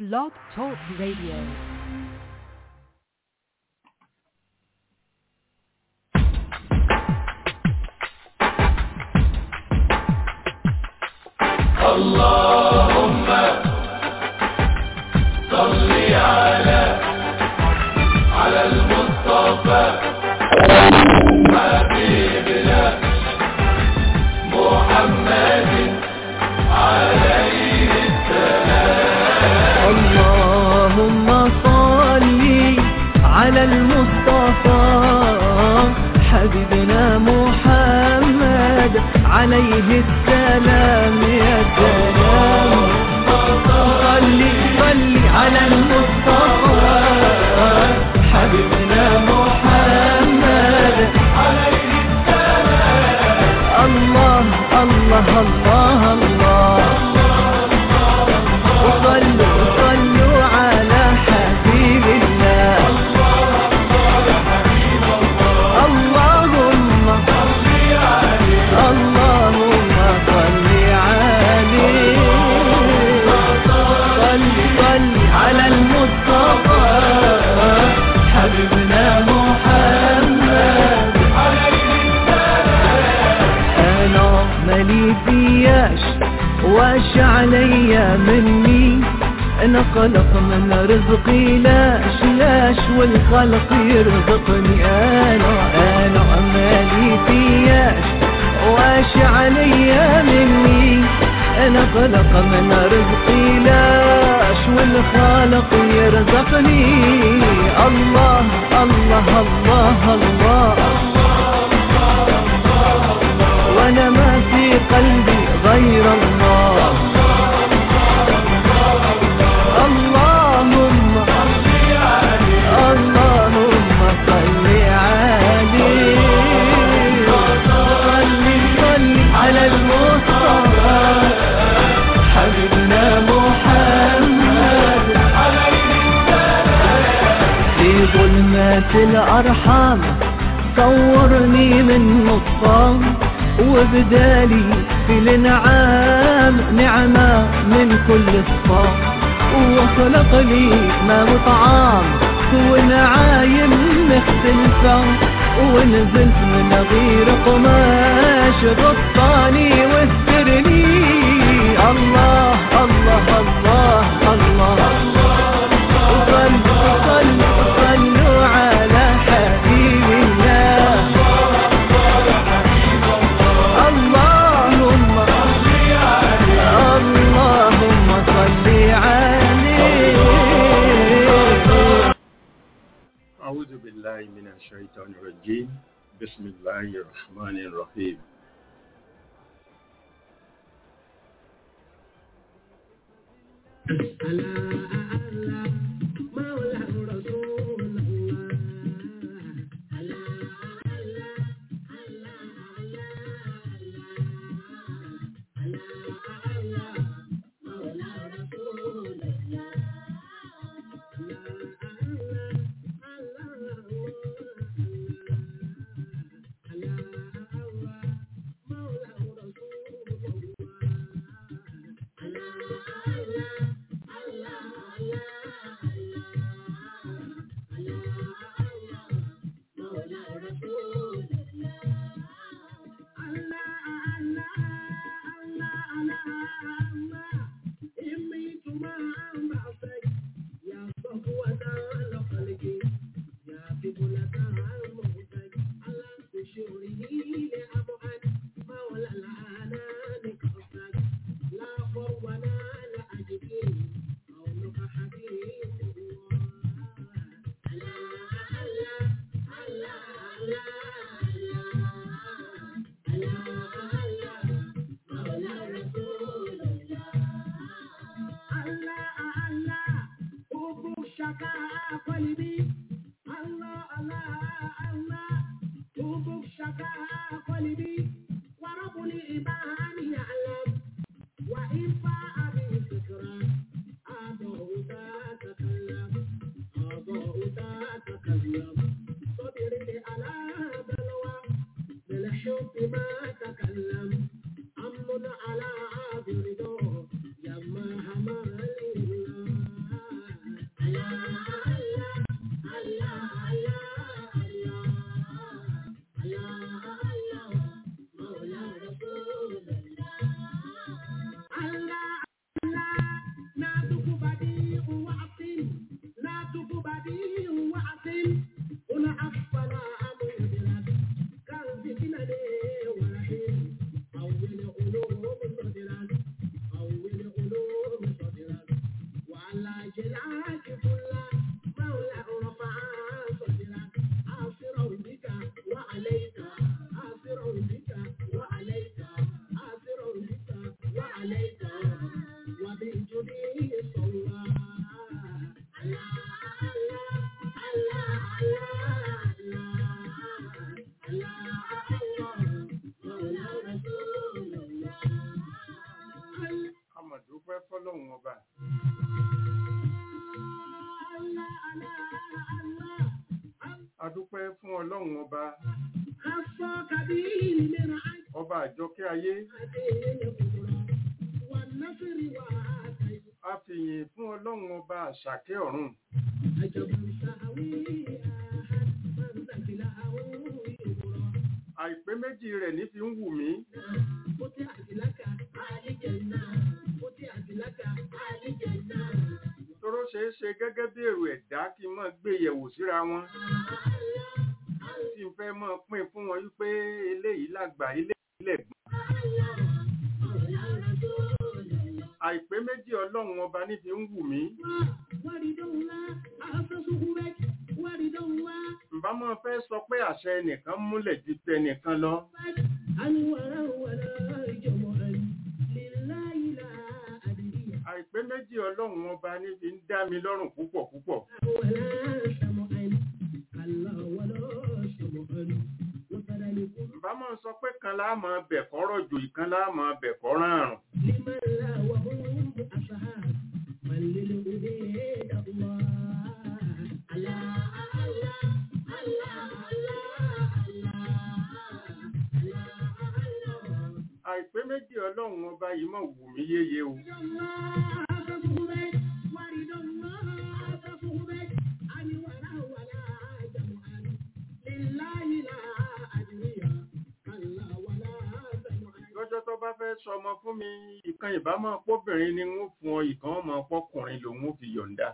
Blog Talk Radio. اللهم صل على على المصطفى حبيبنا محمد عليه اللهم صل على المصطفى حبيبنا محمد عليه السلام يا سلام صل صل على المصطفى حبيبنا محمد عليه السلام الله الله الله الله وصلوا صلوا على حبيب الله اللهم اللهم صل عليه صل صل على المصطفى حبيبنا محمد انا مالي فياش واش عليا مني انا خلق من رزقي لاش لاش والخلق يرزقني انا انا مالي فياش واش عليا مني انا خلق من رزقي لاش والخالق يرزقني الله الله الله, الله وانا ما في قلبي غير الله اللهم اللهم صل عليه صل صل على المصطفى حبيبنا محمد في ظلمات الأرحام صورني من نصام وبدالي في الانعام نعمة من كل الصام وخلق لي ما وطعام ونعايم مختلفة ونزلت من غير قماش غطاني واسترني الله الله الله الله, وصلوا صلوا صلوا على حبيب الله اللهم اللهم صل عليه أعوذ بالله من الشيطان الرجيم بسم الله الرحمن الرحيم أمن على عابر يا ما همال الله Àmọ̀dúpẹ́ fọ́lọ́hun ọba. Adúpẹ́ fún ọlọ́run ọba. Ọba àjọkẹ́ ayé. A fìyìn fún ọlọ́run ọba àṣàkẹ́ ọ̀run. Àìpé méjì rẹ̀ ní fi ń wù mí. Tóró ṣeé ṣe gẹ́gẹ́ bí èrò ẹ̀dá kí n máa gbé yẹ̀wò síra wọn. Tí n fẹ́ máa pín fún wọn wípé eléyìí lágbà eléyìí lẹ̀gbọ́n. Àìpé méjì ọlọ́run ọba ní fi ń wù mí. Ǹbá máa fẹ́ sọ pé àṣẹ ẹnìkan múlẹ̀ ju tẹnìkan lọ. Àìpé méjì ọlọ́run ọba ní fi ń dá mi lọ́rùn púpọ̀ púpọ̀. Ǹbá máa sọ pé kan láà máa bẹ̀kọ́ rọ̀jò ìkan láà máa bẹ̀kọ́ rárùn. Àìpé méjì ọlọ́run ọba yìí mọ̀ wù mí yéye o. Lọ́jọ́ tó bá fẹ́ sọmọ fún mi, ìkan ìbámọ̀ pọ́bìnrin ni wọ́n fún ọ, ìkan ọmọ pọ́kùnrin lòun ó fi yọ̀ǹda.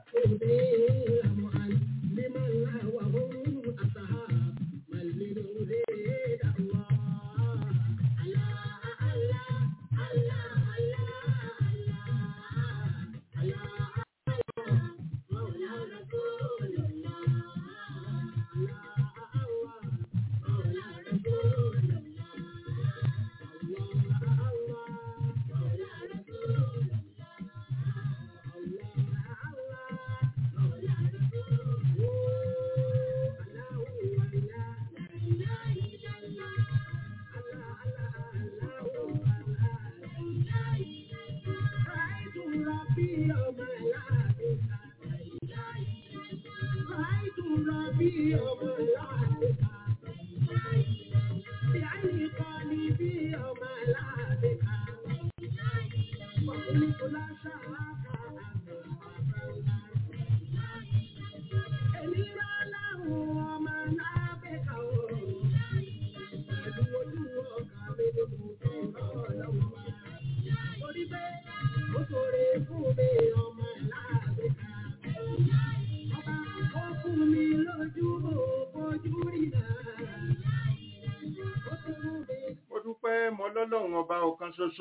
Mo dúpẹ́ mọ lọ́lọ́run ọba ọ̀kan ṣoṣo.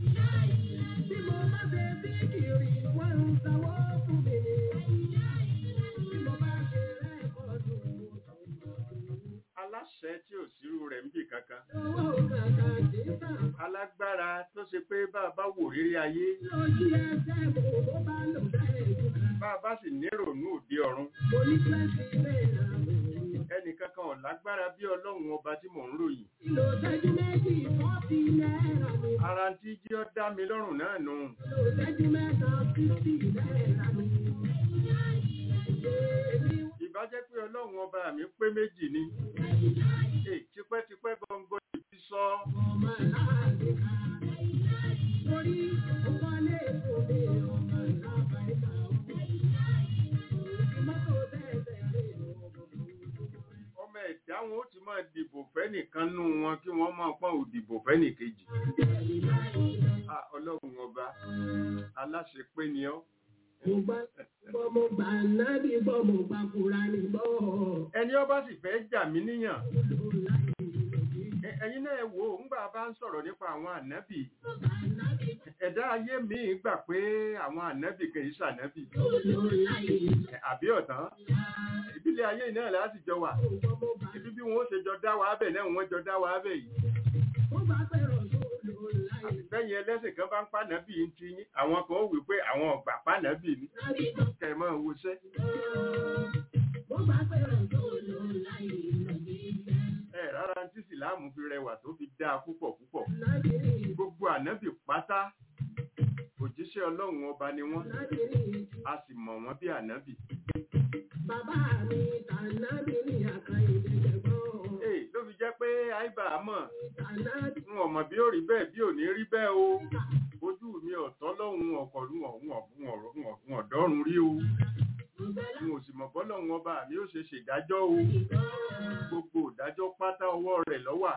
Aláṣẹ tí ò sírú rẹ̀ ń bì kankan. Alágbára tó ṣe pé bá a bá wò rírí ayé, bá a bá sì nírònú òde ọ̀run. Ẹnìkankan ò lágbára bí ọlọ́run ọba tí mò ń ròyìn. Ara tí jí ọ́ dá mi lọ́rùn náà nù. Ìbá jẹ́ pé ọlọ́run ọba mi pé méjì ni. È tipẹ́tipẹ́ gbọ̀ngàn ìfi sọ. Ọmọ ẹ̀dá wọn ó ti máa dìbò fẹ́nìkan nú wọn kí wọ́n máa pọ́n òdìbò fẹ́nìkejì. Ah, Ọlọ́run ọba, aláṣẹ pé ni ọ́. Bọ́mọ gbà nábì bọ́mọ gbà kúra ní bọ́. Ẹni ọba sì fẹ́ jà mí níyàn. Ẹ- ẹ̀yin náà wò ó ńgbà bá ń sọ̀rọ̀ nípa àwọn ànábì ẹ̀dá ayé míì gbà pé àwọn ànábì kì í ṣànábì àbí ọ̀tán ìbílẹ̀ ayé náà láti jọ wà ibi bí wọn ó ṣe jọ dá wa bẹ̀ náà wọ́n jọ dá wa bẹ̀ yìí àbẹ̀yìn ẹlẹ́sìn kan bá ń pànábì ń ti yín àwọn kan ó wí pé àwọn ọ̀gbà pànábì ni kẹ̀ mọ́ wọṣẹ́ ẹ rárá tí sìláàmù fi rẹwà tó fi dáa púpọ̀ púpọ̀ gbogbo ànábì pátá òjíṣẹ́ ọlọ́run ọba ni wọ́n a sì mọ̀ wọ́n bí ànábì. Bàbá mi tànàbí ní àkàyè ìdẹ̀gbọ́n. Ee ló fi jẹ́ pé àìbá mọ̀ Tànàbí n ò mọ̀ bí ó rí bẹ́ẹ̀ bí ò ní rí bẹ́ẹ̀ o ojú mi ọ̀tọ́ lọ́hùn ọkọ̀ ń ọ̀dọ́run rí o n ò sì mọ̀ bọ́lọ́hun ọba mi ó ṣe ṣèdájọ́ o gbogbo ìdájọ́ pátá ọwọ́ rẹ̀ lọ́wà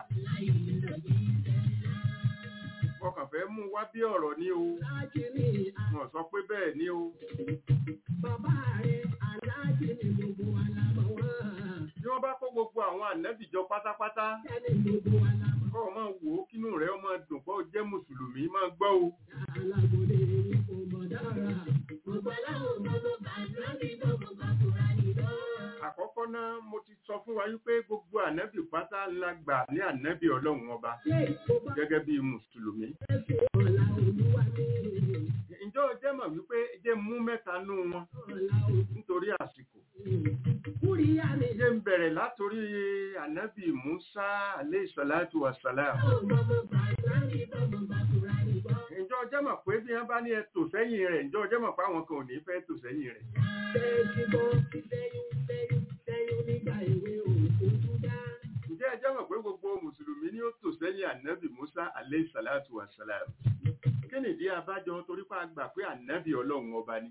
ọkàn fẹ́ mú wá bí ọ̀rọ̀ ní o aláàjì ní wọ́n sọ pé bẹ́ẹ̀ ní o bàbá rẹ̀ aláàjì ní gbogbo alámọ̀ wọ́n. bí wọ́n bá kó gbogbo àwọn ànábìjọ pátápátá Sẹ́ni gbogbo alámọ̀ kọ́ ọ máa wò ó kínú rẹ̀ ọmọ dùn pé ó jẹ́ mùsùlùmí máa gbọ́ o alágbòde ní kò mọ̀ dára. Gbogbo aláwọ̀ gbogbo bàtà ní gbogbo bàtà nìlọ. àkọ́kọ́ náà mo ti sọ fún wa wípé gbogbo ànábì pátá ńlá gbà ní ànábì ọlọ́run ọba Ṣé ìkóbá gẹ́gẹ́ bí mùsùlùmí ẹ̀sìn ọ̀la olúwa ní ǹjọ́ o jẹ́ mọ̀ wípé jẹ́ mú mẹ́ta nú wọn ọ̀la nítorí àsìkò Kúríyá ni jẹ́ ń bẹ̀rẹ̀ látòrí ànábì musa alayhi salatu wa salam gbogbo bàtà ní gbogbo bàtà nìlọ. ǹjọ́ o jẹ́ mọ̀ pé bí wọ́n bá ní ẹ tò sẹ́yìn rẹ̀ ǹjọ́ o jẹ́ mọ̀ pé àwọn kan ò ní fẹ́ tò sẹ́yìn rẹ̀ Bẹ́ẹ̀ni bọ́ lẹ́yìn lẹ́yìn lẹ́yìn nígbà èwe òkú dá. ǹjẹ́ ẹ jẹ́ mọ̀ pé gbogbo mùsùlùmí ni ó tò sẹ́yìn ànábì musa alayhi salatu wa salam kí nìdí abájọ torí pé a gbà pé ànábì ọlọ́run ọba ni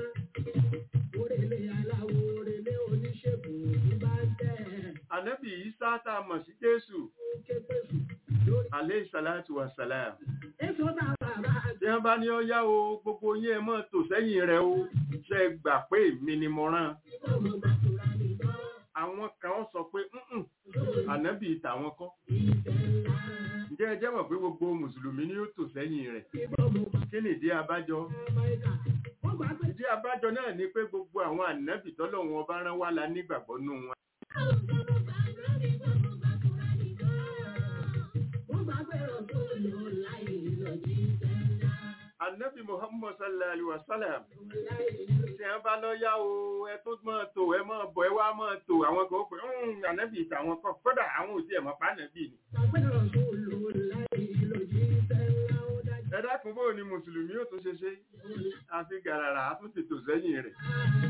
Orèlé aláwo orèlé oníṣègùn òkú bá ń tẹ̀. ànábì isa tá a mọ̀ sí jésù Ké pèsè lórí. alayhi salatu wa salam Èso tá bàbá tí wọ́n bá ní ó yá o gbogbo yín ẹ mọ́ tò sẹ́yìn rẹ̀ o ṣe gbà pé èmi ni mo rán gbogbo bàtà nìlọ. àwọn kan sọ pé "Mm-mm, ànábì tàwọn kọ́ Ìfẹ́ ńlá. ǹjẹ́ ẹ jẹ́ mọ̀ pé gbogbo mùsùlùmí ni ó tò sẹ́yìn rẹ̀ Gbogbo bàtà kí nìdí abájọ Amẹ́ríkà. Wọ́n gbà pé ìdí abájọ náà ni pé gbogbo àwọn ànábì tọ́lọ́run ọba rán wá la nígbàgbọ́ nù wọn gbogbo bàtà ní gbogbo bàtà nìlọ. Wọ́n gbà pé òṣèlú láì lọ sí ìfẹ́ ńlá. ànábì muhammad sallallahu alaihi wa sallam Láì lọ tí wọ́n bá lọ yá o ẹ tó máa tò ẹ máa bọ̀ ẹ wá máa tò àwọn kan ó pè "Mm, ànábì tàwọn kọ́ kódà àwọn òsì ẹ̀ mọ̀ pa ànábì ni Gbàgbé òṣèlú láì lọ sí ìfẹ́ ńlá ó dájú. ẹ dákun bóò ni mùsùlùmí ó tún ṣe ṣe àfi gàràrà á tún ti tò sẹ́yìn rẹ̀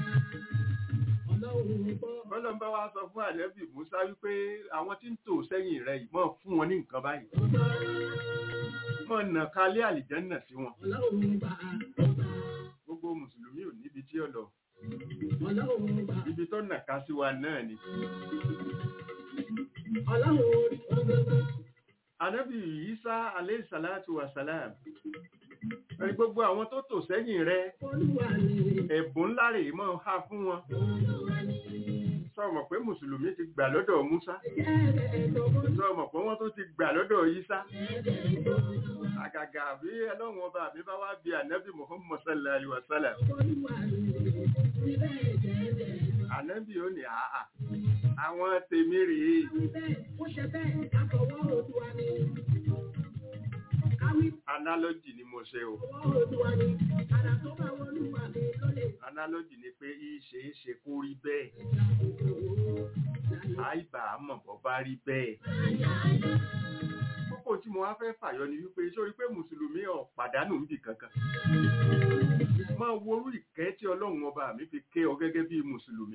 Ọlọ́run gbọ́. bọ́lọ̀ ń bá wa sọ fún ànábì musa wípé àwọn tí ń tò sẹ́yìn rẹ̀ yìí mọ̀ fún wọn ní nǹkan báyìí mọ̀ nà kálẹ̀ àlìjẹ́nà sí wọn Ọlọ́run bá ọba. gbogbo mùsùlùmí ò níbi tí ó lọ Ọlọ́run bá. ibi tó nà ká sí wa náà ni Ọlọ́run orí gbogbo. ànábì isa alayhi salatu wa salam ẹni gbogbo àwọn tó tò sẹ́yìn rẹ̀ Olúwa ni. ẹ̀bùn ńlá rèé mọ́ ha fún wọn Olúwa ni. sọ̀mọ̀ pé mùsùlùmí ti gbà lọ́dọ̀ musa Jẹ́rẹ̀ ẹ̀dọ̀ bó sọ̀mọ̀ pé wọ́n tó ti gbà lọ́dọ̀ isa jẹ́rẹ̀ ẹ̀dọ̀ Olúwa. àgàgà bí ẹlọ́run ọba mi bá wá bí ànábì muhammad sallallahu alaihi wa sallam Olúwa ni. Ibẹ̀ jẹ́rẹ̀ ẹ̀dọ̀. ànábì ó ní àhà àwọn tèmi rèé Ibẹ̀ ó ṣe bẹ́ẹ̀ àfọwọ́ Olúwa ni. Káwí analogy ni mo ṣe o fọwọ́ Olúwa ni. Àrà tó bá wọ Olúwa ni ló lè analogy ni pé ìṣe é ṣe kó rí bẹ́ẹ̀ àìbà àmọ̀ bọ́ bá rí bẹ́ẹ̀ kókó tí mo wá fẹ́ fàyọ ni wípé sórí pé mùsùlùmí ọ̀ pàdánù ń bì kankan máa worú ìkẹ́ tí ọlọ́run ọba mi fi ké ọ gẹ́gẹ́ bí mùsùlùmí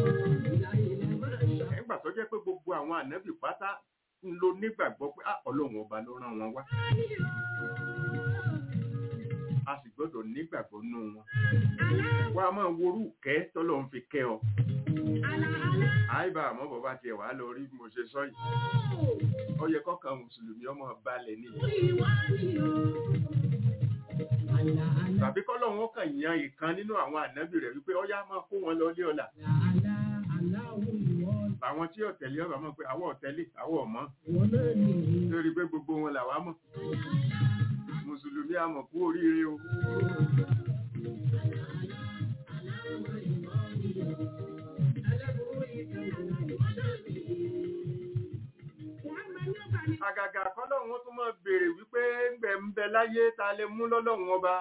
nígbà tó jẹ́ pé gbogbo àwọn ànábì pátá ń lo nígbàgbọ́ pé "Ah, ọlọ́run ọba ló rán wọn wá a sì gbọ́dọ̀ nígbàgbọ́ nú wọn wá máa worú ìkẹ́ tọ́lọ́run fi kẹ́ ọ àìbá àmọ́ bàbá tiẹ̀ wá lọ rí bí mo ṣe sọ yìí ó yẹ kọ́kàn mùsùlùmí ọmọ balẹ̀ ní tàbí kọ́lọ́run ó kàn yan ìkan nínú àwọn ànábì rẹ̀ wípé ọyá máa kó wọn lọ lé ọ̀la àwọn tí ọ̀tẹ̀lé ọba mọ̀ pé àwọn ọ̀tẹ̀lé àwọn ọ̀mọ́ Wọ́n náà nìyí. lórí pé gbogbo wọn làwa mọ̀ mùsùlùmí àmọ̀ kú oríire o àgàgà kọ́lọ́run ó tún mọ̀ béèrè wípé ńgbẹ̀ ń bẹ láyé ta lè mú lọ́lọ́run ọba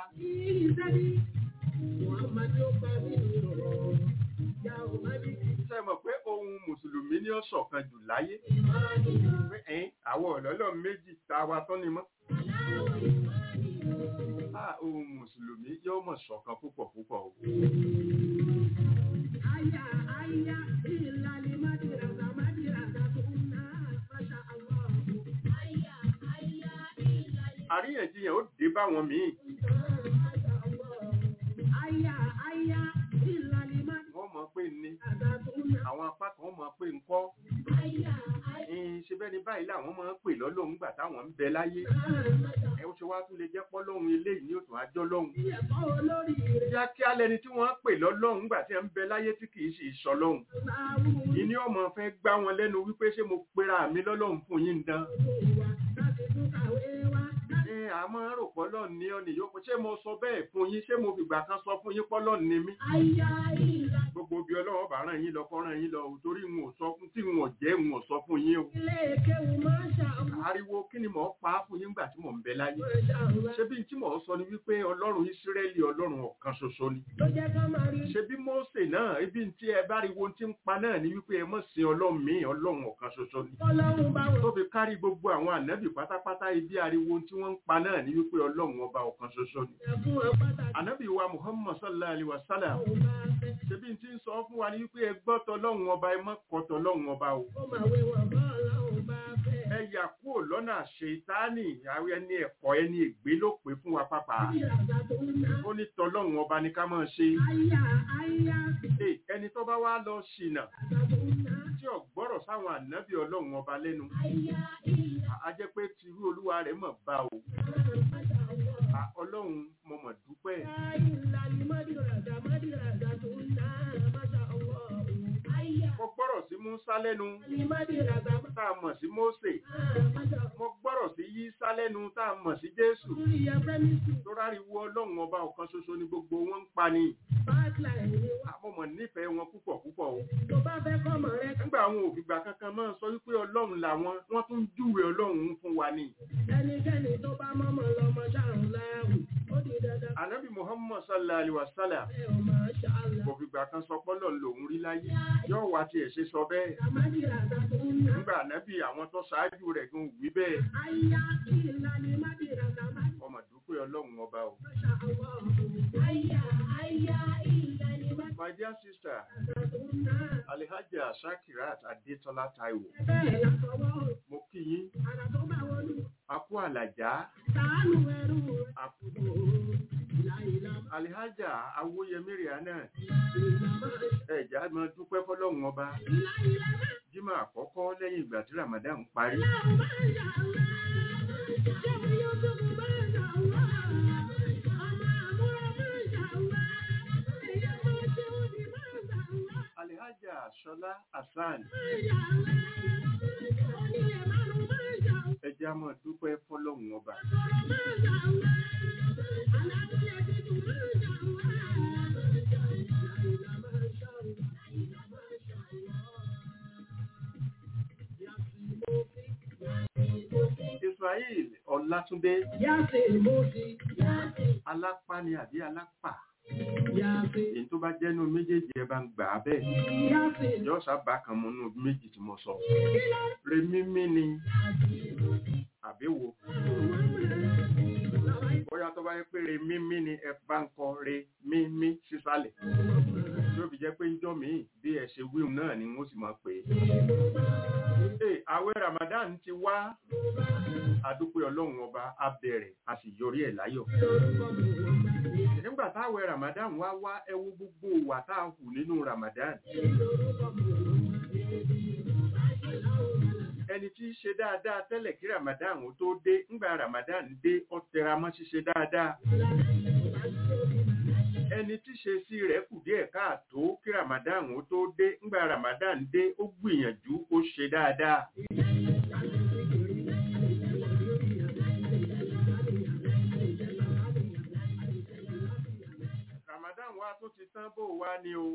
ṣe mọ̀ pé ohun mùsùlùmí ní ọ̀ṣọ̀kan jù láyé pé ẹ̀yìn àwọn ọ̀lọ́lọ́ méjì tá a wa tán ni mọ́ Ah, ohun mùsùlùmí yóò mọ̀ ṣọ̀kan púpọ̀ púpọ̀ o àríyànjiyàn ó dé báwọn míì wọ́n mọ̀ pé ní àwọn apá kan mọ̀ pé ńkọ́ ẹ̀yìn ṣe bẹ́ẹ̀ ni báyìí làwọn máa ń pè lọ́lọ́run gbà táwọn ń bẹ láyé ẹ ó ṣe wá tún lè jẹ́ pọ́lọ́run eléyìí ní òtún àjọ lọ́hùn kíákíá lẹni tí wọ́n ń pè lọ́lọ́run gbà tí ẹ ń bẹ láyé tí kì í ṣe ìṣọlọ́hun ìní ọmọ fẹ́ gbá wọn lẹ́nu wípé ṣé mo pera mi lọ́lọ́run fún yín dán ẹ àmọ́ rò pọ́lọ́ ní ọ nìyó ṣé mo sọ bẹ́ẹ̀ fún yín ṣé mo fìgbà kan sọ fún yín pọ́lọ́ ní mí gbogbo bí ọlọ́wọ́ bá ràn yín lọ kọ́ ràn yín lọ ò torí n ò sọ fún tí n ò jẹ́ n ò sọ fún yín o ariwo kí ni mò ń pa á fún yín gbà tí mò ń bẹ láyé ṣé bí tí mò ń sọ ni wípé ọlọ́run ìsírẹ́lì ọlọ́run ọ̀kan ṣoṣo ni ṣé bí Mósè náà ibi tí ẹ bá riwo tí ń pa náà ni wípé ẹ mọ̀ sí ọlọ́run mi ọlọ́run ọ̀kan ṣoṣo ni tó fi kárí gbogbo àwọn ànábì pátápátá ibi ariwo tí wọ́n ń pa náà ni wípé ọlọ́run ọba ọ̀kan ṣoṣo ni ànábì wa Muhammad sallallahu alaihi wa sallam ṣebí tí ń sọ fún wa ní wípé ẹ gbọ́ tọlọ́run ọba ẹ mọ́ kọ́ tọlọ́run ọba o ẹ yà kúrò lọ́nà ṣètánì àwọn ẹni ẹ̀kọ́ ẹni ègbé ló pè fún wa pápá ó ní tọlọ́run ọba ní ká máa ṣe Ẹ, ẹni tó bá wá lọ ṣìnà tí ò gbọ́rọ̀ sáwọn ànábì ọlọ́run ọba lẹ́nu a jẹ́ pé tìrú olúwa rẹ̀ mọ̀ bá o À, ọlọ́run mo mọ̀ dúpẹ́ mo gbọ́rọ̀ sí Músá lẹ́nu tá a mọ̀ sí Mósè mo gbọ́rọ̀ sí Yísá lẹ́nu tá a mọ̀ sí Jésù tó ráriwo ọlọ́run ọba ọ̀kan ṣoṣo ni gbogbo wọn ń pa ni àmọ́ mọ̀ nífẹ̀ẹ́ wọn púpọ̀ púpọ̀ o nígbà àwọn òfìgbà kankan máa ń sọ wípé ọlọ́run làwọn wọ́n tún júwe ọlọ́run fún wa ni Ẹnikẹ́ni tó bá mọ́mọ́ lọ́mọ ṣàrùn láàrùn, ó di dandan ànábì Muhammad sallallahu alaihi wasallam pé ó máa ṣàlà. òfìgbà kan sọ pọ́lọ̀ lòun rí láyé yóò wá tiẹ̀ ṣe sọ bẹ́ẹ̀ Àmàdìrà àtàkùn ńlá. nígbà ànábì àwọn tó ṣáájú rẹ̀ gan wí bẹ́ẹ̀ Àyà ìlà ni Mádìrà àtàmádìrà ọmọ dúpẹ́ ọlọ́run ọba o ṣàwọ̀. Àyà àyà ìlà ni Mádìrà my dear sister àtàkùn ńlá. Alhaja Shakirat Adetola Taiwo Bẹ́ẹ̀ làkọ̀wọ́ mo kí yín àrà tó bá wọlú. a kú àlàjá Sàánù ẹrú a kú ìlà ìlà Alhaja Awoyemi Rihanna ìlà máa ṣe. ẹ̀já máa dúpẹ́ fọlọ́run ọba Ìlà ìlà máa jímọ̀ àkọ́kọ́ lẹ́yìn ìgbà tí Ramadan parí Láwọn máa ń ṣàlá. Ṣé yóò tó kó máa ń ṣàlá? Ọmọ àbúrò máa ń ṣàlá. Ìyá máa ṣe òdì máa ń ṣàlá. Alhaja Ṣọlá Hasan Máa ń ṣàlá. Onílé márùn-ún máa ń ṣàlá. ẹ̀já máa dúpẹ́ fọlọ́run ọba Sọ̀rọ̀ máa ń ṣàlá. Alábíyẹ tuntun máa ń ṣàlá. Ìlà máa ń ṣàlá. Ìlà máa ń ṣàlá. Yàtì mo fi. Yàtì mo fi. Israel Ọlátúndé Yàtì mo fi. Yàtì. alápá ni àbí alápà Yàtì. èyí tó bá jẹ́nu méjèèjì ẹ bá ń gbà á bẹ́ẹ̀ Yàtì. yóò sábà kan mọ́ nínú méjì tí mo sọ remímí ni àbí wo bóyá tó bá yẹ pé remímí ni ẹ bá ń kọ remímí sísàlẹ̀ yóò fi jẹ́ pé ń jọ́ míì bí ẹ ṣe wíwù náà ni wọ́n sì máa pè é. Ee, àwẹ̀ Ramadan ti wá adúpẹ́ ọlọ́run ọba a bẹ̀rẹ̀ a sì yọrí ẹ̀ láyọ̀. nígbà táwẹ̀ Ramadan wá wá ẹ wo gbogbo wà tá a hù nínú Ramadan. ẹni tí í ṣe dáadáa tẹ́lẹ̀ kí Ramadan ó tó dé ńgbà Ramadan dé ó tẹra mọ́ ṣíṣe dáadáa. ẹni tí ṣe sí rẹ̀ kù díẹ̀ káàtó kí ramadan ó tó dé ńgbà ramadan dé ó gbìyànjú ó ṣe dáadáa ramadan wa tún ti tán bó wá ní o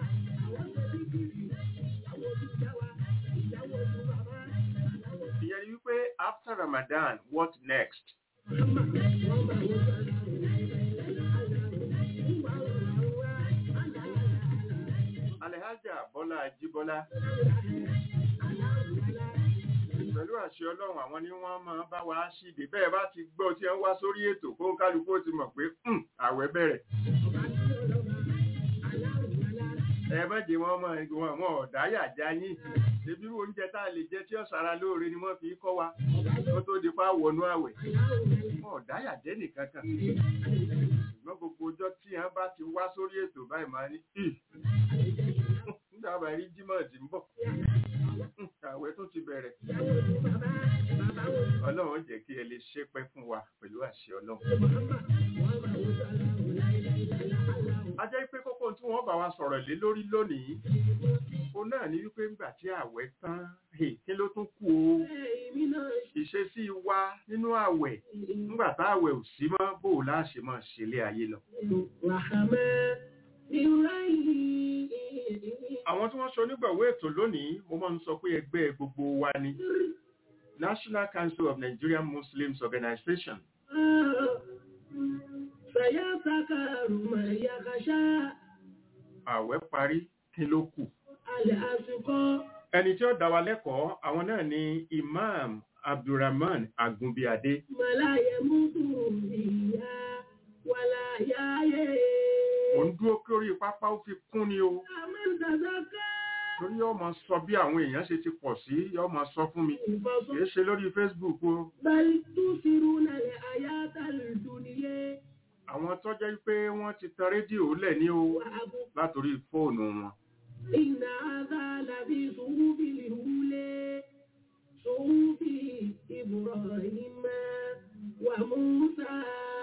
ìyẹn ni wípé after ramadan what next alhaja bọ́lá ajíbọ́lá pẹ̀lú àṣẹ ọlọ́run àwọn ni wọ́n máa bá wa ṣíde bẹ́ẹ̀ bá ti gbọ́ tí wọ́n wá sórí ètò kó ń kálukú ó ti mọ̀ pé "Hmm, àwẹ̀ bẹ̀rẹ̀ ẹ má jẹ́ wọn mọ wọn wọn ọ̀dà yàjá yín ebi oúnjẹ tá a lè jẹ tí ó sara lóore ni wọ́n fi kọ́ wa kó tó di pa wọnú àwẹ̀ wọn ọ̀dà yàjẹ́ nìkan kan ṣùgbọ́n gbogbo ọjọ́ tí wọ́n bá ti wá sórí ètò báyìí máa ní "Ì, nígbà bá rí jímọ̀ tí ń bọ̀ Hmm, àwẹ̀ tó ti bẹ̀rẹ̀ ọlọ́run jẹ́ kí ẹ lè ṣépẹ́ fún wa pẹ̀lú àṣẹ ọlọ́run a jẹ́ pé kókó tí wọ́n bá wa sọ̀rọ̀ lé lórí lónìí o náà ní wípé ńgbà tí àwẹ̀ tán hè, kí ló tún kù o ìṣesí wa nínú àwẹ̀ ńgbà tá àwẹ̀ ò sí mọ́ bó o láṣẹ máa ṣẹlẹ̀ ayé lọ. àwọn tí wọ́n ṣe onígbọ̀wọ́ ètò lónìí mo máa ń sọ pé ẹgbẹ́ gbogbo wa ni National Council of Nigerian Muslims Organization سيذكر من يخشى àwẹ̀ parí kí ló kù. الأسقى ẹni tí ó dá wa lẹ́kọ̀ọ́ àwọn náà ni Imam Abdulrahman Agunbíadé ولا يموت فيها ولا يحيى ò ń dúró kí orí pápá ó fi kún ni o من تزكى torí yóò máa sọ bí àwọn èèyàn ṣe ti pọ̀ sí yóò máa sọ fún mi فصل kìí ṣe lórí Facebook o بل تؤثرون الحياة الدنيا àwọn tó jẹ́ pé wọ́n ti tan rédíò lẹ̀ ní o وأبو látòrí fóònù wọn إن هذا لفي صحف الأولى صحف إبراهيم وموسى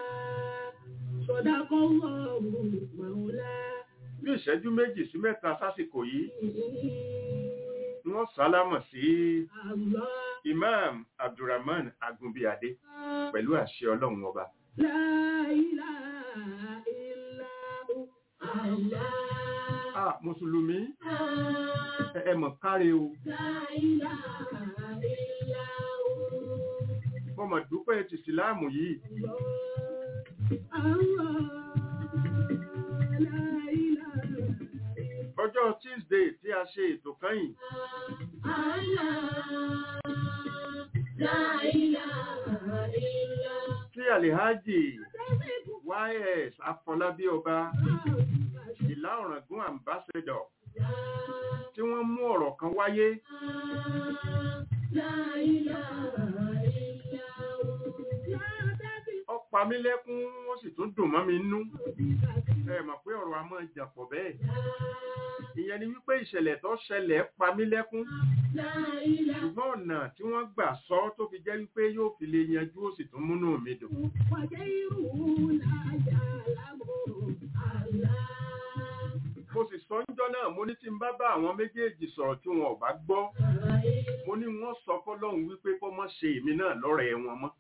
صدق الله مولانا bí ìṣẹ́jú méjì sí mẹ́ta sásìkò yìí ni wọ́n sálámọ̀ sí الله Imam Abdulrahman Agunbíadé pẹ̀lú àṣẹ ọlọ́run ọba لا إله إلا هو الله ah mùsùlùmí ẹ ẹ mọ̀ káre o لا إله إلا هو mo mọ̀ dúpẹ́ ti ìsìláàmù yìí ọjọ́ Tuesday tí a ṣe ètò kẹ́yìn tí Alhaji YS Afọlábí ọba ìlà ọ̀ràngún ambassador tí wọ́n mú ọ̀rọ̀ kan wáyé ó pa mí lẹ́kún ó sì tún dùn mọ́ mi nú ẹ mọ̀ pé ọ̀rọ̀ a máa jàpọ̀ bẹ́ẹ̀ ìyẹn ni wípé ìṣẹ̀lẹ̀ tó ṣẹlẹ̀ pa mí lẹ́kún ṣùgbọ́n ọ̀nà tí wọ́n gbà sọ tó fi jẹ́ wípé yóò fi lè yanjú ó sì tún múnú mi dùn mo sì sọ níjọ́ náà mo ní tí n bá bá àwọn méjèèjì sọ̀rọ̀ tí wọn ò bá gbọ́ mo ní wọ́n sọ fọ́lọ́run wípé kó mọ́ ṣe èmi náà lọ́rẹ̀ẹ́ wọn mọ́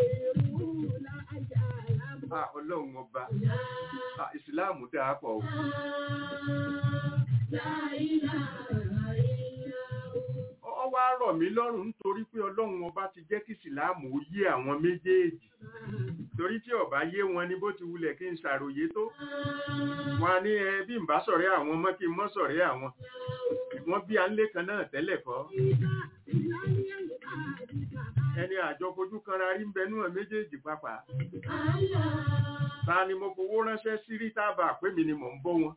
Ah, ọlọ́run ọba Ah, ìsìláàmù dáa pọ̀ o ọ wá rọ̀ mí lọ́rùn nítorí pé ọlọ́run ọba ti jẹ́ kí ìsìláàmù ó yé àwọn méjèèjì torí tí ọba yé wọn ní bó ti wulẹ̀ kí n ṣàròyé tó wọn á ní ẹ bí n bá sọ̀rẹ́ àwọn mọ́ kí n mọ́ sọ̀rẹ́ àwọn wọ́n bí alé kan náà tẹ́lẹ̀ kọ́ ẹni àjọ fojú kanra rí ń bẹnú ẹ̀ méjèèjì papà ta ni mo fowó ránṣẹ́ sí rí tábà pé mi ni mò ń bọ́ wọn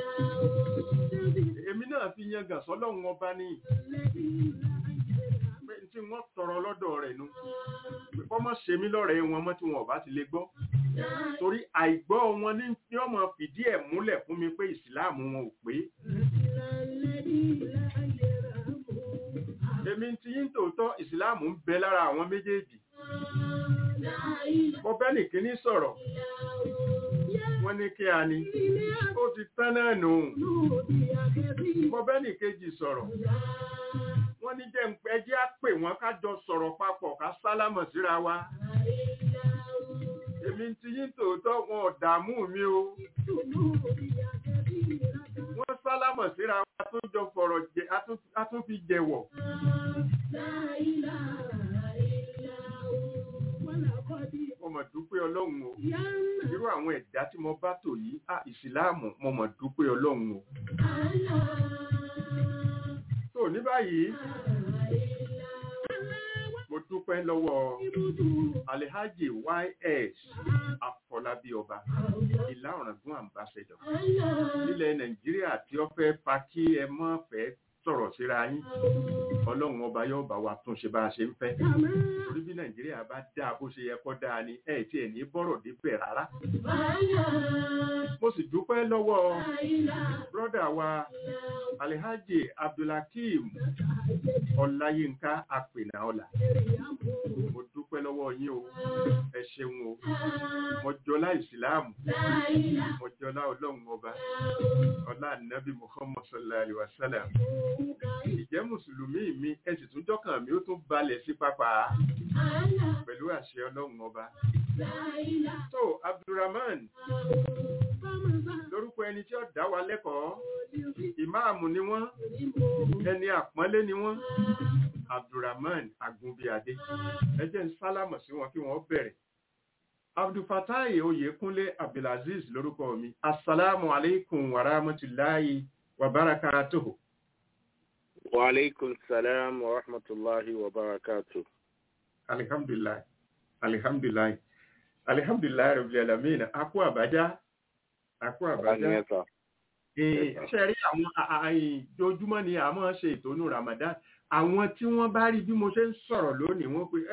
èmi náà fi yan gàn sọ́lọ́run ọba ní pé tí wọ́n tọrọ lọ́dọ̀ rẹ̀ nu pé kọ́ mọ́ ṣe mí lọ́rẹ̀ẹ́ wọn mọ́ tí wọn ò bá ti lè gbọ́ torí àìgbọ́ wọn ní ní ọmọ fìdí ẹ̀ múlẹ̀ fún mi pé ìsìláàmù wọn ò pé èmi ti yín tòótọ́ ìsìláàmù ń bẹ lára àwọn méjèèjì mo bẹ́ nìkíní sọ̀rọ̀ wọ́n ní kí a ní ó ti tán náà nù mo bẹ́ẹ̀ ní kejì sọ̀rọ̀ wọ́n ní jẹ́ ẹjẹ́ á pè wọ́n ká jọ sọ̀rọ̀ papọ̀ ká sálámọ̀ síra wa èmi ti yín tòótọ́ wọn ò dààmú mi o wọ́n sálámọ̀ síra wa tó jọ fọ̀rọ̀ jẹ a tún fi jẹ̀wọ̀ mo mọ̀ dúpẹ́ ọlọ́run o irú àwọn ẹ̀dá tí mo bá tò yìí à ìsìláàmù mo mọ̀ dúpẹ́ ọlọ́run o tó ní báyìí mo dúpẹ́ lọ́wọ́ alhaji ys afọlábí ọba ìlà ọ̀ràngún ambassador nílẹ̀ nàìjíríà tí ó fẹ́ fa kí ẹ mọ́ fẹ́ sọ̀rọ̀ síra yín ọlọ́run ọba yóò bá wa tún ṣe bá a ṣe ń fẹ́ torí bí nàìjíríà bá dáa bó ṣe yẹ kó dáa ni ẹ̀ tí ẹ̀ ní bọ́rọ̀ débẹ̀ rárá mo sì dúpẹ́ lọ́wọ́ brọ́dà wa alhaji abdulhakeem ọláyínká apènà ọlà mo dúpẹ́ lọ́wọ́ yín o ẹ ṣeun o mo jọlá ìsìláàmù mo jọlá ọlọ́run ọba ọlá nàbí muhammad sallallahu alaihi wa sallam ìjẹ́ mùsùlùmí mi ẹ sì tún jọ́kàn mi ó tún balẹ̀ sí pápá pẹ̀lú àṣẹ ọlọ́run ọba tó abdulrahman lórúkọ ẹni tí ó dá wa lẹ́kọ̀ọ́ ìmáàmù ni wọ́n ẹni àpọ́nlé ni wọ́n abdulrahman agunbíadé ẹ jẹ́ ń sálámọ̀ sí wọn kí wọ́n bẹ̀rẹ̀ abdulfatai oyèkúnlé abdulaziz lórúkọ mi assalamu alaikum wa rahmatulahi wa barakatuhu. wa alaikum salam wa rahmatulahi wa barakatuhu. alihamdulilayi alihamdulilayi alihamdulilayi rabbil alamin akú àbájá akú àbájá ṣe rí àwọn àìjojúmọ́ ni a máa ṣe ìtọ́nú ramadan àwọn tí wọ́n bá rí bí mo ṣe ń sọ̀rọ̀ lónìí wọ́n pe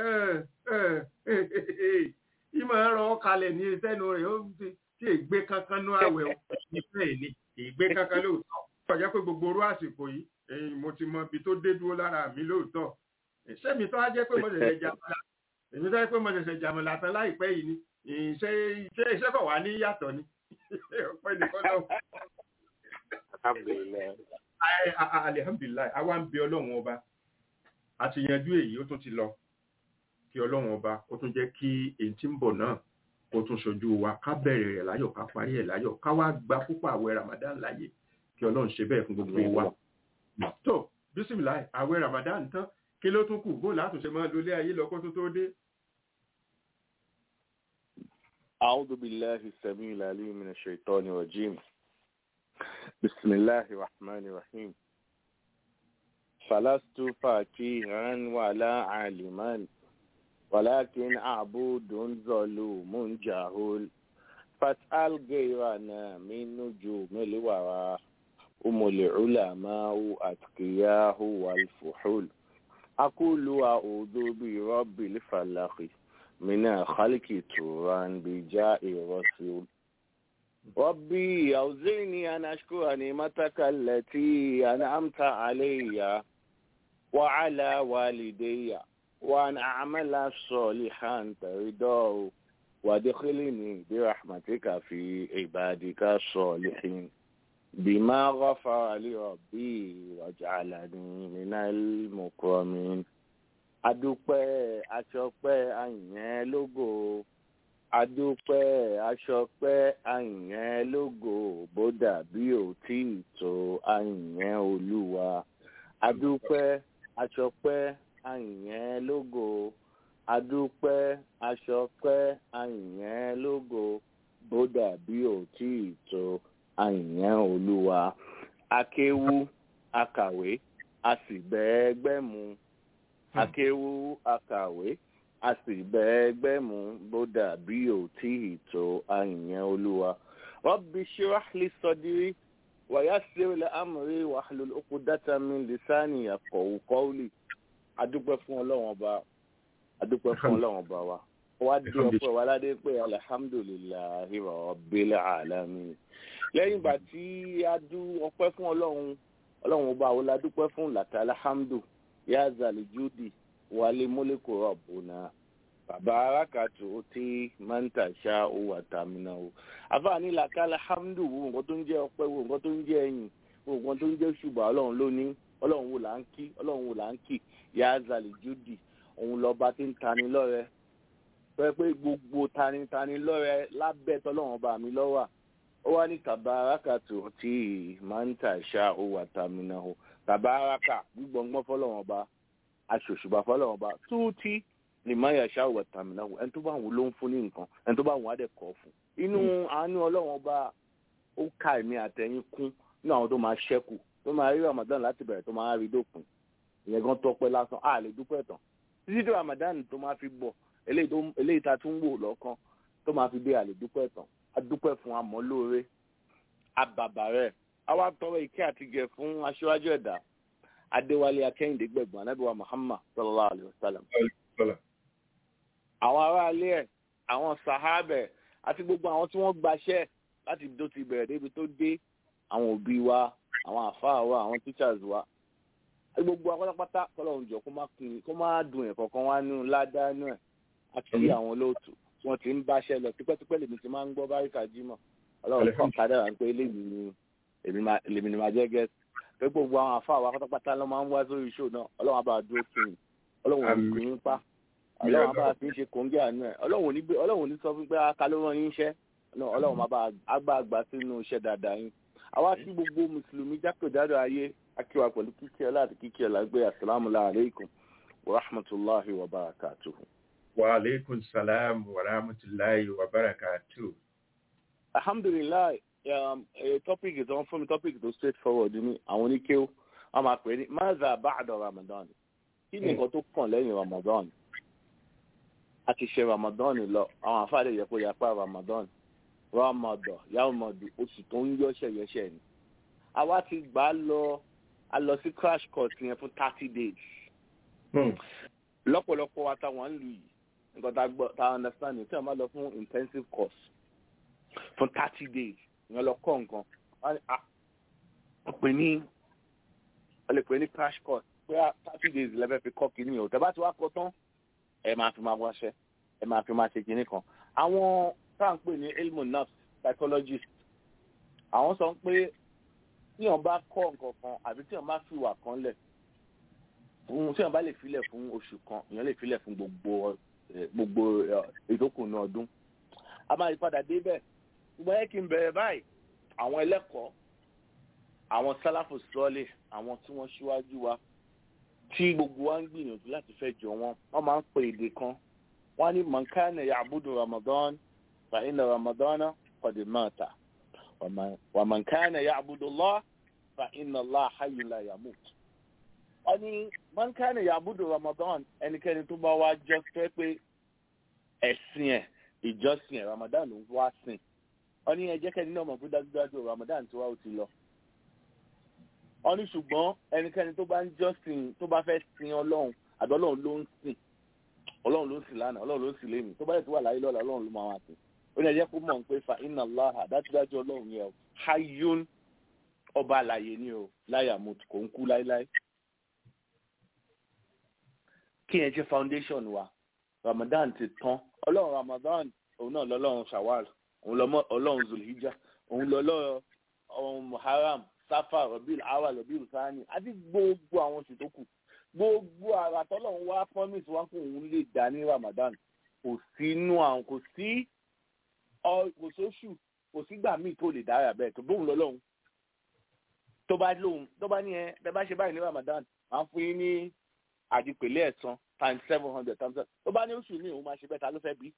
ìmọ̀ ẹ̀rọ kalẹ̀ ní sẹ́nu rẹ̀ ó ti ìgbé kankan ní àwẹ̀ ìfẹ́ ní ìgbé kankan lóòótọ́ ọjọ́ pé gbogbo orú àsìkò yìí mo ti mọ ibi tó dé dúró lára mi lóòótọ́ ṣé mi tó á jẹ́ pé mo ṣẹ̀ṣẹ̀ jàmọ̀lá èmi tó jẹ́ pé mo ṣẹ̀ṣẹ̀ jàmọ̀lá tán láìpẹ́ yìí ni ṣé iṣẹ́ kọ̀ wá ní yàtọ̀ ni ọpẹ́ nìkan náà alihamdulilayi àwa ń bẹ ọlọ́run ọba àti yanjú èyí ó tún ti lọ kí ọlọ́run ọba kó tún jẹ́ kí èyí tí ń bọ̀ náà kó tún ṣojú wa ká bẹ̀rẹ̀ rẹ̀ láyọ̀ ká parí ẹ̀ láyọ̀ ká wá gba púpọ̀ àwẹ̀ ramadan láyè kí ọlọ́run ṣe bẹ́ẹ̀ fún gbogbo wa. tó bísímìláì àwẹ̀ ramadan tán kí ló tún kù bó látúnṣe máa lólé ayé lọ kó tó tó dé. أعوذ بالله السميع العليم من الشيطان الرجيم بسم الله الرحمن الرحيم فلست فقيها ولا عالما ولكن عبود ظلوم جهول فاسأل غيرنا من نجوم الورى هم العلماء أتقياه والفحول أقول أعوذ برب الفلق من خلق توران بجاء رسول ربي أوزعني أن أشكر نعمتك التي أنعمت علي وعلى والدي وأن أعمل صالحا ترضاه وادخلني برحمتك في عبادك الصالحين بما غفر لي ربي واجعلني من المكرمين adúpẹ́ aṣọpẹ́ àyàn lógo adúpẹ́ aṣọpẹ́ àyàn lógo bó dàbí òtí ìtò àyàn olúwa adúpẹ́ aṣọpẹ́ àyàn lógo adúpẹ́ aṣọpẹ́ àyàn lógo bó dàbí òtí ìtò àyàn olúwa akéwú akàwé a sì bẹ́ẹ̀gbẹ́ mu akéwú akàwé a sì bẹ́ẹ̀gbẹ́ mu bó dàbí òtí ìtò àyàn olúwa rabbi shrah li sadri wa yassir li amri wahlul uqdatan min lisani yafqahu qawli adúpẹ́ fún ọlọ́run ọba adúpẹ́ fún ọlọ́run ọba wa wá di ọpẹ́ wa ládé pé alihamudulilayi rabbil alamin lẹ́yìn ìgbà tí a dú ọpẹ́ fún ọlọ́run ọlọ́run ọba àwọn ládúpẹ́ fún làtà alhamdu ya zalijudi wàlé mólíkò rọ̀bùnà bàbá arákàtù ó tí máa ń tàṣà owó àtàmìnà o àfààní làkàlà hamdu wo nǹkan tó ń jẹ́ ọpẹ́ wo nǹkan tó ń jẹ́ ẹ̀yìn wo nǹkan tó ń jẹ́ ṣùgbọ́n ọlọ́run ló ní ọlọ́run wo là ń kí ọlọ́run wo là ń kí yaazali judi òun lọ́ba tí ń tani lọ́rẹ pé pé gbogbo tanitani lọ́rẹ lábẹ́ tọ́lọ́run ọba mi lọ́wà ó wá ní tàbárakàtù tí máa ń tàṣà owó àtàmìnà o tàbáraka gbígbọ́ngbọ́n fọlọ́run ọba aṣòṣùbà fọlọ́run ọba túùtì ni máa yà ṣáà wọ̀ tàmìnà o ẹni tó bá wù ló ń fún ní nǹkan ẹni tó bá wù á dẹ̀ kọ́ fún inú àánú ọlọ́run ọba ó ka èmi àtẹ̀yìn kún ní àwọn tó máa ṣẹ́kù tó máa rí ramadan láti bẹ̀rẹ̀ tó máa rí dópin ìyẹn gan tọpẹ́ lásán a lè dúpẹ́ tán títí tó ramadan tó máa fi bọ̀ eléyìí tó eléyìí tá a tún wò lọ́kàn tó máa fi dé a lè dúpẹ́ tán a dúpẹ́ fún amọ́ lóore abàbà rẹ̀ àwa tọrọ ìkẹ́ àti gẹ̀ fún aṣíwájú ẹ̀dá adéwálé akẹ́yìndé gbẹ̀gbọ́n anábìwá muhammad sallallahu alayhi wa sallam àwọn aráalé ẹ̀ àwọn sàhábẹ̀ àti gbogbo àwọn tí wọ́n gbaṣẹ́ láti tó ti bẹ̀rẹ̀ débi tó dé àwọn òbí wa àwọn àfáà wa àwọn teachers wa gbogbo akọ́lápátá kọ́lọ́run jọ kó má kun kó má dùn ẹ̀ kọ̀ọ̀kan wá nínú ládàánú ẹ̀ àti àwọn olóòtú tí wọ́n ti ń báṣẹ́ lọ tipẹ́tipẹ́ lèmi ti máa ń gbọ́ báríkà jímọ̀ ọlọ́run kàn kádàrà pé eléyìí ni èmi ni màá jẹ́ gẹ́sì pé gbogbo àwọn àfáà wa pátápátá ló máa ń wá sórí show náà ọlọ́run á bá dúró sí i ọlọ́run ò ní kún yín pa ọlọ́run á bá fi ń ṣe kòńgẹ́ àánú ẹ̀ ọlọ́run ò ní sọ fún pé aka ló rán yín iṣẹ́ ọlọ́run á bá àgbà àgbà sínú iṣẹ́ dáadáa yín àwa tí gbogbo mùsùlùmí jákèjádò ayé akíwa pẹ̀lú kíkí ọlá àti kíkí ọlá gbé asalaamu alaykum wa rahmatulahi wa barakatuhu. wa aleykum salaam wa rahmatulahi wa barakatuhu. alhamdulilayi um, a topic is on fún mi topic tó straight forward ni àwọn oníkéw a máa pè ní maza ba'da ramadan kí ni nǹkan tó kàn lẹ́yìn ramadan a ti ṣe ramadan lọ àwọn àfáàdé yẹ kó yapa ramadan ramadan yamadu oṣù tó ń yọṣẹ yọṣẹ ni àwa ti gbà á lọ a lọ sí crash course yẹn fún thirty days lọ́pọ̀lọpọ̀ wa táwọn ń lù yìí nǹkan tá a gbọ́ tá a understand ní tí wọ́n bá lọ fún intensive course fún thirty days ìyẹn lọ kọ́ nǹkan wọ́n pè ní wọ́n lè pè ní crash course pé thirty days lẹ́fẹ̀ẹ́ fi kọ́ kínní o tẹ́ bá ti wá kọ́ tán ẹ máa fi máa wáṣẹ́ ẹ máa fi máa ṣe kínní kan àwọn tá à ń pè ní ilmu nurse psychologist àwọn sọ pé tí wọn bá kọ́ nǹkan kan àbí tí wọn bá fi wà kan lẹ̀ fún tí wọn bá lè filẹ̀ fún oṣù kan èèyàn lè filẹ̀ fún gbogbo gbogbo ìdókùnú ọdún a máa padà débẹ̀ ṣùgbọ́n yẹ kí n bẹ̀rẹ̀ báyìí àwọn ẹlẹ́kọ̀ọ́ àwọn sálàfù sọ́ọ̀lì àwọn tí wọ́n ṣíwájú wa tí gbogbo wa ń gbìyànjú láti fẹ́ jọ wọn wọ́n máa ń pè èdè kan wọ́n á ní mọ̀nkánà ya'budu ramadan fa inna ramadana qad mata ومن كان يعبد الله فإن الله حي لا يموت wọ́n ní man kana ya'budu Ramadan ẹnikẹ́ni tó bá wá jọ fẹ́ pé ẹ̀sìn ẹ̀ ìjọsìn ẹ̀ Ramadan ló ń wá sìn wọ́n ní ẹjẹ́ kẹ́ni náà mọ̀ pé dájúdájú Ramadan tí wá ó ti lọ. wọ́n ní ṣùgbọ́n ẹnikẹ́ni tó bá ń jọ́sìn tó bá fẹ́ sin Ọlọ́run àbí Ọlọ́run ló ń sìn Ọlọ́run ló ń sìn lánàá Ọlọ́run ló ń sìn lẹ́nu tó bá yẹ tó wà láyé lọ́la Ọlọ́run ló máa wà sìn ó ní ẹjẹ́ kó mọ̀ pé fa inna Allah dájúdájú ọlọ́run yẹn o hayun ọba àlàyé ni o láyà mo kò ń kú láéláé. kí yẹn jẹ́ foundation wa Ramadan ti tán ọlọ́run Ramadan òun náà lọ́lọ́run Shawwal òun lọ́mọ ọlọ́run Zulhijja òun lọ́lọ́run Muharram Safar Rabiul Awwal Rabiul Thani àti gbogbo àwọn oṣù tó kù gbogbo àrà tọ́lọ́run wá promise wá kó òun lè dá ní Ramadan kò sínú àwọn kò sí kò sóṣù kò sígbà míì tó lè dára bẹ́ẹ̀ tó bóun lọ lọ́hùn tó bá lóhùn tó bá ní ẹ bẹ bá ṣe báyìí ní Ramadan máa ń fún yín ní àdìpèlé ẹ̀sán times seven hundred times seven tó bá ní oṣù ní òun máa ṣe bẹ́ẹ̀ ta ló fẹ́ bí.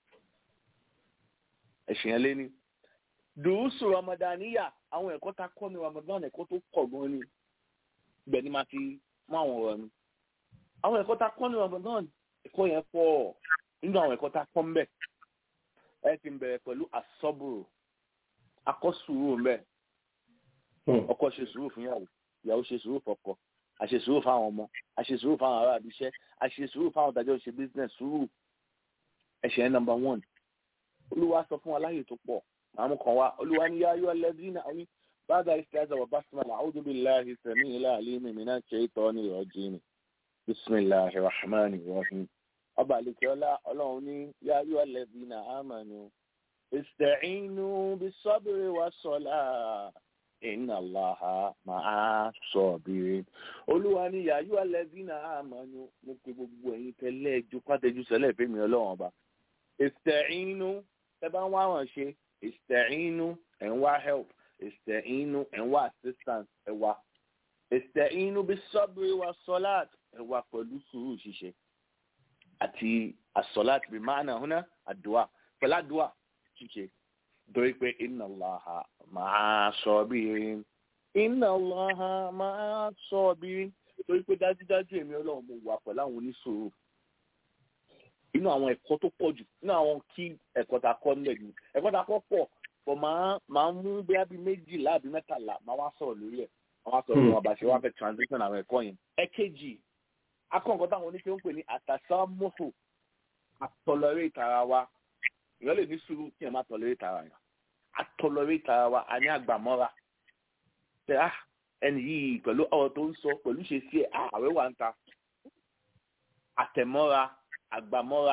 ẹ̀sìn yẹn lé ní. dùúsù Ramadaniya àwọn ẹ̀kọ́ ta kọ́ ní Ramadan ẹ̀kọ́ tó pọ̀ gan ni ibẹ̀ ni máa ti mú àwọn ọ̀rọ̀ mi. àwọn ẹ̀kọ́ ta kọ́ ní Ramadan ẹ̀kọ́ yẹn pọ̀ nínú àwọn ẹ̀kọ́ ta kọ́ ń bẹ̀ ẹ ti bẹ̀rẹ̀ pẹ̀lú asọ́bùrù akọ́sùrù mbẹ́ ọkọ ṣe sùúrù fún yàwó ìyàwó ṣe sùúrù fọ́kọ àṣe sùúrù fáwọn ọmọ àṣe sùúrù fáwọn ará àbíṣẹ́ àṣe sùúrù fáwọn tàjọ ṣe business sùúrù ẹ̀ṣẹ̀ number one olúwa sọ fún wa láyè tó pọ̀ àwọn kan wá olúwa ní yáyọ alladhina àní ba'da isti'aza wa basmala a'udhu billahi sami'il alim minash shaitani rajim bismillahir rahmanir rahim ọba àlekè ọlá ọlọ́run ní yáyọ alladhina amanu ista'inu bis-sabri was-salah inna Allaha ma'a sabirin olúwa ní yáyọ alladhina amanu mo pe gbogbo ẹ̀yin tẹ́lẹ̀ ẹjọ́ pàtẹ́jú sẹ́lẹ̀ fẹ́mi ọlọ́run ọba ista'inu ẹ bá ń wá wọn ṣe ista'inu ẹ̀ ń wá help ista'inu ẹ̀ ń wá assistance ẹ̀ wá ista'inu bis-sabri was-salat ẹ̀ wá pẹ̀lú sùúrù ṣíṣe àti as-salat bí máàna húnná àdúà pẹ̀lú àdúà ṣíṣe torí pé inna Allaha ma'a sabirin inna Allaha ma'a sabirin torí pé dájúdájú èmi ọlọ́run mo wà pẹ̀lú àwọn oníṣòro inú àwọn ẹ̀kọ́ tó pọ̀ jù inú àwọn kí ẹ̀kọ́ ta kọ́ nílẹ̀ yìí ẹ̀kọ́ ta kọ́ pọ̀ pọ̀ máa máa mú bóyá bíi méjìlá àbí mẹ́tàlá máa wá sọ̀rọ̀ lórí ẹ̀ máa wá sọ̀rọ̀ lórí wọn bá ṣe wá fẹ́ transition àwọn ẹ̀kọ́ yẹn. ẹ̀kejì akọ̀ǹkọ́ táwọn oníṣẹ́ ń pè ní àtàsámọ́fò àtọ̀lọ́rẹ́ ìtara wa ìyọ́ lè ní sùúrù kí ẹ má tọ̀lọ́rẹ́ ìtara yẹn àtọ̀lọ́rẹ́ ìtara wa a ní àgbàmọ́ra tẹ á ẹni yìí pẹ̀lú ọ̀rọ̀ tó ń sọ pẹ̀lú ṣe sí ẹ̀ àwẹ̀ wà ń ta àtẹ̀mọ́ra àgbàmọ́ra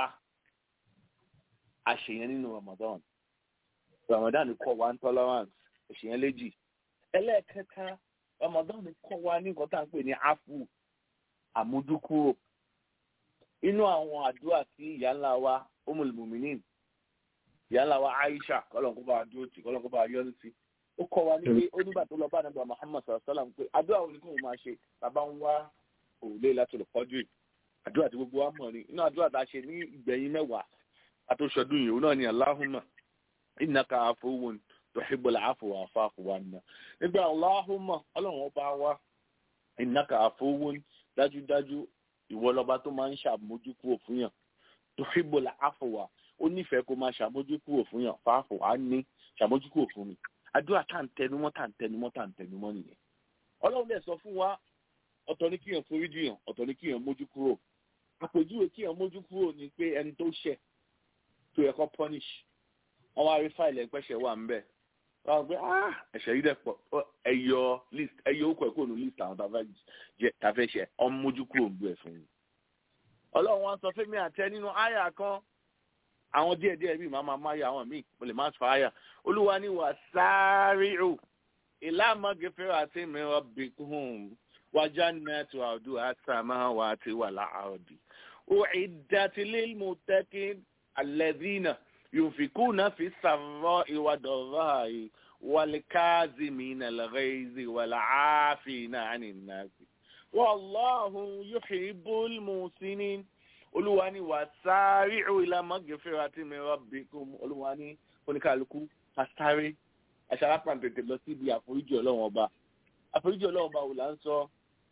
àṣeyẹn nínú Ramadan Ramadan kọ́ wa ń tolerance àṣeyẹn léjì ẹlẹ́ẹ̀kẹta Ramadan kọ́ wa ní nǹkan tá à ń pè ní afu àmójúkúrò inú àwọn àdúrà tí ìyá ńlá wa Ummul Mu'minin ìyá ńlá wa Aisha kọ́lọ́nkó bá dúró tì kọ́lọ́nkó bá yọ́nú sí ó kọ́ wa ní pé ó nígbà tó lọ bá nàbà Muhammad sallallahu alaihi wasallam pé àdúrà wo ni kò máa ṣe tàbá ń wá òrùlé láti lè kọjú yìí àdúrà tí gbogbo wa mọ̀ ni inú àdúrà tá a ṣe ní ìgbẹ̀yìn mẹ́wàá àtòṣọdún yìí òun náà ni Allahumma innaka afuwun tuhibbul afwa fa'fu anna nígbà Allahumma ọlọ́run ọba wa innaka afuwun dájúdájú ìwọ lọba tó máa ń ṣàmójúkúrò fún yàn tuhibbul afwa ó nífẹ̀ẹ́ kó máa ṣàmójúkúrò fún yàn fa'fu anni ṣàmójúkúrò fún mi àdúrà tá à ń tẹnumọ́ tá à ń tẹnumọ́ tá à ń tẹnumọ́ nìyẹn ọlọ́run dẹ̀ sọ fún wa ọ̀tọ̀ ní kíyàn foríjì yàn ọ̀tọ̀ ní kíyàn mójú kúrò àpèjúwe kíyàn mójú kúrò ni pé ẹni tó ṣẹ̀ tó yẹ kó punish wọn wá rí fáìlì ẹgbẹ́sẹ̀ wà ń bẹ̀ wọn gbé ah ẹ̀ṣẹ̀ yìí dẹ̀ pọ̀ ẹ̀yọ list ẹ̀yọ okò ẹ̀kọ́ ní list àwọn tàfẹ́ ṣẹ̀ ọmọ mójú kúrò ń bú ẹ̀ fún mi. ọlọ́run wọn sọ fẹ́mi àtẹ nínú àyà kan àwọn díẹ̀díẹ̀ bíi màmá máyà àwọn míì mo lè má sọ àyà olúwa ni wà sáré o ìlànà gẹfẹ́ àti mìíràn bìkún وجنات عرضها السماوات والأرض أعدت للمتقين الذين ينفقون في السراء والضراء والكاظمين الغيظ والعافين عن الناس والله يحب المحسنين Olúwa ni wasari'u ila magfirati min rabbikum Olúwa ni oníkàlùkù kásáré aṣáájú tètè lọ síbi àforíjì Ọlọ́run ọba àforíjì Ọlọ́run ọba wò là ń sọ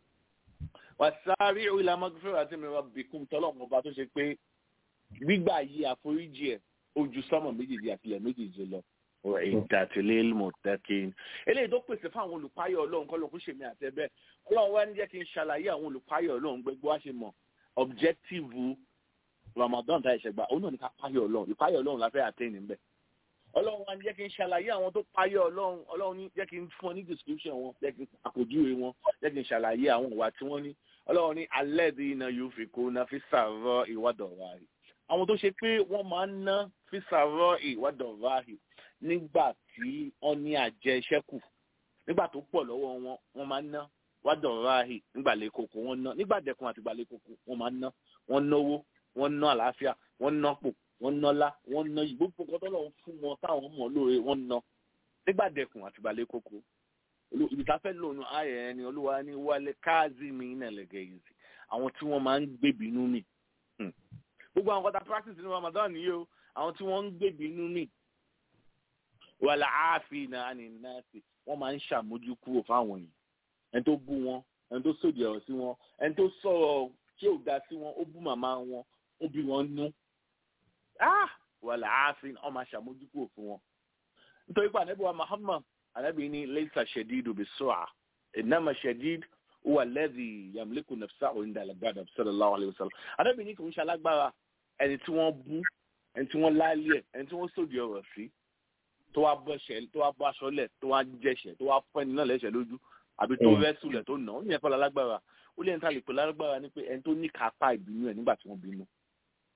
wasari'u ila magfirati min rabbikum tọ́lọ́run ọba tó ṣe pé gbígbà yí àforíjì ẹ̀ ojú sọ́mọ̀ méjèèjì àtìlẹ̀ méjèèjì lọ ìdàtìlẹ̀ mọ̀tẹ́kìn eléyìí tó pèsè fún àwọn olùpáyọ̀ Ọlọ́run kọ́ ló kó ṣèmi àtẹ́bẹ́ Ọlọ́run wá ní jẹ́ kí n ṣàlàyé àwọn olùpáyọ̀ Ọlọ́run gbogbo wá ṣe mọ̀ objective Ramadan tá ìṣẹ̀gbà òun náà ní ká páyọ̀ Ọlọ́run ìpáyọ̀ Ọlọ́run la fẹ́ àtẹ́yìn níbẹ̀ Ọlọ́run wá ní jẹ́ kí n ṣàlàyé àwọn tó páyọ̀ Ọlọ́run Ọlọ́run ní jẹ́ kí n fún ọ ní description wọn jẹ́ kí n àpèjúwe wọn jẹ́ kí n ṣàlàyé àwọn ìwà tí wọ́n ní Ọlọ́run ní alladhina yunfikuna fi sarra'i wad-dharra'i àwọn tó ṣe pé wọ́n máa ń ná fi sarra'i wad-dharra'i nígbà tí wọ́n ní àjẹṣẹ́kù nígbà tó pọ̀ lọ́wọ́ wọn wọ́n máa ń ná wad-dharra'i nígbà lẹ́kọ̀ọ́kọ́ wọ́n ná nígbà dẹ̀kun àti gbàlẹ́kọ̀ọ́kọ́ wọ́n máa ń ná wọ́n náwó wọ́n ná àlàáfíà wọ́n ná pò wọ́n nọ́lá wọ́n ná yìí gbogbo nǹkan tó lọ́wọ́ fún wọn táwọn mọ̀ lóore wọ́n ná nígbà dẹ̀kun àti gbàlẹ́kọ̀ọ́kọ́ ibi tá a fẹ́ lò nù ayẹ̀ ẹni olúwa ní wálé káàzì mi ní ẹlẹ́gẹ̀ yìí sí àwọn tí wọ́n máa ń gbèbínú mi gbogbo àwọn kọta practice ní Ramadan yìí o àwọn tí wọ́n ń gbèbínú mi wàlà áàfin náà ní nọ́ọ̀sì wọ́n máa ń ṣàmójú kúrò fáwọn yìí ẹni tó bú wọn ẹni tó sòdì ọ̀rọ̀ sí wọn ẹni tó sọ̀rọ̀ tí ò dá sí wọn ó bú màmá wọn ó bí wọn nú wàlà áàfin wọ́n máa ṣàmójú kúrò fún wọn nítorí pé ànábì wa Muhammad anabi ni leisa shadidu bisu'a inama shadid huwa alladhi yamliku nafsahu inda al-ghadab sallallahu alayhi wa sallam anabi ni kò ń ṣalágbára ẹni tí wọ́n bú ẹni tí wọ́n láálẹ̀ ẹni tí wọ́n sòdì ọ̀rọ̀ sí tó wá bọ́ṣẹ̀ tó wá bọ́ aṣọ lẹ̀ tó wá jẹ̀ṣẹ̀ tó wá fọ́ ẹni náà lẹ́ṣẹ̀ lójú àbí tó rẹ́sù lẹ̀ tó nà ó ní ẹ̀kọ́ lálágbára ó lẹ́yìn tá a lè pè lálágbára ni pé ẹni tó ní kápá ìbínú ẹ̀ nígbà tí wọ́n bínú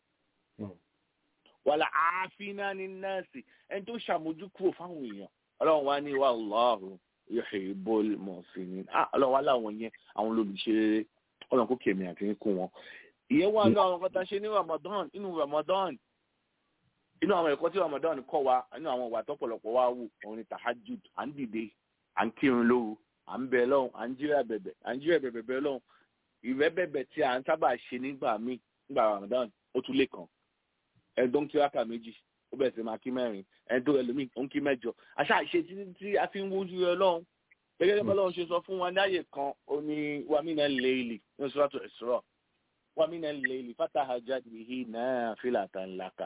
wàlà àáfínà ní nọ́ọ̀sì ẹni tó ṣàmójúkúrò fáwọn èèyàn ọlọ́run wá ní wallahu yuhibbul muhsinin ọlọ́run wá láwọn yẹn àwọn olùṣe rere ọlọ́run kò kèmí àti ń kún wọn. ìyẹn wà ní àwọn kan tá a ṣe ní Ramadan inú Ramadan inú àwọn ẹ̀kọ́ tí Ramadan kọ́ wa inú àwọn ìwà tọ́pọ̀lọpọ̀ wa wù òun ni tahajjud à ń dìde à ń kírun lóru à ń bẹ lọ́hùn à ń jíra bẹ̀bẹ̀ à ń jíra bẹ̀bẹ̀ bẹ̀ lọ́hùn ìrẹ́ bẹ̀bẹ̀ tí à ń sábà ṣe nígbà míì nígbà Ramadan ó tún lè kàn ẹ̀dọ́ ń kíráka méjì ó bẹ̀rẹ̀ sí máa kí mẹ́rin ẹ̀dọ́ ẹlòmíì ó ń kí mẹ́jọ àṣà àṣe títí tí a fi ń wójú rẹ lọ́hùn gẹ́gẹ́ bí Ọlọ́run ṣe sọ fún wa ní àyè kan ó ní wàmínà lẹ́ẹ̀lì ní Suratu Isra wàmínà lẹ́ẹ̀lì fatahajjad bihi nafilatan laka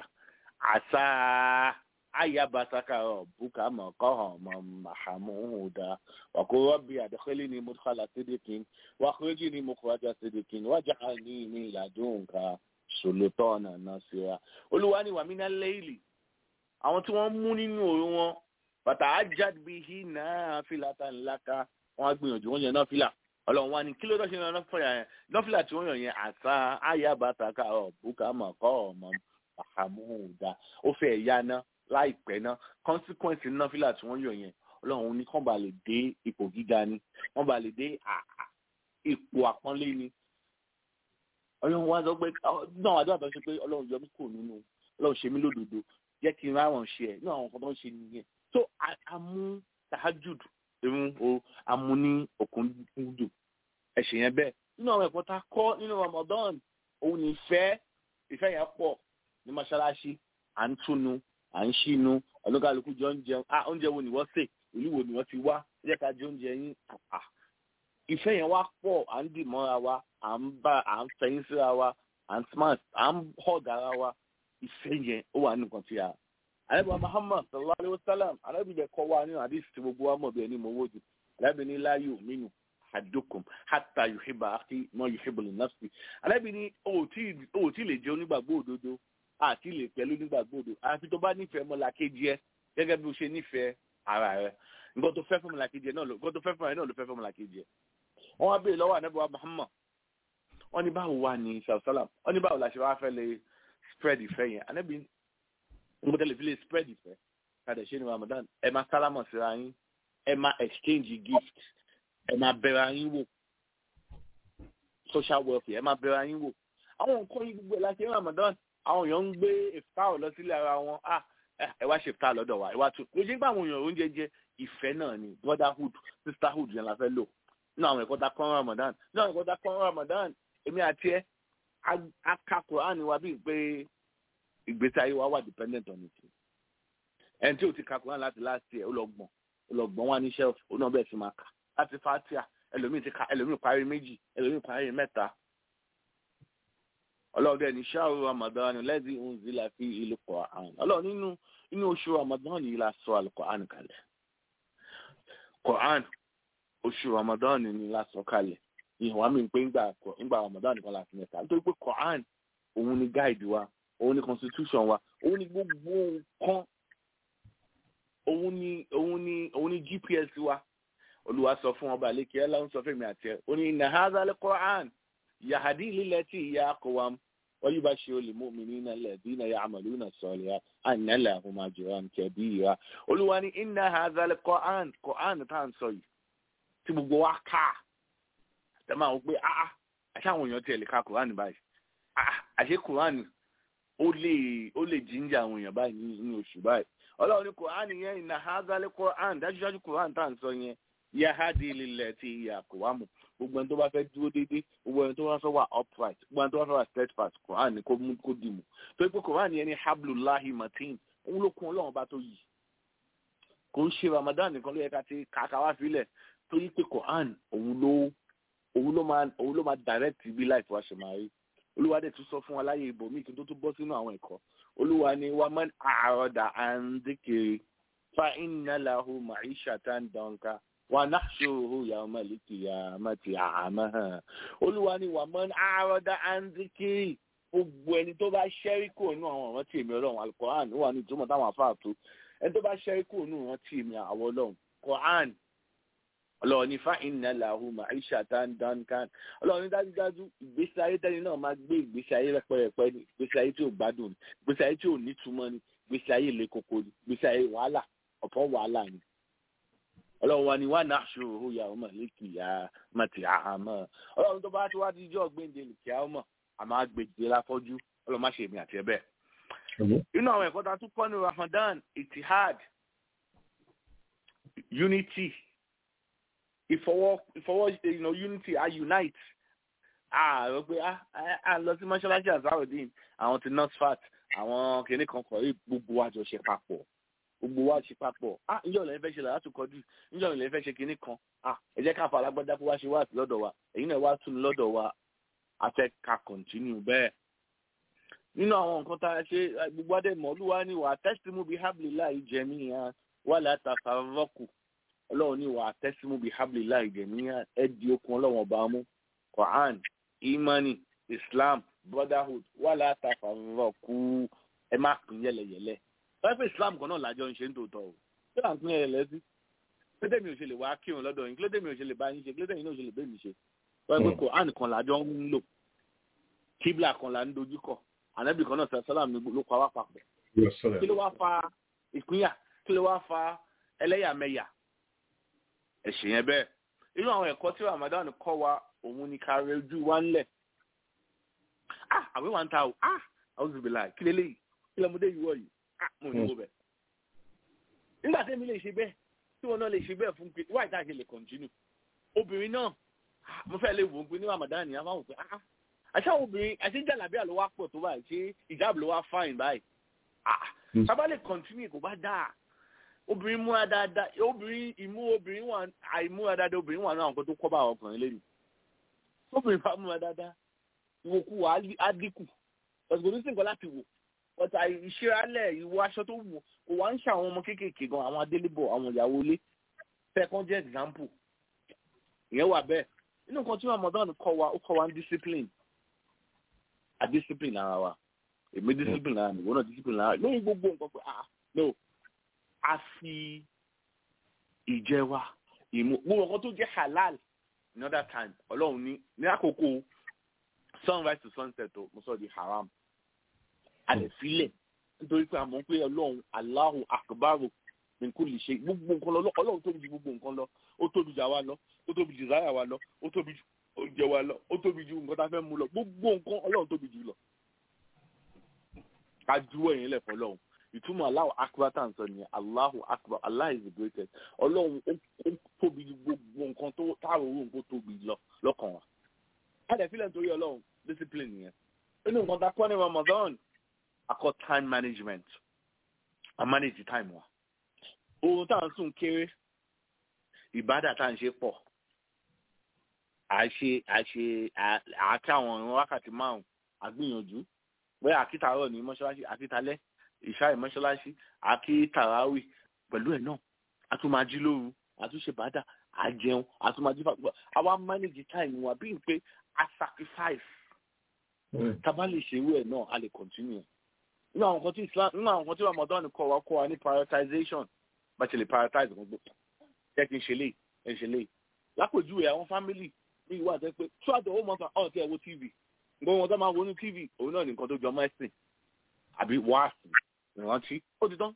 àṣà ayabasaka buka mọ̀kọ́hàn mahamuda wàkó rọ́bì àdékọ́lé ni mudkhala sidikin wàkúrẹ́jì ni mukhraja sidikin waj'alni min ladunka sultana nasira olúwa ni wàmínà lẹ́ẹ̀lì àwọn tí wọ́n mú nínú òru wọn bàtà ajad bihi nafilatan laka wọ́n á gbìyànjú wọ́n yẹn náfìlà ọlọ́run wa ni kí ló dọ́ ṣe yan náfìlà yẹn náfìlà tí wọ́n yàn yẹn àṣà ayabasaka buka mọ̀kọ́hàn àhàmúhùdá ó fẹ́ ẹ̀yá ná láìpẹ́ ná consequence náfìlà tí wọ́n yọ yẹn ọlọ́run ní kàn bá lè dé ipò gíga ni wọ́n bá lè dé ipò àpọ́nlé ni ọlọ́run wá sọ pé náà àdúrà tó ń ṣe pé ọlọ́run yọ mí kúrò nínú ọlọ́run ṣe mí lódodo jẹ́ kí n ráwọn ṣe ẹ̀ ní àwọn nǹkan tó ń ṣe nìyẹn tó amú tahajud irun o amú ní òkúndùn ẹ̀ṣẹ̀ yẹn bẹ́ẹ̀ nínú àwọn ẹ̀kọ́ tá a kọ́ nínú Ramadan òun ní ìfẹ́ ìfẹ́ yẹn pọ̀ ní mọ́ṣáláṣí à ń túnu à ń ṣínú ọlọ́kàlùkù jọ ń jẹun ah oúnjẹ wo ni wọ́n sè ìlú wo ni wọ́n ti wá ẹ jẹ́ ká jẹ oúnjẹ yín àpà ìfẹ́ yẹn wá pọ̀ à ń dì mọ́ra wa à ń bá à ń fẹ̀yìn síra wa à ń smart à ń hug ara wa ìfẹ́ yẹn ó wà nìkan tí a. àlẹ́bàá Muhammad sallallahu alayhi wa sallam alábìlẹ̀ kọ́ wa nínú àdìsí tí gbogbo wa mọ̀ bí ẹni mọ̀ owó jù alábìlẹ̀ la yu'minu ahadukum hatta yuhibba akhi ma yuhibbu li nafsi alábìlẹ̀ o ò tí lè jẹ́ onígbàgbọ́ òdodo àti lè pẹ̀lú nígbàgbọ́ òdodo àfi tó bá nífẹ̀ẹ́ mọ́làkejì ẹ gẹ́gẹ́ bí o ṣe nífẹ̀ẹ́ ara rẹ nǹkan tó fẹ́ fún mọ́làkejì ẹ náà ló nǹkan tó fẹ́ fún ẹ náà ló fẹ́ fún mọ́làkejì ẹ. wọ́n wá béèrè lọ́wọ́ ànábì wa Muhammad wọ́n ní báwo wà ní sàlùsálàm wọ́n ní báwo la ṣe wá fẹ́ lè spread ìfẹ́ yẹn ànábì nǹkan tẹ́lẹ̀ fi lè spread ìfẹ́ kàdé ṣe ní Ramadan ẹ máa sálámọ̀ síra yín ẹ máa exchange gift ẹ máa bẹ̀rẹ̀ yín wò social welfare ẹ máa bẹ̀rẹ̀ yín wò àwọn nǹkan yìí gbogbo ẹ̀ láti ní Ramadan àwọn èèyàn ń gbé ìftáwọ̀ lọ sílé ara wọn ah ẹ wá ṣe ìftáwọ̀ lọ́dọ̀ wa ẹ wá tún lójú nígbà àwọn èèyàn oúnjẹ jẹ ìfẹ́ náà ni brotherhood sisterhood yẹn la fẹ́ lò nínú àwọn ẹ̀kọ́ tá kọ́ Ramadan nínú àwọn ẹ̀kọ́ tá kọ́ Ramadan èmi àti ẹ aka Quran wa bíi pé ìgbésí ayé wa wà dependent on it ẹni tí o ti ka Quran láti last year ó lọ gbọ̀n ó lọ gbọ̀n wá ní shelf ó náà bẹ̀rẹ̀ sí máa kà láti fatia ẹlòmíì ti ka ẹlòmíì parí méjì ẹlòmíì parí mẹ́ta ọlọ́run ní ṣáàrù ramadan lẹ́dí unzila fi ìlú Qur'an ọlọ́run nínú inú oṣù ramadan yìí la sọ al-Qur'an kalẹ̀ Qur'an oṣù ramadan ni la sọ kalẹ̀ ìhùwà mi pé ńgbà ramadan nìkan la fi mẹ́ta nítorí pé Qur'an òun ni guide wa òun ni constitution wa òun ni gbogbo nǹkan òun ni òun ni òun ni GPS wa olùwà sọ fún ọba àlekè ẹ láwọn sọ fún mi àti ẹ ó ní inna hadha al-Qur'an yahadi lilati hiya aqwam ويبشر المؤمنين الذين يعملون الصالحات أن لهم أجرا كبيرا Olúwa ní إن هذا القرآن قرآن tá à ń sọ yìí tí gbogbo wa kà tẹ́ máa wọ pé ah àṣà àwọn èèyàn tiẹ̀ lè ka Quran báyìí ah àṣé Quran ó lè ó lè jíjà àwọn èèyàn báyìí ní oṣù báyìí Ọlọ́run ní Quran yẹn إن هذا القرآن dájúdájú Quran tá à ń sọ yẹn yahadi lilati hiya aqwam gbogbo ẹni tó bá fẹ́ dúró déédéé gbogbo ẹni tó bá fẹ́ wà upright gbogbo ẹni tó bá fẹ́ wà steadfast Quran ni kó mú kó dì mú torí pé Quran yẹn ni hablulahi matin òun ló kún ọlọ́run bá tó yìí kò ń ṣe Ramadan nìkan ló yẹ ká ti kàkà wá sílẹ̀ torí pé Quran òun ló òun ló máa òun ló máa direct bí life wa ṣe máa rí olúwa dẹ̀ tún sọ fún wa láyé ibòmíì kí n tó tún bọ́ sínú àwọn ẹ̀kọ́ olúwa ni wa man a'rada an dhikri fa inna lahu ma'ishatan danka wa nahshuruhu yawmal qiyamati a'ma olúwa ni wa man a'rada an dhikri gbogbo ẹni tó bá ṣẹ́rí kúrò nínú àwọn ọ̀rọ̀ tí èmi ọlọ́run alukoran wà ní ìtumọ̀ táwọn afáà tó ẹni tó bá ṣẹ́rí kúrò nínú ọ̀rọ̀ tí èmi àwọ̀ ọlọ́run koran ọlọ́run ní fáìn náà làwọn maisha dandan ọlọ́run ní dájúdájú ìgbésí ayé tẹ́ni náà máa gbé ìgbésí ayé rẹpẹrẹpẹ ni ìgbésí ayé tí ò gbádùn ni ìgbésí ayé tí ò nítumọ̀ ni ìgbésí ayé ilé koko ni ìgbésí ayé wàhálà ọ̀pọ̀ wàhálà ni ọlọ́run wa ni wà náà ṣòro ya ọmọ lẹ́kì ya mọ̀tì àhámọ́ ọlọ́run tó bá ti wá díjọ́ gbéǹde lùkì àmọ́ àmọ́ àgbèjì láfọ́jú ọlọ́run má ṣe èmi àti ẹ bẹ́ẹ̀. inú àwọn ẹ̀kọ́ ta tún kọ́ ní ramadan itihad unity ìfọwọ́ ìfọwọ́ you know, unity a unite ààrẹ pé a lọ sí mọ́ṣáláṣí azarudeen àwọn ti nurse àwọn kìnnì kan kọ̀ rí gbogbo wa jọ ṣe papọ̀ gbogbo wa ṣe papọ̀ ah ǹjẹ́ òun lè fẹ́ ṣe làá tún kọjú ǹjẹ́ òun lè fẹ́ ṣe kìnnì kan ah ẹ jẹ́ ká fa alágbádá kó wá ṣe wá sí lọ́dọ̀ wa èyí náà wá tún lọ́dọ̀ wa a fẹ́ ká continue bẹ́ẹ̀. nínú àwọn nǹkan tá a ṣe gbogbo adé mọ́lúwa ni wà á tẹ́símù bíi hábìlì jẹ̀mí ya wà láta fàrọ́kù ọlọ́run ni wà á tẹ́símù bíi hábìlì jẹ̀mí ya ẹ di okun ọlọ́run ọba mú quran imani islam brotherhood wà láta fàrọ́kù ẹ má pín yẹlẹyẹlẹ pẹ́pẹ́ islam kan náà lájọ ń ṣe ń tòótọ́ o kí là ń pín yẹlẹyẹlẹ sí kílódé mi ò ṣe lè wá kírun lọ́dọ̀ yín kílódé mi ò ṣe lè bá yín ṣe kílódé yín náà ò ṣe lè bẹ́ẹ̀ mi ṣe wọ́n pẹ́ quran kan lájọ ń lò kíbla kan là ń dojú kọ ànábì kan náà sọ sọlá mi ló pa wá papọ̀ kí ló wá fa ìpínyà kí ló wá fa ẹlẹ́yàmẹ̀yà ẹ̀sìn yẹn bẹ́ẹ̀ inú àwọn ẹ̀kọ́ tí ramadan kọ́ wa òun ni ká rẹ ojú wa ńlẹ̀ ah àwẹ̀ wa ń ta o ah àwọn zùbìlà kí lélẹ́yìí kí lọ́mọdé yìí wọ̀ yìí ah mo ní wo bẹ̀. nígbà tí èmi lè ṣe bẹ́ẹ̀ tí wọn náà lè ṣe bẹ́ẹ̀ fún pé wáyé tá a ṣe lè kọ̀ntínú obìnrin náà mo fẹ́ lè wò ó pé ní ramadan ni a máa wò pé ah àṣà obìnrin àṣẹ jàlábíà ló wá pọ̀ tó báyìí ṣé ìjáàbù ló wá fáìn báyìí ah sábà lè kọ̀ntínú kò bá dáa obìnrin múra dáadáa obìnrin ìmú obìnrin wà àìmúra dáadáa obìnrin wà náà nǹkan tó kọ́ bá ọkùnrin lẹ́nu obìnrin bá múra dáadáa ìwòkú wà á dínkù ọ̀sùn kò ní sí nǹkan láti wò ọ̀tà ìṣeralẹ̀ ìwọ aṣọ tó wù kò wá ń ṣe àwọn ọmọ kéékèèké gan àwọn adélébọ̀ àwọn ìyàwó ilé second jẹ́ example ìyẹn wà bẹ́ẹ̀ nínú nǹkan tí Ramadan kọ́ wa ó kọ́ wa ní discipline a discipline ara wa èmi discipline ara mi ìwọ náà discipline ara lórí gbogbo nǹkan pé ah no a fi ìjẹ wa ìmú gbogbo nǹkan tó jẹ́ halal another time ọlọ́run ní ní àkókò sunrise to sunset o mo sọ di haram a lè filẹ̀ nítorí pé a mọ̀ pé ọlọ́run Allahu akbaru min kulli shay gbogbo nǹkan lọ ọlọ́run tóbi ju gbogbo nǹkan lọ ó tóbi ju àwa lọ ó tóbi ju záyà wa lọ ó tóbi ju oúnjẹ wa lọ ó tóbi ju nǹkan tá a fẹ́ mú lọ gbogbo nǹkan ọlọ́run tóbi jù lọ. ká juwọ́ yẹn lẹ̀ fọlọ́run ìtumọ̀ Allahu akbar tá à ń sọ nìyẹn Allahu akbar Allah is the greatest ọlọ́run ó tóbi ju gbogbo nǹkan tó táàrọ̀ owó nǹkan tóbi lọ lọ́kàn wa. a lè filẹ̀ nítorí ọlọ́run discipline nìyẹn. inú nǹkan tá a kọ́ ní Ramadan a kọ́ time management a manage time wa. ohun tá à ń sùn kéré ìbádà tá à ń ṣe pọ̀ àṣe àṣe àti àwọn ìrún wákàtí márùn àgbìyànjú bóyá àkítàárọ̀ ní mọ́ṣáláṣí àkítálẹ́ ìṣáì mọ́ṣáláṣí àkítàráwì pẹ̀lú ẹ̀ náà a tún máa jí lóru a tún ṣe bàdà a jẹun a tún máa jí fàgbọ́ àwa manage time wa bí n pé a sacrifice tábà lè ṣerú ẹ̀ náà a lè continue nínú àwọn nǹkan tí Islam nínú àwọn nǹkan tí Ramadan kọ́ wa kọ́ wa ní prioritization bá ṣe lè prioritize gbogbo jẹ́ kí n ṣe lè ẹ̀ ṣe lè lápèjúwe àwọn family ní ìwà àti pé throughout the whole month ọ̀ tí ẹ wo tv nǹkan wọn tó máa wo ní tv òun náà ní nǹkan tó jọ mọ́ ẹ̀sìn àbí wáàsì ìrántí ó ti tán.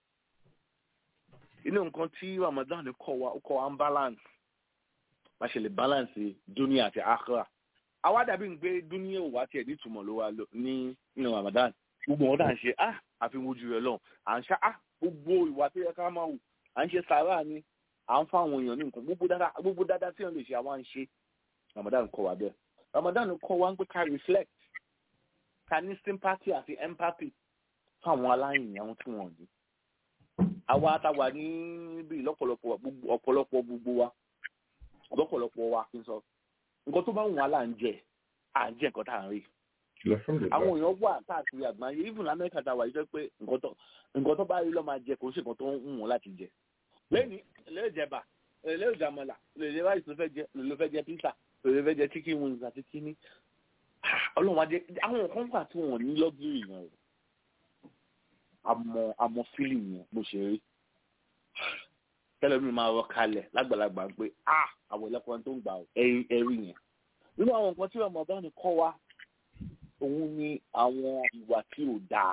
inú nǹkan tí Ramadan kọ́ wa ó kọ́ wa ń balance bá ṣe lè balance dunia àti akhira àwa dàbí ń gbé dunia ò wá tiẹ̀ nítumọ̀ ló wa ní inú Ramadan gbogbo wọn dà ń ṣe ah àfi wojú rẹ lọ à ń ṣá ah gbogbo ìwà tó yẹ ká máa wù à ń ṣe sàárà ni à ń fáwọn èèyàn ní nǹkan gbogbo dáadáa gbogbo dáadáa tí wọn lè ṣe àwọn à ń ṣe Ramadan kọ́ wa bẹ́ẹ̀ Ramadan kọ́ wa ń pé ká reflect ká ní sympathy àti empathy fáwọn aláìní àwọn tí wọn ní. àwa táwa níbí lọ́pọ̀lọpọ̀ ọ̀pọ̀lọpọ̀ gbogbo wa lọ́pọ̀lọpọ̀ wa kí n sọ nǹkan tó bá wù wá là ń jẹ à ń jẹ nǹkan tá à ń rí. àwọn èèyàn wà káàkiri àgbáyé even Amẹ́ríkà táwa yìí jẹ́ pé nǹkan tó bá rí lọ́ máa jẹ kò ń ṣe nǹkan tó ń wù wọ́n láti jẹ. lẹ́ni lẹ́yìn ìjẹba lẹ́yìn ìjàmọ̀là lẹ́yìn ráìsì ló fẹ́ jẹ ló fẹ́ jẹ pizza ló fẹ́ jẹ chicken wings àti kíní ọlọ́run adé àwọn kan wà tí wọ́n ní lọ́gìrì yẹn o àmọ́ àmọ́ fílì yẹn bó ṣe rí tẹ́lẹ̀ mi máa rọ kalẹ̀ lágbàlagbà pé a àwọn ẹlẹ́kọ̀ọ́ tó ń gbà ẹ̀rí yẹn nínú àwọn nǹkan tí ọmọ ọba ni kọ́ wa òun ni àwọn ìwà tí ò dáa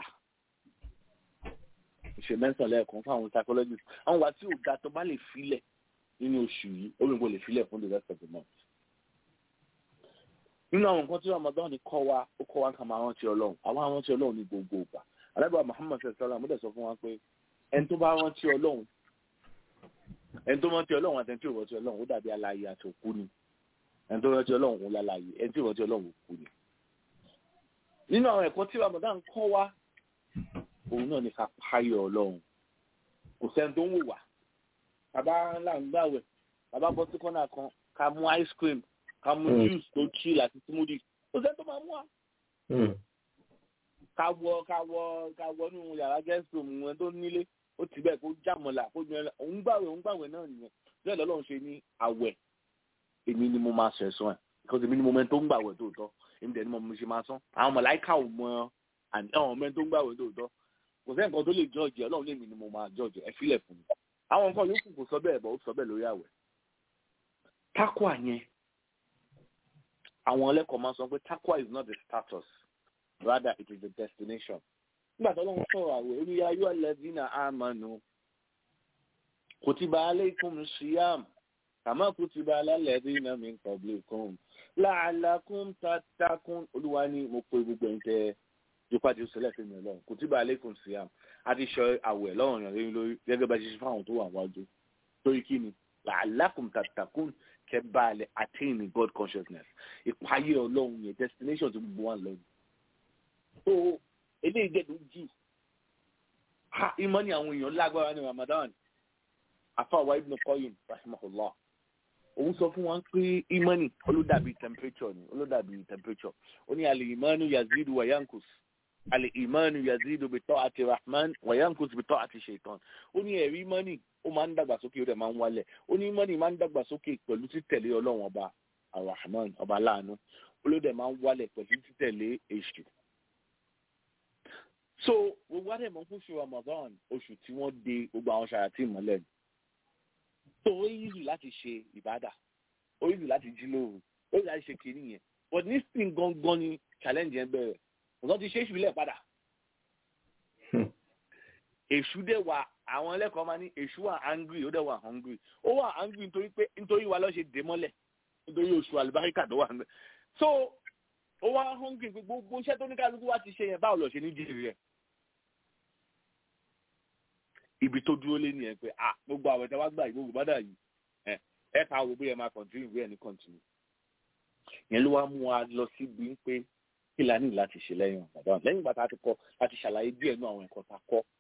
ìṣe mẹ́sàn-án lẹ́ẹ̀kan fún àwọn psychologist àwọn ìwà tí ò dáa tó bá lè filẹ̀ nínú oṣù yìí ó lè kó lè filẹ̀ fún the rest of the month nínú àwọn nǹkan tí ramadan ní kọ́ wa ó kọ́ wa ká máa rántí ọlọ́run àwọn arántí ọlọ́run ní gbogbo ìgbà alábàá muhammad sallam mo dẹ̀ sọ fún wa pé ẹni tó bá rántí ọlọ́run ẹni tó rántí ọlọ́run àti ẹni tí ò rántí ọlọ́run ó dàbí alààyè àti òkú ni ẹni tó rántí ọlọ́run òun lálàyè ẹni tí ò rántí ọlọ́run òkú ni. nínú àwọn ẹ̀kọ́ tí ramadan kọ́ wa òun náà ní ká páyọ̀ ọlọ́run kò sẹ́ni tó ń wò wá bàbá ńlá ń gbàwẹ̀ bàbá bọ́ sí kọ́nà kan ká mú ice cream ká mú juice tó chill àti smoothie kò sẹ́ni tó máa mú wa. ká wọ ká wọ ká wọ nínú yàrá guest room wọn tó nílé ó ti bẹ́ẹ̀ kó jàmọ̀là kó jẹ́ òun gbàwẹ̀ òun gbàwẹ̀ náà nìyẹn bẹ́ẹ̀ lọ́lọ́run ṣe ní àwẹ̀ èmi ni mo máa sọ ẹ̀sán ẹ̀ because èmi ni mo mẹ́ni tó ń gbàwẹ̀ tòótọ́ èmi dẹ̀ ni mo ṣe máa sán àwọn mọ̀láìkà ò mọ àwọn mẹ́ni tó ń gbàwẹ̀ tòótọ́ kò sẹ́ni kan tó lè jọ́ọ̀jì ọlọ́run lèmi ni mo máa jọ́ọ̀jì ẹ fílẹ̀ fún mi àwọn nǹkan yòókù kò sọ bẹ́ẹ̀ bọ́ ó sọ bẹ́ẹ̀ lórí àwẹ̀ takwa yẹn àwọn ẹlẹ́kọ̀ọ́ máa sọ pé takwa is not the status rather it is the destination nígbà tó lọ́wọ́ sọ̀rọ̀ àwẹ̀ ó ní ayọ́ alladhina amanu kutiba alaykum siyam kama kutiba ala alladhina min qablikum la'allakum tattaqun olúwa ní mo pe gbogbo ẹ̀yin tẹ́ yípa ti sọlẹ̀ fún mi lọ́wọ́ kutiba alaykum siyam a ti sọ àwẹ̀ lọ́wọ́ yàn lórí lórí gẹ́gẹ́ bá ṣe ṣe fáwọn tó wà wájú torí kí ni la'allakum tattaqun kẹ́ bá a lè attain in God consciousness ìpayé ọlọ́run yẹn destination tó gbogbo wa lọ. so eléyìí dẹ́nu jù ha ìmọ̀ ni àwọn èèyàn lágbára ní Ramadan afáwa Ibn Qayyim rahimahullah òun sọ fún wọn pé ìmọ̀ ni olódàbí temperature ni olódàbí temperature ó ní al-imanu yazidu wa yankus al-imanu yazidu bi ta'ati rahman wa yankus bi ta'ati shaitan ó ní ẹ̀rí ìmọ̀ ni ó máa ń dàgbàsókè ó dẹ̀ máa ń wálẹ̀ ó ní ìmọ̀ ni máa ń dàgbàsókè pẹ̀lú títẹ̀lé ọlọ́run ọba arahman ọba aláàánú olódẹ máa ń wálẹ̀ pẹ̀lú títẹ̀lé èṣù. so gbogbo adé mọ̀ fún oṣù ramadan oṣù tí wọ́n de gbogbo àwọn ṣàyàtì mọ́lẹ̀ ni. so ó yíyù láti ṣe ìbádà ó yíyù láti jí lóru ó yíyù láti ṣe kiri yẹn but nísìnyí gangan ni challenge yẹn bẹ̀rẹ̀ ọ̀sán ti ṣe é ṣùlẹ̀ padà. èṣù dẹ̀ wà àwọn ẹlẹ́kọ̀ọ́ máa ní èṣù wà angry ó dẹ̀ wà hungry ó wà angry nítorí pé nítorí wa ló ṣe dé mọ́lẹ̀ nítorí oṣù àlùbáríkà tó wà ń bẹ so ó wá hungry pé gbogbo iṣẹ́ tó ní kálukú wá ti ṣe yẹn báwo lọ ṣe ní jèrè rẹ̀ ibi tó dúró lé nìyẹn pé ah gbogbo àwọn ẹ̀ta wá gbà yìí gbogbo bàdà yìí ẹ ẹ ká wo bóyá máa continue bóyá ní continue yẹn ló wá mú wa lọ síbi pé kí la ní láti ṣe lẹ́yìn ọ̀gá lẹ́yìn ìgbà tá a ti kọ́ láti ṣàlàyé díẹ̀ nú àwọn ẹ̀kọ́ tá a kọ́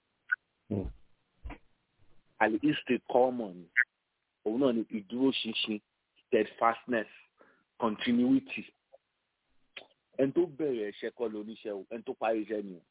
àlè ìsìtè kọ́ọ̀mọ̀ ni òun náà ni ìdúróṣinṣin steadfastness continuity ẹni tó bẹ̀rẹ̀ ẹ̀ṣẹ̀ kọ́ lóníṣẹ́ o ẹni tó parí iṣẹ́ ni o.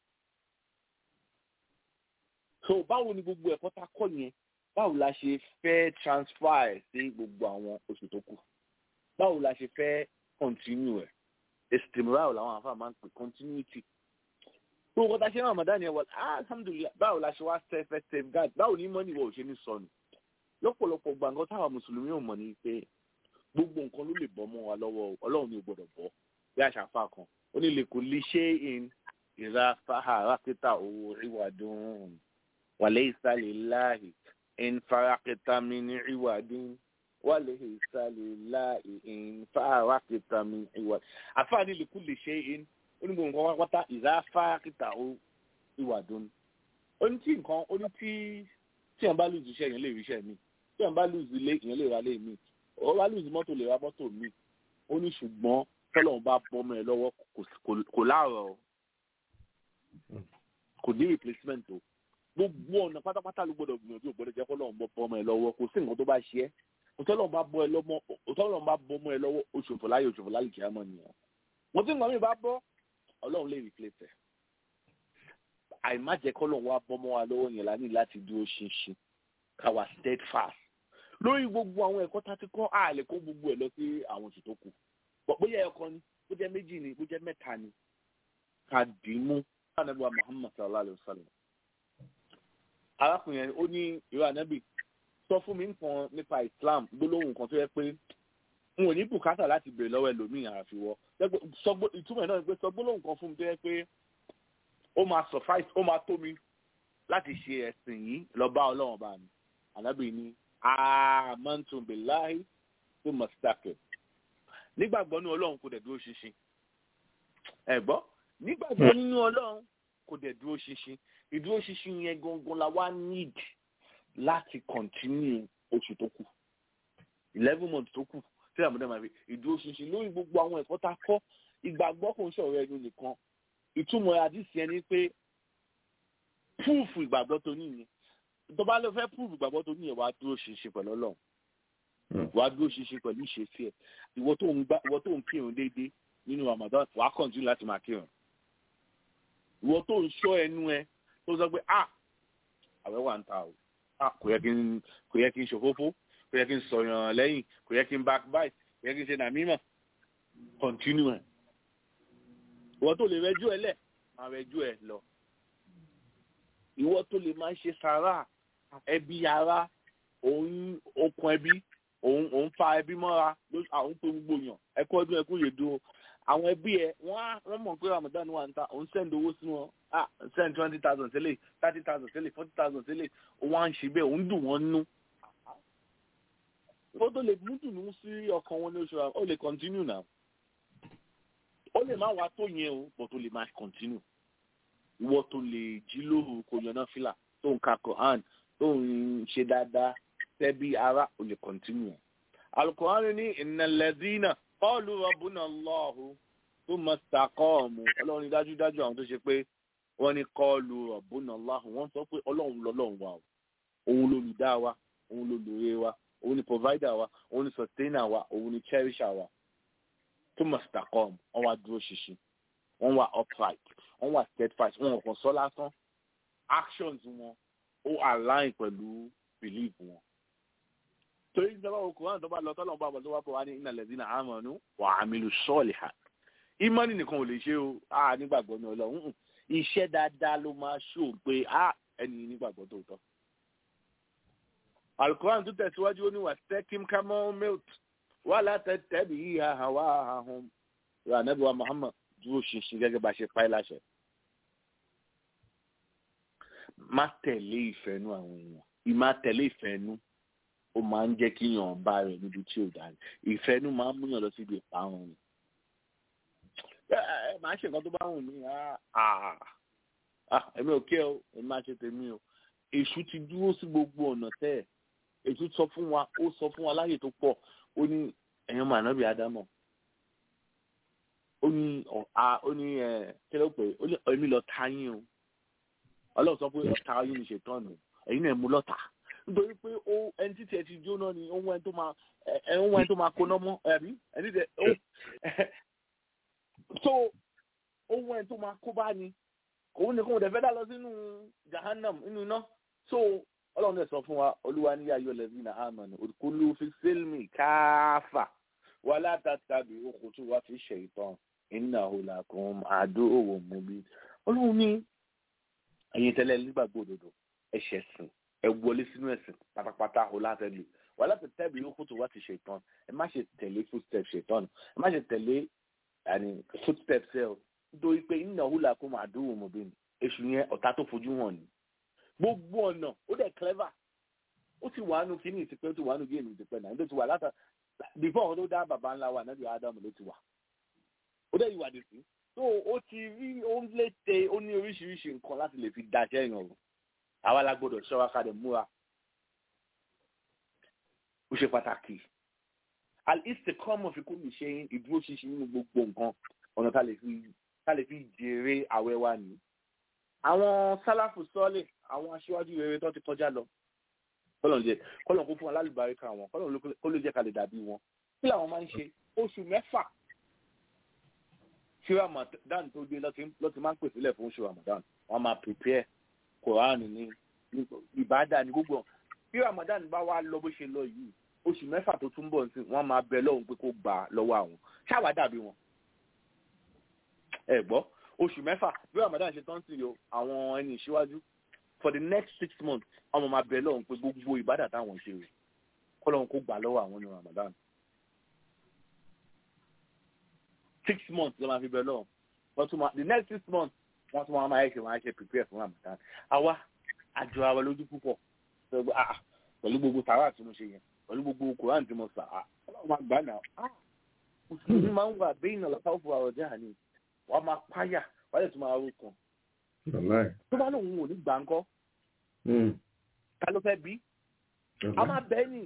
so báwo ni gbogbo ẹ̀kọ́ tá a kọ́ yẹn báwo la ṣe fẹ́ transfer ẹ̀ sí gbogbo àwọn oṣù tó kù báwo la ṣe fẹ́ continue ẹ̀ estimral làwọn àfa máa ń pè continuity tó kọ́ta ṣe Ramadan yẹn wọ́n alhamdulilayi báwo la ṣe wá sẹ́fẹ́ safeguard báwo ni mọ́ni wọ́n ò ṣe ní sọnù lọ́pọ̀lọpọ̀ gbàngàn táwọn mùsùlùmí ò mọ̀ ní pé gbogbo nǹkan ló lè bọ́ mọ́ wa lọ́wọ́ ọlọ́run ní gbọ́dọ̀ bọ́ bí àṣàfà kan ó ní lè kó lè ṣe in ìra fàhà rákítà owó ìwàdùn wàlẹ́ ìsàlẹ̀ láàyè in farakítà mi ní ìwàdùn wàlẹ́ ìsàlẹ̀ láàyè in fàhà rákítà mi ní ìwàdùn àfáà ní lè kó lè ṣe in ó ní gbogbo nǹkan pátá ìra fàrakítà owó ìwàdùn ó ní tí nǹkan ó ní tí tí ẹ̀ ń bá lùzù iṣẹ́ yẹn lè rí iṣẹ́ mi tí ẹ̀ ń bá lùzù ilé ìyẹn lè ra ilé mi ó bá lùzù mọ́tò lè ra mọ́tò mi ó ní ṣùgbọ́n tọ́lọ́run bá bọ́ ọmọ ẹ lọ́wọ́ kò láàrọ̀ o kò ní replacement o gbogbo ọ̀nà pátápátá ló gbọ́dọ̀ gbìyànjú ò gbọ́dọ̀ jẹ́ kọ́lọ́run bọ́ ọmọ ẹ lọ́wọ́ kò sí nǹkan tó bá ṣe ẹ́ òtọ́lọ́run bá bọ́ ẹ lọ́mọ òtọ́lọ́run bá bọ́ ọmọ ẹ lọ́wọ́ oṣòfò láyé oṣòfò láyé kìí àmọ́ nìyẹn wọ́n tí nǹkan mi bá bọ́ ọlọ́run lè replace ẹ̀ àìmájẹ́ kọ́lọ́run wá bọ́ ọmọ wa lọ́wọ́ yẹn la ní láti dúró ṣinṣin káwa steadfast lórí gbogbo àwọn ẹ̀kọ́ tá a ti kọ́ àlè kó gbogbo ẹ̀ lọ sí àwọn oṣù tó kù bóyá ẹ̀kọ́ ni bó jẹ́ méjì ni bó jẹ́ mẹ́ta ni ká dì í mú anabi wa muhammad sallallahu alayhi wa sallam arákùnrin yẹn ó ní ìwé anabi sọ fún mi nǹkan nípa islam gbólóhùn kan tó yẹ pé n ò ní bùkátà láti béèrè lọ́wọ́ ẹlòmíì àfi wọ ìtumọ̀ náà ni pé sọ gbólóhùn kan fún mi tó yẹ pé ó máa suffice ó máa tó mi láti ṣe ẹ̀sìn yìí lọ bá ọlọ́run bá mi ànábì ní amantum billahi tó mọ̀ sítákẹ̀ nígbàgbọ́ nínú ọlọ́run kò dẹ̀ dúró ṣinṣin ẹ̀gbọ́ nígbàgbọ́ nínú ọlọ́run kò dẹ̀ dúró ṣinṣin ìdúró ṣinṣin yẹn gangan la wá need láti continue oṣù tó kù eleven months tó kù tí àmúdá máa fi ìdúró ṣinṣin lórí gbogbo àwọn ẹ̀kọ́ tá a kọ́ ìgbàgbọ́ kò ń ṣọ̀rọ̀ ẹnu nìkan ìtumọ̀ àdìsí ẹni pé púùfù ìgbàgbọ́ tó níyẹn tó bá lọ fẹ́ púùfù ìgbàgbọ́ tó níyẹn wàá dúró ṣinṣin pẹ̀lú ọlọ́run wàá dúró ṣinṣin pẹ̀lú ìṣesí ẹ̀ ìwọ tó ń gbá ìwọ tó ń kírun déédéé nínú Ramadan wàá kọ̀ǹtínú láti máa kírun ìwọ tó ń ṣọ́ ẹnu ẹ tó sọ pé ah àwẹ̀ wà ń ta o ah kò yẹ kí n kò yẹ kí n ṣòfófó kò yẹ kí n sọ̀yàn lẹ́yìn kò yẹ kí n backbite kò yẹ kí n ṣe nàmímọ̀ continue ẹ̀ ìwọ tó lè rẹjú ẹ lẹ̀ máa rẹjú ẹ lọ ìwọ tó lè máa ṣe sàrà ẹbí ara òun okùn ẹbí òun òun fa ẹbí mọ́ra àwọn pé gbogbo yàn ẹkú ọdún ẹkú yèdú àwọn ẹbí ẹ wọ́n á wọ́n mọ̀ pé Ramadan wà ń ta òun send owó sí wọn ah send twenty thousand sílẹ̀ thirty thousand sílẹ̀ forty thousand sílẹ̀ òun á ń ṣe bẹ́ẹ̀ òun dùn wọ́n nú ìwọ tó lè mú dùnú sí ọkàn wọn ní oṣù ó lè continue now ó lè má wá tó yẹn o but ó lè má continue ìwọ tó lè jí lóru kò yànnà fìlà tó ń ka Quran tó ń ṣe dáadáa tẹ́bí ara ò lè continue. Al-Quran ní innal ladhina qalu rabbuna Allahu thumma istaqamu ọlọ́run dájúdájú àwọn tó ṣe pé wọ́n ní qalu rabbuna Allahu wọ́n sọ pé ọlọ́run lọ́lọ́run wa o òun lolùdá wa òun lolùrè wa òun ni provider wa òun ni sustainer wa òun ni cherisher wa thumma istaqamu wọ́n wá dúró ṣinṣin wọ́n wà upright wọ́n wà steadfast wọ́n kàn sọ lásán actions wọn ó align pẹ̀lú belief wọn. torí ìjọba okùnrin àti ọba lọ tọ́lọ̀ bá bọ̀ tó wá bọ̀ wá ní innal ladhina amanu wa amilu salihat. ìmọ̀nì nìkan ò lè ṣe o a nígbàgbọ́ ní ọlọ́run iṣẹ́ dáadáa ló máa ṣó pé a ẹni nígbàgbọ́ tó tọ́. alukoran tó tẹ̀síwájú ó ní wastaqim kama umirt wala tattabi ahwa'ahum rà nẹ́bí wa Muhammad dúró ṣinṣin gẹ́gẹ́ bá ṣe pa ẹ́ láṣẹ. má tẹ̀lé ìfẹ́nu àwọn èèyàn ìmá tẹ̀lé ìfẹ́nu ó máa ń jẹ́ kí yàn bá rẹ̀ níbi tí ò dá ní ìfẹ́nu máa ń múyàn lọ síbi ìparun ni. ẹ máa ṣe nǹkan tó bá wù mí èmi ò kí ẹ o èmi máa ṣe tèmi o èṣù ti dúró sí gbogbo ọ̀nà tẹ́ ẹ̀ èṣù sọ fún wa ó sọ fún wa láyè tó pọ̀ ó ní ẹ̀yàn mànábì ádámọ̀ ó ní ọ̀ha ó ní ẹ̀ kí ló pè ó ní èmi lọ ta yín o ọlọ́run sọ pé ọ̀tá yín ní ṣètọ́nù ẹ̀yin náà mú lọ́tà nítorí pé ó ẹni títí ẹ ti jóná ni ohun ẹni tó máa ẹ ohun ẹni tó máa kóná mọ́ ẹ̀rí ẹni tẹ ó so ohun ẹni tó máa kó bá ni òun nìkan òdẹ fẹ́ dá lọ sínú jahannam nínú iná so ọlọ́run dẹ̀ sọ fún wa olúwa ní ayọ̀ lẹ́bí na amani olùkúlù fi sílmì káfà wàlá tàtàbí òkùtù wá fi ṣe ìtàn innahu lakum aduwwun mubin ọlọ́run ní ẹ̀yin tẹ́lẹ̀ nígbàgbọ́ òdodo ẹ̀ṣẹ̀ sìn ẹ wọlé sínú ẹ̀sìn pátápátá o láti lè wà láti tẹ́bi òkùtù wá fi ṣe ìtàn ẹ má ṣe tẹ̀lé footsteps ṣètọ́nù ẹ má ṣe tẹ̀lé footsteps ẹ o nítorí pé innahu lakum aduwwun mubin èṣù yẹn ọ̀tá tó fojú hàn ní gbogbo ọ̀nà ó dẹ̀ clever ó ti wà nù kíní ìtìpẹ́ ó ti wà nù géèmù ìtìpẹ́ náà nítorí ti wà látà before ọ̀hún ló dá bàbá ńlá wa nábì ádámù ló ti wà ó dẹ̀ ìwà dìsí so ó ti rí ó ń lété ó ní oríṣiríṣi nǹkan láti lè fi daṣẹ́ yàn o àwa la gbọ́dọ̀ ṣọ́ra ká lè múra ó ṣe pàtàkì al-istiqama fi kulli shay'in ìdúró ṣinṣin nínú gbogbo nǹkan ọ̀nà tá lè fi tá lè fi jèrè àwẹ̀ wa nìyí àwọn sálàfù sọ́ọ̀lì àwọn aṣíwájú rere tó ti kọjá lọ kọ́lọ̀ jẹ kọ́lọ̀ kó fún wa lálùbáríkà wọn kọ́lọ̀ kó ló jẹ́ ká lè dàbí wọn kí làwọn máa ń ṣe oṣù mẹ́fà tí ramadan tó dé lọ́ti máa ń pèsè lẹ̀ fún oṣù ramadan wọ́n máa prepare quran ní ìbádà ní gbogbo bí ramadan bá wá lọ bó ṣe lọ yìí oṣù mẹ́fà tó tún bọ̀ sí wọ́n máa bẹ lọ́hùn pé kó gbà lọ́wọ́ àwọn ṣáà dàbí wọn ẹ gbọ́ oṣù mẹ́fà bí ramadan ṣe tán sí o àwọn ẹni ìṣíwájú for the next six months ọmọ máa bẹ lọ́hùn pé gbogbo ìbádà táwọn ṣe rè kọ́lọ́hún kó gbà lọ́wọ́ àwọn ní ramadan six months ló máa fi bẹ lọ́hùn wọ́n tún máa the next six months wọ́n tún máa máa ṣe wọ́n á ṣe prepare fún ramadan àwa àjọ àwa lójú púpọ̀ pẹ̀lú gbogbo tàwa tí mo ṣe yẹn pẹ̀lú gbogbo koran tí mo sà á ọlọ́run máa gbà náà mùsùlùmí máa ń wà bẹ́ẹ̀ náà lọ́kàwọ́ fún àwọn ọjà ni wọ́n máa páyà wọ́n lè tún máa rú kan tó bá lóun ò ní gbà ńkọ́ ta ló fẹ́ bí a máa bẹ́ẹ̀ nì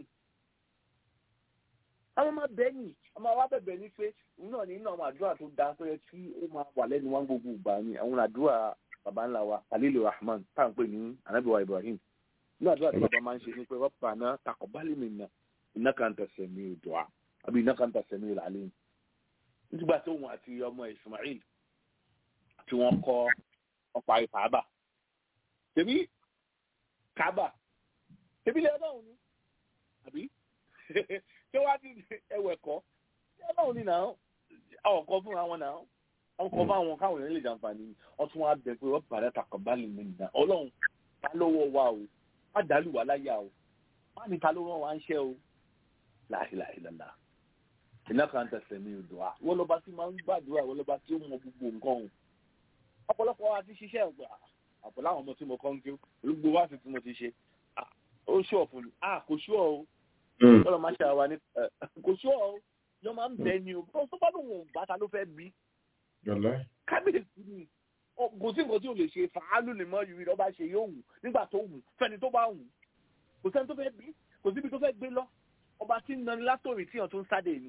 a máa bẹ́ẹ̀ nì a máa wá bẹ̀bẹ̀ ní pé òun náà ní inú àwọn àdúrà tó dáa tó yẹ kí ó máa wà lẹ́nu wọn gbogbo ìgbà ni àwọn àdúrà baba ńlá wa alilu rahman tá à ń pè ní anabiwa ibrahim ní àdúrà tí baba máa ń ṣe ní pé rabbana taqabbal minna innaka anta sami'ud du'a àbí innaka anta sami'ul alim nígbà tó wọn àti ọmọ ismail tí wọ́n kọ́ ọ̀pá ìfàbà tèmi kábà tèmi lè ọlọ́run ni àbí ṣé wàá ti ẹwẹ̀ kọ́ ọlọ́run ni náà àwọn kan fún àwọn náà àwọn kan fún àwọn káwọn èèyàn lè jàǹfààní wọ́n tún wá bẹ pé wọ́n bàrẹ́ taqabbal minna ọlọ́run ta lọ́wọ́ wa o má dàlú wa láyà o má ní ta ló rán wa ń ṣẹ́ o la ilaha illallah innaka anta sami'ud du'a wọ́n lọ́ba tí máa ń gbàdúrà wọ́n lọ́ba tí ó mọ gbogbo nǹkan o ọ̀pọ̀lọpọ̀ wa ti ṣiṣẹ́ ọ̀gbà àpò láwọn ọmọ tí mo kọ́ ń kí olùgbò wá sí tí mo ti ṣe ó ṣú ọ̀fun ni a kò ṣú ọ̀ o lọ́dọ̀ máa ṣe àwa ní kò ṣú ọ̀ o yọ máa ń bẹ ni o bó tó bá lóun ò bá ta ló fẹ́ bí kábíyèsí ni kò sí nǹkan tí o lè ṣe fàálù lè mọ ìrírí ọba ṣe yóò wù nígbà tó wù fẹ́ni tó bá wù kò sẹ́ni tó fẹ́ bí kò síbi tó fẹ́ gbé lọ ọba tí ń nani látòrí tíyàn tó ń sáde ni.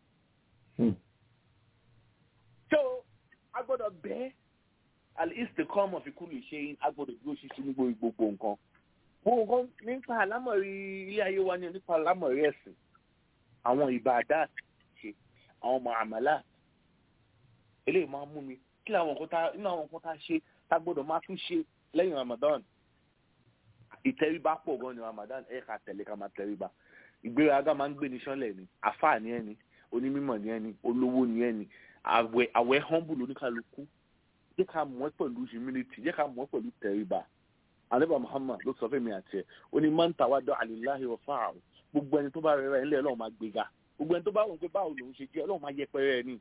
tó a gbọ́dọ̀ bẹ́ẹ̀ àlìsí kọ́mọ̀ fi kú lè ṣe agbọ́dọ̀ dúró ṣíṣe ní gbogbo nǹkan. gbogbo nǹkan nípa àlámọ̀rí ilé ayé wa ni nípa àlámọ̀rí ẹ̀sìn àwọn ìbàdà ṣe àwọn ọmọ àmàlà eléyìí máa ń mú mi kí làwọn nǹkan tá inú àwọn nǹkan tá a ṣe tá a gbọ́dọ̀ máa tún ṣe lẹ́yìn Ramadan ìtẹríba pọ̀ gan ni Ramadan ẹ̀ ká tẹ̀lé ká máa tẹríba ìgbéraga máa ń gbé ní sánlẹ̀ ni àfáà ni ẹni onímọ̀ ni ẹni olówó ni ẹni àwẹ̀ àwẹ̀ humble oníkàlùkù jẹ́ ká mọ̀ ẹ́ pẹ̀lú humility jẹ́ ká mọ̀ ẹ́ pẹ̀lú tẹríba ànábà Muhammad ló sọ fẹ́mi àti ẹ̀ ó ní man tawadda lillahi rafa'ahu gbogbo ẹni tó bá rẹ̀ rẹ̀ ńlẹ̀ Ọlọ́run máa gbéga gbogbo ẹni tó bá wọ̀ pé báwo lòun ṣe jẹ́ Ọlọ́run máa yẹpẹrẹ ẹ̀ ní.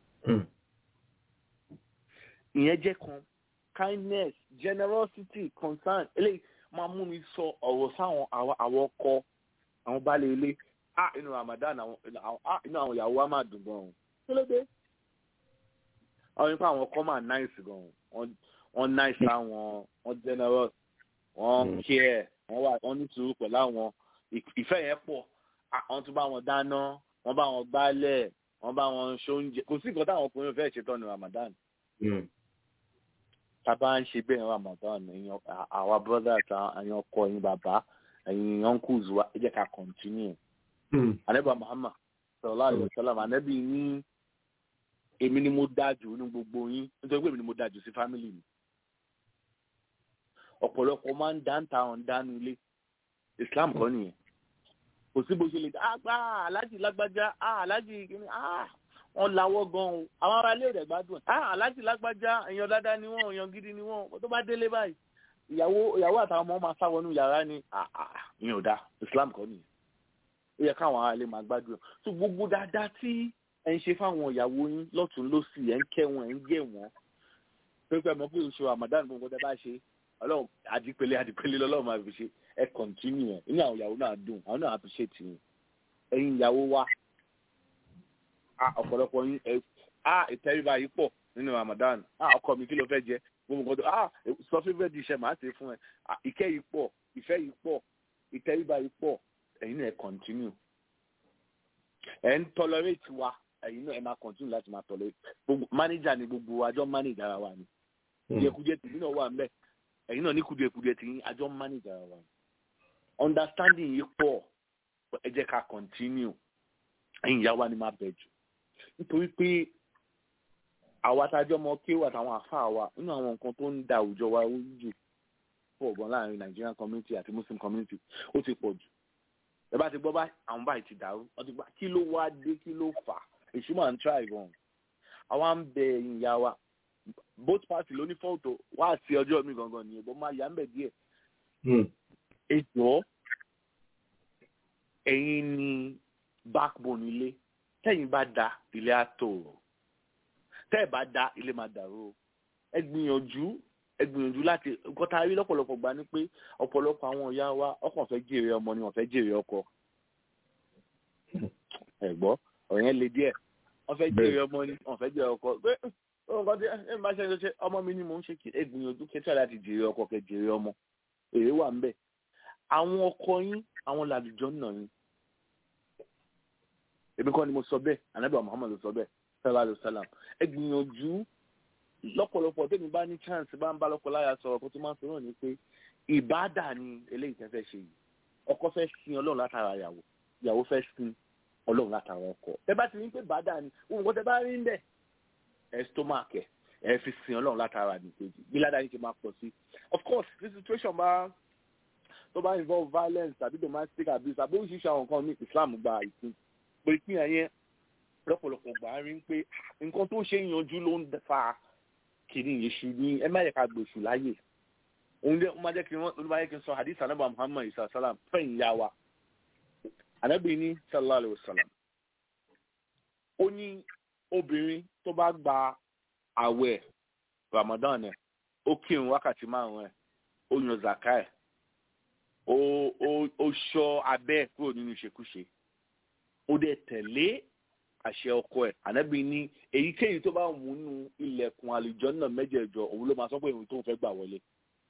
ìyẹn jẹ́ kan kindness generosity concern eléyìí máa mú mi sọ ọ̀rọ̀ sáwọn àwọn ọkọ àwọn baálé ilé ah inú Ramadan àwọn ah inú àwọn ìyàwó wa máa dùn gan-an kí ló dé àwọn nípa àwọn ọkọ máa náìsì gan-an wọ́n náìsì àwọn wọ́n generous wọ́n care wọ́n wà wọ́n ní sùúrù pẹ̀lú àwọn ìfẹ́ yẹn pọ̀ wọ́n tún bá wọn dáná wọ́n bá wọn gbálẹ̀ wọ́n bá wọn ṣoúnjẹ kò sí nǹkan táwọn ọkùnrin fẹ́ẹ́ ṣe tán ní Ramadan tábà ń ṣe bẹ́ẹ̀ Ramadan ẹ̀yin àwa brothers ẹ̀yin ọkọ ẹ̀yin bàbá ẹ̀yin uncles wa ẹ jẹ́ ká continue. ànábì Muhammad sallallahu alaihi wasallam ànábì ní èmi ni mo dájú ní gbogbo yín nítorí pé èmi ni mo dájú sí family mi. ọ̀pọ̀lọpọ̀ máa ń dáńtà ọ̀n dánú ilé Islam kọ́ nìyẹn kò sí bó ṣe lè dá àgbà aláàjì lágbájá aláàjì kìíní wọn lawọ́ gan o àwọn ará ilé rẹ̀ gbádùn ẹ̀ aláàjì lágbájá èèyàn dáadáa ni wọ́n èèyàn gidi ni wọ́n tó bá délé báyìí ìyàwó ìyàwó àtàwọn ọmọ máa sáwọnú yàrá ni ìyẹn ò dáa Islam kọ́ nìyẹn ó yẹ káwọn ará ilé máa gbádùn ẹ̀ tó gbogbo dáadáa tí ẹ̀ ń ṣe fáwọn ìyàwó yín lọ́tún lọ́sì ẹ̀ ń kẹ́ wọn ẹ̀ ń gẹ̀ wọ́n pépé mọ̀ pé oṣù Ramadan gbogbo tẹ́ bá ṣe ọlọ́run àdìpele àdìpele lọ́lọ́run máa fi ṣe ẹ kọ̀ntínú ẹ̀ inú àwọn ìyàwó náà dùn àwọn náà appreciate yín ẹ̀yin ìyàwó wa ọ̀pọ̀lọpọ̀ yín ẹ ìtẹríba yìí pọ̀ nínú Ramadan ọkọ mi kí ló fẹ́ jẹ gbogbo nǹkan tó sọ fífẹ́ di iṣẹ́ màá ṣe fún ẹ ìkẹ́ yìí pọ̀ ìfẹ́ yìí pọ̀ ìtẹríba yìí pọ̀ ẹ̀yin náà ẹ kọ̀ntínú ẹ̀ ń tolerate wa ẹ̀yin náà ẹ máa continue láti máa tolerate gbogbo manager ni gbogbo àjọ manager ara wa ni kùdìẹ̀kùdìẹ̀ tìbí náà wà ń bẹ̀ ẹ̀yin náà ní kùdìẹ̀kùdìẹ̀ tì yín àjọ manager ara wa ni understanding yìí pọ̀ ẹ jẹ́ ká continue ẹ̀yin ìyá wa ni máa bẹ̀ jù nítorí pé àwa tájọ́ mọ kéwà àtàwọn àfáà wa nínú àwọn nǹkan tó ń da àwùjọ wa jù pọ̀ gan láàrin Nigerian community àti Muslim community ó ti pọ̀ jù ẹ bá ti gbọ́ bá àwọn báyìí ti dàrú wọ́n ti gbà kí ló wá dé kí ló fà á èṣù máa ń try gan àwa ń bẹ ẹ̀yin ìyá wa both party ló ní fọ́ọ̀tò wá àti ọjọ́ mi gangan nìyẹn bọ́ máa yà ń bẹ̀ díẹ̀ ètò ẹ̀yin ni backbone ilé tẹ́yin bá da ilé á tòrò tẹ́ ẹ̀ bá da ilé máa dàrú ẹ gbìyànjú ẹ gbìyànjú láti nǹkan tá a rí lọ́pọ̀lọpọ̀ gbà ni pé ọ̀pọ̀lọpọ̀ àwọn ìyá wa ọkàn fẹ́ jèrè ọmọ ni wọ́n fẹ́ jèrè ọkọ ẹ gbọ́ ọ̀rọ̀ yẹn le díẹ̀ wọ́n fẹ́ jèrè ọmọ ni wọ́n fẹ́ jèrè ọkọ pé nǹkan tí ẹ bá ṣe ṣe ọmọ mi ni mò ń ṣe kí ẹ gbìyànjú kẹtí láti jèrè ọkọ kẹ jèrè ọmọ èrè wà ńbẹ̀ àwọn ọkọ yín àwọn làlùjọ nà yín èmi kọ́ ni mo sọ bẹ́ẹ̀ anabi muhammadu sọ bẹ́ẹ̀ sallallahu alayhi wa sallam ẹ gbìyànjú lọ́pọ̀lọpọ̀ tẹ́mi bá ní chance bá ń bá lọ́pọ̀ láyà sọ̀rọ̀ kó tó máa ń sọ̀rọ̀ ni pé ìbáàdà ni eléyìí tẹ́ fẹ́ ṣe yìí ọkọ fẹ́ sin ọlọ́run látara ìyàwó ìyàwó fẹ́ sin ọlọ́run látara ọkọ tẹ́ bá ti rí pé bàdà ni òun kò tẹ́ bá rí ń bẹ̀ ẹ stomach ẹ ẹ fi sin ọlọ́run látara nìkejì bí ládàá yìí ṣe máa pọ̀ sí of course this situation bá tó bá involve violence tàbí domestic abuse àbí oríṣiríṣi àwọn nǹkan ní Islam gba ìpín pé ìpín yẹn lọ́pọ̀lọpọ̀ gbà á rí pé nǹkan tó ṣe yanjú ló ń fa kìíní yéṣu ní ẹ má yẹ ká gbèsù láyè òun jẹ́ ó máa jẹ́ kí wọ́n olúwa yẹ kí n sọ hadith anabu muhammad isa salam fẹ́yìn ya wa anabi ní sallallahu alayhi wa sallam ó ní obìnrin tó bá gba àwẹ̀ ramadan ẹ̀ ó kírun wákàtí márùn ẹ̀ ó yan zaka ẹ̀ ó ó ó ṣọ́ abẹ́ ẹ̀ kúrò nínú ìṣekúṣe ó dẹ̀ tẹ̀lé àṣẹ ọkọ ẹ̀ ànábì ní èyíkéyìí tó bá mú nú ilẹ̀kùn àlùjọ náà mẹ́jẹ̀ẹ̀jọ òun ló máa sọ pé òun tó ń fẹ́ gbà wọlé.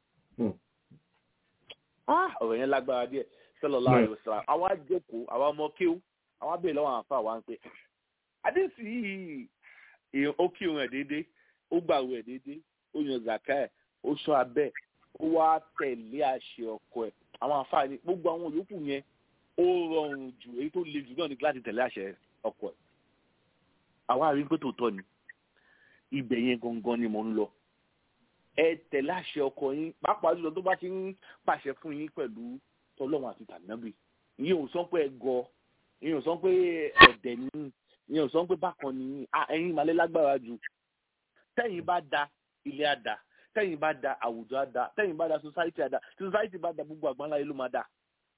ọ̀rọ̀ yẹn lágbára díẹ̀ sallallahu alaihi wasallam àwa jókòó àwa ọmọ kéwú àwa bèèrè lọ́wọ́ àwọn àfa wa ń pè àdéhùn yìí ó kírun ẹ̀ déédéé ó gbàwé ẹ̀ déédéé ó yan zaka ẹ̀ ó ṣọ́ abẹ́ ó wá tẹ̀lé àṣẹ ọkọ ẹ̀ àwọn àfa ni gbogbo àwọn yòókù yẹn ó rọrùn jù èyí tó le jù náà ni láti tẹ̀lé àṣẹ ọkọ ẹ̀ àwa rí pé tòótọ́ ni ibẹ̀ yẹn gangan ni mò ń lọ ẹ tẹ̀lé àṣẹ ọkọ yín pàápàá jùlọ tó bá ti ń pàṣẹ fún yín pẹ̀lú tọlọ́run àti tànàbì ìyẹn ò sọ pé ẹ gọ ìyẹn ò sọ pé ọ̀dẹ̀ ni ìyẹn ò sọ pé bákan ni ẹ̀yin ìmàlẹ́ lágbára jù tẹ́yìn bá da ilé á da tẹ́yìn bá da àwùjọ á da tẹ́yìn bá da society á da tí society bá da gbogbo àgbáńlá yìí ló máa da.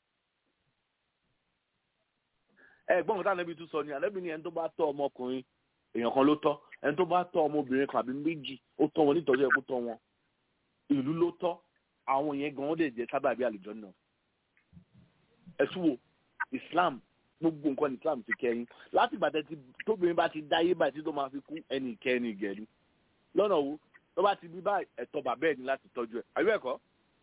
ẹ̀gbọ́n mi tànàbì tún sọ ni ànábì ni ẹni tó bá tọ́ ọmọkùnrin èèyàn kan ló tọ́ ẹni tó bá tọ́ ọmọbìnrin kan àbí méjì ó tọ́ wọn nítorí ẹkú tọ́ wọn ìlú ló tọ́ àwọn yẹn gan-an lè jẹ́ sábàbí àlùjọ náà ẹ̀sùn wo Islam gbogbo nǹkan ní Islam ti kẹ́yìn láti ìgbà tí tóbìnrin bá ti dáyé báyìí tí tó máa fi kú ẹnì kẹ́ni ìgẹ̀ni lọ́nà wo tó bá ti bí báyìí ẹ̀tọ́ bàbá ẹ̀ ní láti tọ́jú ẹ̀ àbí ẹ̀kọ́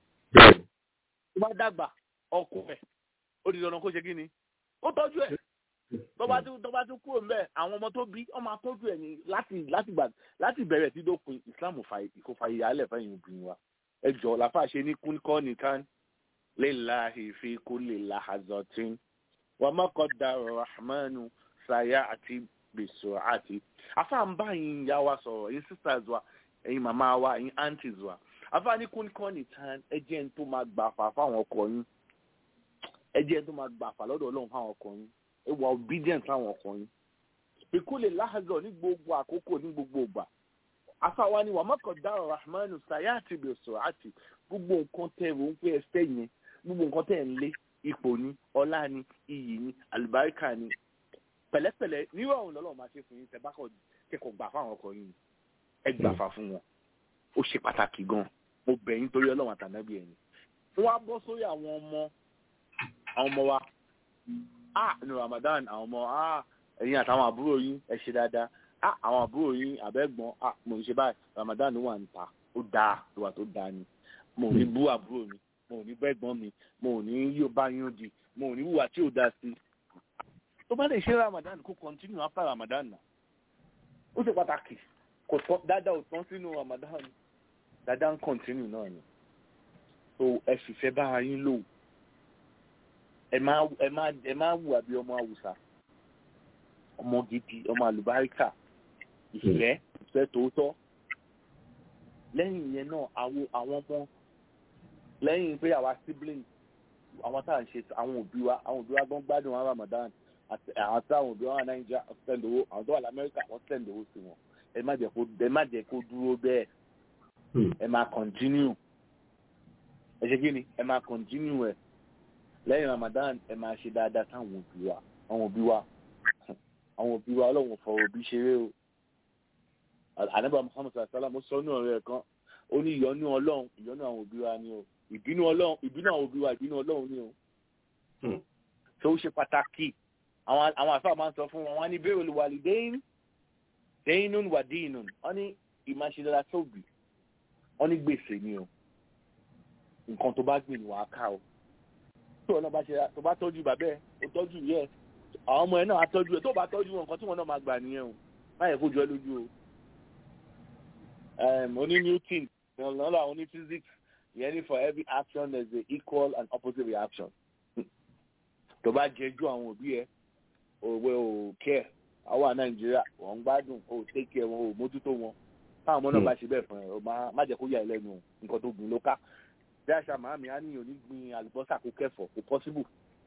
tó bá dàgbà ọkọ ẹ̀ ó di dandan kó ṣe kí ni ó tọ́jú ẹ̀ tó bá tún tó bá tún kúrò mbẹ àwọn ọmọ tó bí ọmọ atọ́jú ẹ̀ ní láti láti gbà láti bẹ̀rẹ̀ tí dópin Islam kò fàyè yálẹ̀ fẹ́yìn obìnrin wa ẹ jọ làfà ṣe ní kúnkọ́ nìkan lillahi fi kulli lahazatin wa ma qaddara rahmanu saya àti bèsò àti afa ń bá yín ìyá wa sọ̀rọ̀ yín sisters wa ẹ̀yin màmá wa ẹ̀yin aunties wa afa ní kúnkọ́ nìkan ẹ jẹ́ ń tó máa gbà fà fáwọn ọkọ yín ẹ jẹ́ ń tó máa gbà fà lọ́dọ̀ Ọlọ́run fáwọn ọkọ yín ẹ wà obedient fáwọn ọkọ yín ìkúlẹ̀ láhàzọ̀ ní gbogbo àkókò ní gbogbo ìgbà afáwa ni wà má qaddara rahmanu saya àti bèsò àti gbogbo nǹkan tẹ̀ rò ń pé ẹ fẹ́ yẹn gbogbo nǹkan tẹ̀ ń lé ipò ni ọlá ni iyì ni àlùbáríkà ni pẹ̀lẹ́pẹ̀lẹ́ nírú àwọn ọlọ́run máa ṣe fún yín tẹ́ bá kẹ́kọ̀ọ́ gbà fáwọn ọkọ yín ẹ gbà fà fún wọn ó ṣe pàtàkì gan mo bẹ̀ yín torí ọlọ́run àtànábì ẹ̀yìn wọ́n á bọ́ sórí àwọn ọmọ àwọn ọmọ wa ah ní Ramadan àwọn ọmọ ah ẹ̀yin àtàwọn àbúrò yín ẹ ṣe dáadáa ah àwọn àbúrò yín àbẹ́gbọ́n ah mo ń ṣe báyìí Ramadan wà ń ta ó dáa ìwà tó dáa ni mo ò ní bú àbúrò mi mo ò ní bẹ́gbọ́n mi mo ò ní yóò bá yín di mo ò ní wùwà tí ò dáa sí. tó bá lè ṣe Ramadan kó continue after Ramadan náà ó ṣe pàtàkì kò tán dáadáa ò tán sínú Ramadan dáadáa ń continue náà ni so ẹ fìfẹ́ bára yín lò ẹ má ẹ má ẹ má wùwà bí ọmọ Haúsá ọmọ gidi ọmọ àlùbáríkà ìfẹ́ ìfẹ́ tòótọ́ lẹ́yìn yẹn náà àwọn àwọn ọmọ lẹ́yìn pé àwa siblings àwọn tá à ń ṣe àwọn òbí wa àwọn òbí wa gbọ́n gbádùn wa Ramadan àti àwọn tí àwọn òbí wa wà Nàìjíríà wọ́n send owó àwọn tó wà lamẹ́ríkà wọ́n send owó sí wọn ẹ má jẹ́ kó ẹ má jẹ́ kó dúró bẹ́ẹ̀ ẹ má continue ẹ ṣe kí ni ẹ máa kọ̀ntínú ẹ lẹ́yìn ramadan ẹ máa ṣe dáadáa sáwọn òbí wa àwọn òbí wa àwọn òbí wa ọlọ́run fọ òbí ṣeré o ànábà muhammad sallam ó sọ ní ọ̀rẹ́ kan ó ní ìyọ́nú ọlọ́run ìyọ́nú àwọn òbí wa ni o ìbínú ọlọ́run ìbínú àwọn òbí wa ìbínú ọlọ́run ni o tó ṣe pàtàkì àwọn àwọn àfáà máa ń sọ fún wọn wọn ní bẹ́ẹ̀ olùwàlì déyìn déyìn wà déyìn wọn ní ìmáṣẹ́dára tóbi wọn ní gbèsè ni o nǹkan tó bá gbìn wàá ká o tí wọn náà bá ṣe tó bá tọ́jú bàbá ẹ̀ ó tọ́jú yẹ àwọn ọmọ ẹ̀ náà á tọ́jú ẹ̀ tó bá tọ́jú wọn nǹkan tí wọn náà máa gbà nìyẹn o má yẹ kó jọ ẹ́ lójú o oní newton lọ́la oní physics ìyẹn ní for every action there is a equal and opposite reaction tó bá jẹjú àwọn òbí ẹ òwe ò kẹ àwọn nàìjíríà wọn ń gbádùn ò tẹkẹ wọn ò mójútó wọn táwọn ọmọ náà bá ṣe bẹ́ẹ̀ fún ẹ ọ má jẹ́ kó yà ẹ́ lẹ́nu nǹkan tó gbìn ló ká bí àṣà màámi á níyàn ní gbin àlùbọ́sà kó kẹfọ̀ kó pọ́síbù.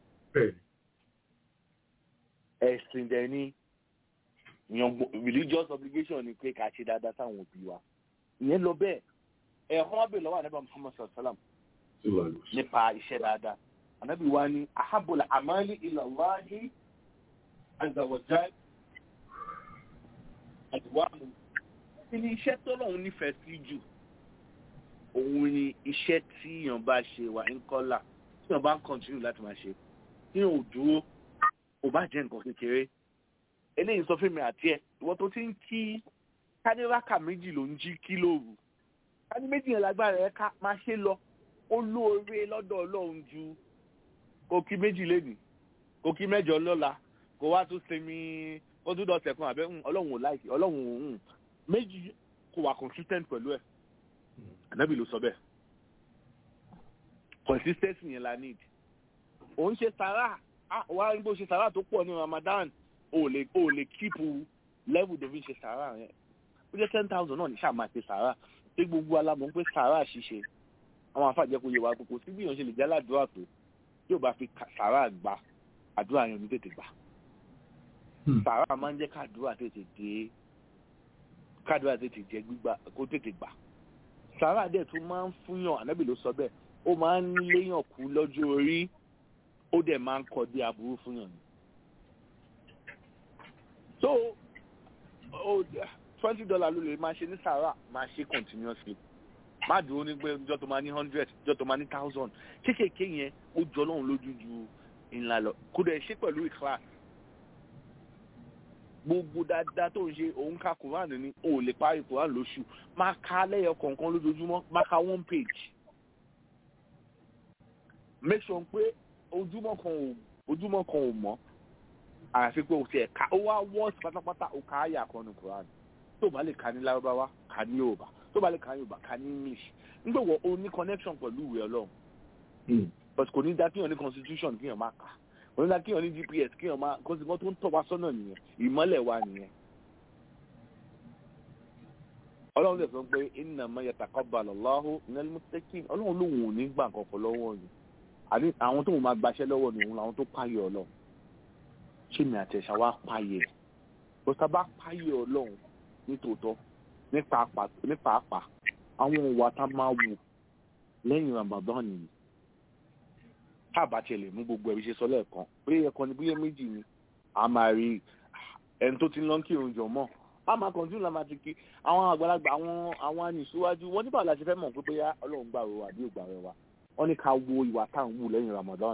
ẹ̀sìn dẹ̀ ni religious obligation ni pé ká ṣe dáadáa sáwọn òbí wa ìyẹn lọ bẹ́ẹ̀ ẹ̀họ́n wá bèèrè lọ́wọ́ ànábà muhammad sallam nípa iṣẹ́ dáadáa ànábì wa ní ahabul amali ila Allahi azza wa jal àdìwámu kí ni iṣẹ́ tọ́lọ́hún nífẹ̀ẹ́ sí jù òun ni iṣẹ́ tí èèyàn bá ṣe wà ń kọ́là tí èèyàn bá ń kọ́ntínú láti máa ṣe tí èèyàn ò dúró kò bá jẹ́ nǹkan kékeré eléyìí sọ fún mi àti ẹ ìwọ tó ti ń kí kádíráka méjì ló ń jí kí lóru kádí méjì yẹn lágbára ẹ ká máa ṣe lọ ó lóore lọ́dọ̀ ọlọ́run ju kò kí méjì lénìí kò kí mẹ́jọ lọ́la kò wá tún sinmi ó tún dọ̀tẹ̀ kan àbẹ́ ọlọ́run ò láìsí ọlọ́run ò méjì kò wà consistent pẹ̀lú ẹ̀ ànábì ló sọ bẹ́ẹ̀ consistency yẹn la need òun ṣe sàrà wá ń bó ṣe sàrà tó pọ̀ ní Ramadan o lè o lè keep level tó fi ṣe sàrà yẹn ó jẹ́ ten thousand náà ní sáà máa ṣe sàrà pé gbogbo alámọ̀ pé sàrà ṣíṣe àwọn afáàjẹ́ kò yẹ wá kókó sí bí èèyàn ṣe lè jẹ́ aládùúrà tó yóò bá fi sàrà gbà àdúrà yẹn ní tètè gbà sàrà máa ń jẹ́ kádùúrà tètè dé kádùúrà tètè jẹ́ gbígbà kó tètè gbà sàrà dẹ̀ tún máa ń fúnyàn ànábì ló sọ bẹ́ẹ̀ ó máa ń léyàn kú lọ́jọ́ orí ó dẹ̀ máa ń kọ́ dé aburú fúnyàn ni so oh, twenty dollar ló lè máa ṣe ní sàrà máa ṣe continuously má dúró ní pé ìjọ tó máa ní hundred ìjọ tó máa ní thousand kéékèèké yẹn ó jọ lọ́hùn lójú ju ńlá lọ kó dẹ̀ ṣe pẹ̀lú ìkíláàsì gbogbo dáadáa tó ń ṣe òun ka quran ní o lè parí quran lóṣù máa ka lẹ́yọ kọ̀ọ̀kan lójoojúmọ́ máa ka one page make sure pé ojúmọ́ kan ò ojúmọ́ kan ò mọ́ àyàfi pé o ti ẹ̀ka ó wá wọ́ọ̀sì pátápátá o kà á yà kan ní Quran tó bá lè ka ní lárúbáwá ka ní yorùbá tó bá lè ka ní yorùbá ka ní english nígbà wo o ní connection pẹ̀lú ìwé ọlọ́run but kò ní dá kíyàn ní constitution kíyàn máa kà kò ní dá kíyàn ní gps kíyàn máa kó sì kó tó ń tọ́ wa sọ́nà nìyẹn ìmọ́lẹ̀ wa nìyẹn. ọlọ́run lè sọ pé innama yataqabbalu Allahu minal muttaqin ọlọ́run lòun ò ní gbà kankan lọ́wọ́ yìí àbí àwọn tó ń máa gbaṣẹ́ lọ́wọ́ ni òun làwọn tó páyọ̀ ọlọ́run ṣé mi àti ẹ̀ṣà wa páyẹ̀ ẹ̀ bó ta bá páyẹ̀ ọlọ́run nítòótọ́ nípa àpà àwọn òwà tá máa wù lẹ́yìn Ramadan nìyí táàbà tiẹ̀ lè mú gbogbo ẹ̀rí ṣe sọ lẹ́ẹ̀kan pé ẹ̀kan ní bílẹ̀ méjì ni a máa rí ẹni tó ti ń lọ kí òun jọ mọ́ a máa kàn tún láma ti kí àwọn àgbàlagbà àwọn àwọn ànìṣíwájú wọn nígbà láti fẹ́ mọ̀ pé bóyá ọlọ́run gbà wọ àbí ògbà rẹ wa wọ́n ní ká wo ìwà tá à ń wù lẹ́yìn Ramadan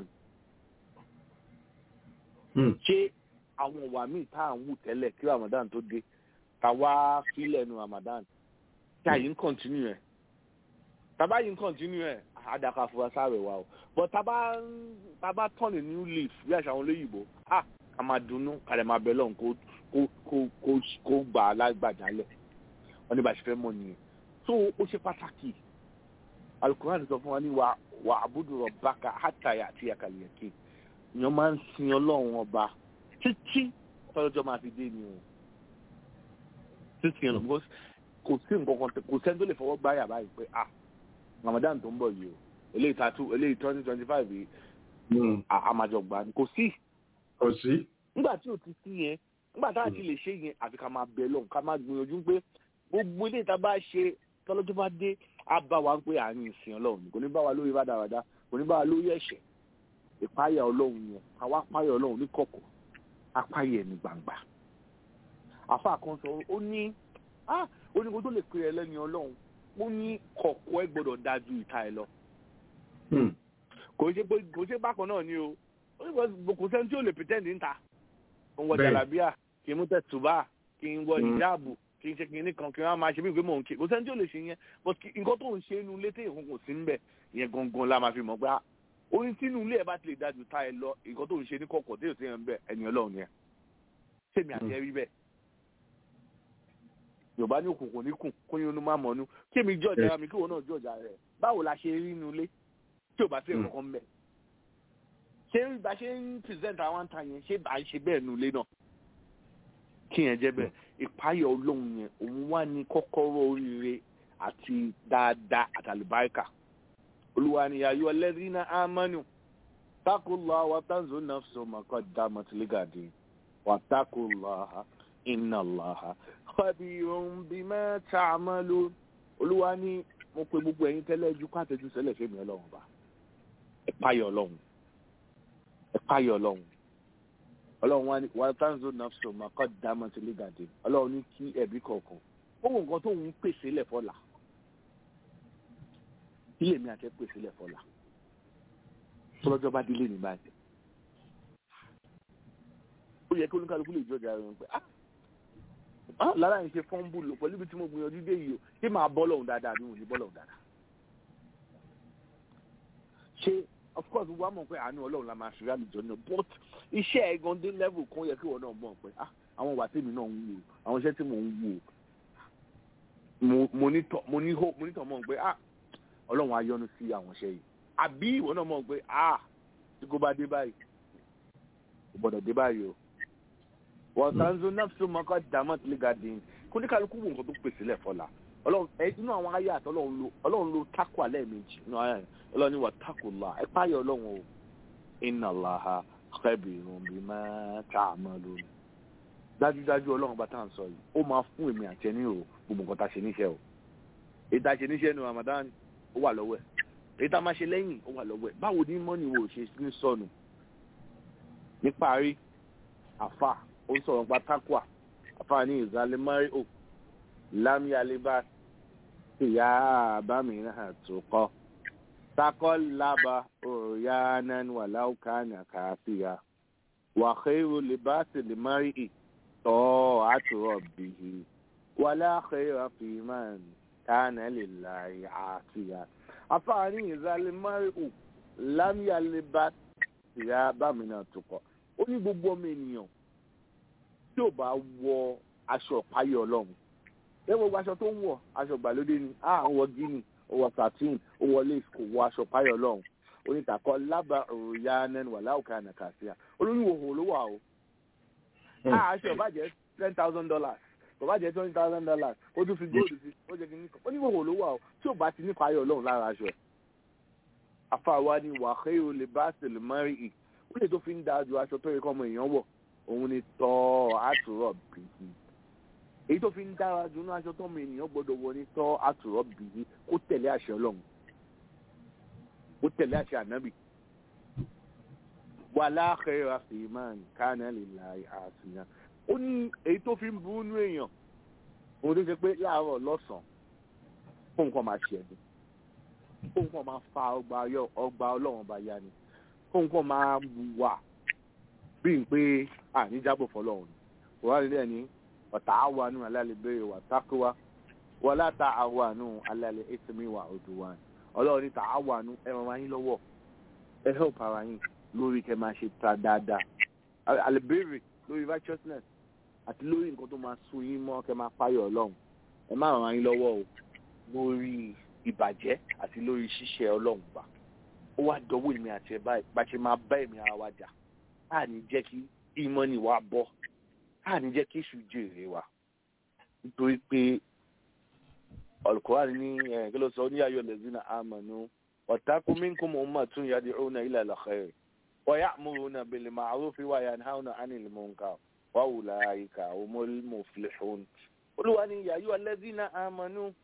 ṣé àwọn ìwà míì tá à ń wù tẹ́lẹ̀ kí Ramadan tó dé ká wá sílẹ̀ nu Ramadan tí àyè ń kọ̀ntínú ẹ̀ tàbá yìí ń kọ̀ntínú ẹ̀ àdàkà fúra sáré wa o but tàbá tàbá turn a new leaf bí àṣà àwọn olóyìnbó ah ká máa dunnú ká lè máa bẹ lọ́hùn kó kó kó kó kó gbà á lágbàjálẹ̀ wọ́n ní bá ṣe fẹ́ mọ̀ nìyẹn so ó ṣe pàtàkì alukuran sọ fún wa ní wa wa abudu rabbaka hatta ya'tiyaka al-yaqin èèyàn máa ń sin ọlọ́run ọba títí tọ́jọ́ máa fi dé ni o títí yẹn lọ because kò sí nǹkan kan kò sẹ́ni tó lè fọwọ́ gbáyà báyìí pé ah Ramadan tó ń bọ̀ yìí o eléyìí tatu eléyìí twenty twenty five yìí àmàjọgbà ni kò sí. kò sí. nígbà tí o ti sí yẹn nígbà tá a ti lè ṣe yẹn àfi ká máa bẹ lọ́hùn ká máa gbìyànjú pé gbogbo ilé ìta bá ṣe tọ́lọ́jọ́ bá dé á bá wa pé à ń sìn ọlọ́run ni kò ní bá wa lórí rádaràda kò ní bá wa lórí ẹ̀ṣẹ̀ ìpáyà ọlọ́run yẹn àwa páyà ọlọ́run ní kọ̀kọ̀ apáyà ẹ̀ ní gbangba àfa kan sọ ó ní ah ó ní kó tó lè pè ẹ lẹ́ni ọlọ́run ó ní kọ̀kọ̀ ẹ gbọ́dọ̀ dájú ìta ẹ lọ kò ṣe pé kò ṣe bákan náà ni o ó ní kò- kò sẹ́ni tí ò lè pretend níta òun wọ Bẹ́ẹ̀. jàlábíà kì í mú tẹ̀tùbà kì í wọ Mm. ìjáàbù kì í ṣe kìíní kan kì í máa ṣe bí ìgbé mò ń ké kò sẹ́ni tí ò lè ṣe yẹn but kí- nǹkan tó ń ṣe inú ilé téèyàn kò sí ń bẹ̀ yẹn gangan la máa fi mọ̀ pé ah, orin tínú ilé ẹ̀ bá ti lè dájú ta ẹ lọ nǹkan tó ń ṣe ní kọ̀kọ̀ téèyàn téèyàn ń bẹ̀ ẹni ọlọ́run yẹn sèmi àti ẹ rí bẹ́ẹ̀ yorùbá ní òkùnkùn ní kùn kóyún inú má mọ̀nú kí èmi jọ̀jà ara mi kí òun náà jọ̀jà rẹ̀ báwo la ṣe rí inú ilé tí ò bá sí ẹ̀kọ́ kan bẹ̀ ṣé bá ṣe ń present àwọn àǹtà yẹn ṣé bá ń ṣe bẹ́ẹ̀ nu ilé náà kí yẹn jẹ́ bẹ́ẹ̀ ìpáyọ̀ ọlọ́run yẹn òun wá ní kọ́kọ́rọ́ oríire àti dáadáa àtàlùbáríkà olúwa ni ayọ̀ lẹ́rìnà ámánù takullah wa tanzu nafsu maqaddamat ligadi wa takullah inna allaha khabirun bima ta'malun olúwa ní mo pe gbogbo ẹ̀yin tẹ́lẹ̀ ju káàtẹ́jú sẹ́lẹ̀ fẹ́mi ọlọ́run bá ẹ páyọ̀ ọlọ́run ẹ páyọ̀ ọlọ́run ọlọ́run wa ní wa tanzu nafsu maqaddamat ligadi ọlọ́run ní kí ẹ̀bí kọ̀ọ̀kan ó wọ nǹkan tó ń pèsè lẹ̀ fọ́la kí lèmi àti ẹ pèsè lẹ̀ fọ́la tọ́lọ́jọ́ bá délé ní báyìí ó yẹ kí olúkálukú lè jọjà rẹ̀ pé ah ah lára yìí ṣe fọ́nbù lò pẹ̀lú ibi tí mo gbìyànjú dé yìí o ṣé máa bọ́ lọ́hùn dáadáa àbí wọn ò ní bọ́ lọ́hùn dáadáa ṣé of course wọ́n á mọ̀ pé àánú ọlọ́run la máa ṣe àlùjọ náà but iṣẹ́ ẹ̀gan dé level kan yẹ kí wọ́n náà mọ̀ pé ah àwọn ìwà tèmi náà ń wò àwọn iṣẹ́ tí mò ń wò mo mo ní tọ́ mo ní hope mo ní tọ́ mọ̀ pé ah ọlọ́run á yọ́nú sí àwọn iṣẹ́ yìí àbí ìwọ náà mọ̀ pé ah tí kò bá dé báyìí kò gbọ́dọ̀ dé báyìí o wọ́n sanzu nafsu mọ́kọ́ dàmọ́ tí lè ga dín kó ní kálukú wò nǹkan tó pèsè lẹ̀ fọlá ọlọ́run ẹ inú àwọn ayé àti ọlọ́run lo ọlọ́run lo tako alẹ́ méjì inú ayé yẹn ọlọ́run ní wà tako la ẹ páyọ̀ ọlọ́run o inna Allaha khabirun bima ta'malun dájúdájú ọlọ́run bá tá à ń sọ yìí ó máa fún èmi àti ẹni o gbogbo nǹkan tá a ṣe níṣẹ́ o èyí tá a ṣe níṣẹ́ nu Ramadan ó wà lọ́wọ́ ẹ̀ èyí tá a máa ṣe lẹ́yìn ó wà lọ́wọ́ ẹ̀ báwo ni mọ́ni wo ṣe ní sọnù níparí àfà ó ń sọ̀rọ̀ nípa takwa àfà ní ìzálẹ́mọ́rí ò lámìálébá ìyá àbámìíràn tó kọ́ takọ́ lába òrìyànán wà láwùkánà káfíà wà khairu libasi limari ì tọ́ àtúrọ̀ bìhì wà láàkẹ́rọ̀ fìmán kánà lè láì àfíà àfà ní ìzálẹ́mọ́rí ò lámìálébá ìyá àbámìíràn tó kọ́ ó ní gbogbo ọmọ ènìyàn tí ò bá wọ aṣọ ọ̀páyọ̀ ọlọ́run ẹ wo gbogbo aṣọ tó ń wọ aṣọ ìgbàlódé ni a ń wọ gíní ó wọ satin ó wọ lace kò wọ aṣọ ọ̀páyọ̀ ọlọ́run onítàkọ lábà òròyà nẹnu wà láwùká nàkàṣíà olóyún òhò ló wà o a aṣọ bá jẹ ten thousand dollars kò bá jẹ twenty thousand dollars ó tún fi góòlù sí ó jẹ kí ní ó ní òhò ló wà o tí ò bá ti nípa ayọ̀ ọlọ́run lára aṣọ ẹ̀ afáwa ni wàhẹ́ olè bá sèlè mọ́rí ì ó lè tó fi ń da ju aṣọ tó yẹ kọ́ ọmọ èèyàn wọ̀ òun ni tọ́ àtúrọ̀ bìí èyí tó fi ń dára jù ní aṣọ tọ́mọ ènìyàn gbọ́dọ̀ wọ ní tọ́ àtúrọ̀ bìí kó tẹ̀lé àṣẹ ọlọ́run kó tẹ̀lé àṣẹ ànábì wà láàkẹ́ àfihàn kánà lè la àfihàn ó ní èyí tó fi ń burú nú èèyàn òun tó ṣe pé láàárọ̀ lọ́sàn-án fún nǹkan máa ṣe ẹ̀dùn fún nǹkan máa fa ọgbà ọlọ́run ọba ya ni fún nǹkan máa wà bíi pé àníjábọ̀ fọlọ́run wọ́n rí lẹ́ni ọ̀tá àwọnú alálẹ́bẹ̀rẹ̀ wà tákúwá wọ́n láta àwọnú alálẹ́ ètùmí wà òdùwà ọlọ́run ní ta àwọnú ẹ máa yín lọ́wọ́ ẹ help ara yín lórí kẹ máa ṣe ta dáadáa alẹ́bẹ̀rẹ̀ lórí righteousness àti lórí nǹkan tó máa sún yín mọ́ kẹ máa páyọ̀ ọlọ́run ẹ má ràn yín lọ́wọ́ o lórí ìbàjẹ́ àti lórí ṣíṣe ọlọ́run bá ó wá dọwọ́ èmi àti ẹ̀ báyìí bá ṣe máa bá èmi ara wa jà á ní jẹ́ kí ìmọ̀ni wa bọ́ á ní jẹ́ kí èṣù jèrè wa nítorí pé Al-Qur'an ní kí ló sọ ní ayọ̀ lẹ́sìn àmọ̀nù wattaqu minkum ummatun yad'una ila al-khair wa ya'muruna bil ma'rufi wa yanhauna 'anil munkar wa ulaika humul muflihun olúwa ní ya ayyuhal ladhina amanu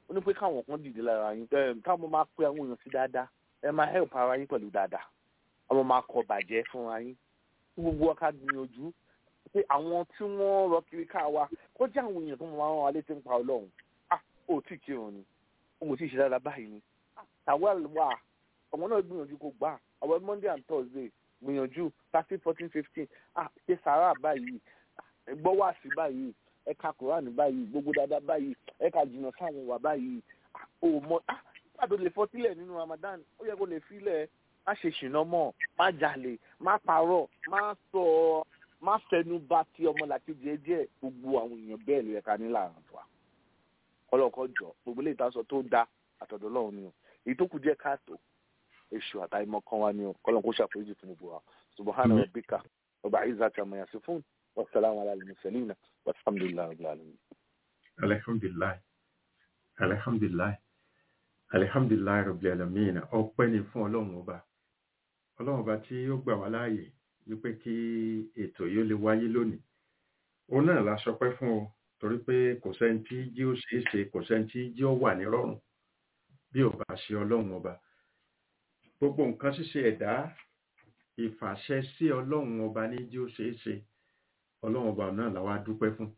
ó ní pé káwọn kan dìde lára yín ẹ káwọn máa pe àwọn èèyàn sí dáadáa ẹ máa help ara yín pẹ̀lú dáadáa ọmọ máa kọ bàjẹ́ fúnra yín kí gbogbo wa ká gbìyànjú pé àwọn tí wọ́n rọ kiri ká wa kó jẹ́ àwọn èèyàn tó máa rán wa létí ń pa ọlọ́run ah ó tí ì kírun ni ó mo tí ì ṣe dáadáa báyìí ni tàwẹ́l wà ọmọ náà gbìyànjú kó gbà àwọn monday and thursday gbìyànjú thirteen fourteen fifteen ah ṣe sàrà báyìí gbọ́ wá sí báyìí ẹ ka quran báyìí gbogbo dáadáa báyìí ẹ ka jìnnà sáwọn wà báyìí ah ò mọ ah pàtó lè fọ sílẹ̀ nínú ramadan ó yẹ kó lè filẹ̀ má ṣe ṣìnà mọ́ má jalè má parọ́ má sọ má fẹnu bà ti ọmọlàkejì ẹ jẹ́ gbogbo àwọn èèyàn bẹ́ẹ̀ ló yẹ ká ní láàrín wa ọlọ́kọ̀ jọ gbogbo ilé ìtasọ tó da àtọ̀dọ̀ lọ́hùn ni o èyí tó kù díẹ̀ káàtó èṣù àtàìmọ̀ kan wa ni o kọ́lọ́n kó ṣàforíjì fún gbogbo wa subahana rabbika ọba izata mayasi fún wasalaamu ala alimusalina walhamdulilayi rabbil alamin. alhamdulilayi alhamdulilayi alhamdulilayi rabbil alamin ọpẹ́ ni fún ọlọ́run ọba ọlọ́run ọba tí ó gbà wá láàyè wípé kí ètò yìí ó lè wáyé lónìí òun náà la sọpẹ́ fún ọ torí pé kò sẹ́ni tí jí ó ṣeé ṣe kò sẹ́ni tí jí ó wà nírọ̀rùn bí ò bá ṣe ọlọ́run ọba gbogbo nǹkan ṣíṣe ẹ̀dá ìfàṣẹ sí ọlọ́run ọba ní jí ó ṣeé ṣe ọlọ́run ọba náà làwa dúpẹ́ fún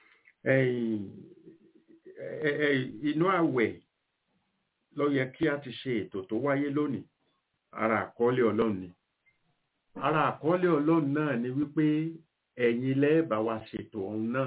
inú àwẹ̀ ló yẹ kí a ti ṣe ètò tó wáyé lónìí ara àkọọ́lẹ̀ ọlọ́run ni ara àkọọ́lẹ̀ ọlọ́run náà ni wípé ẹ̀yin lẹ́ẹ̀bà wa ṣètò ọ̀hún náà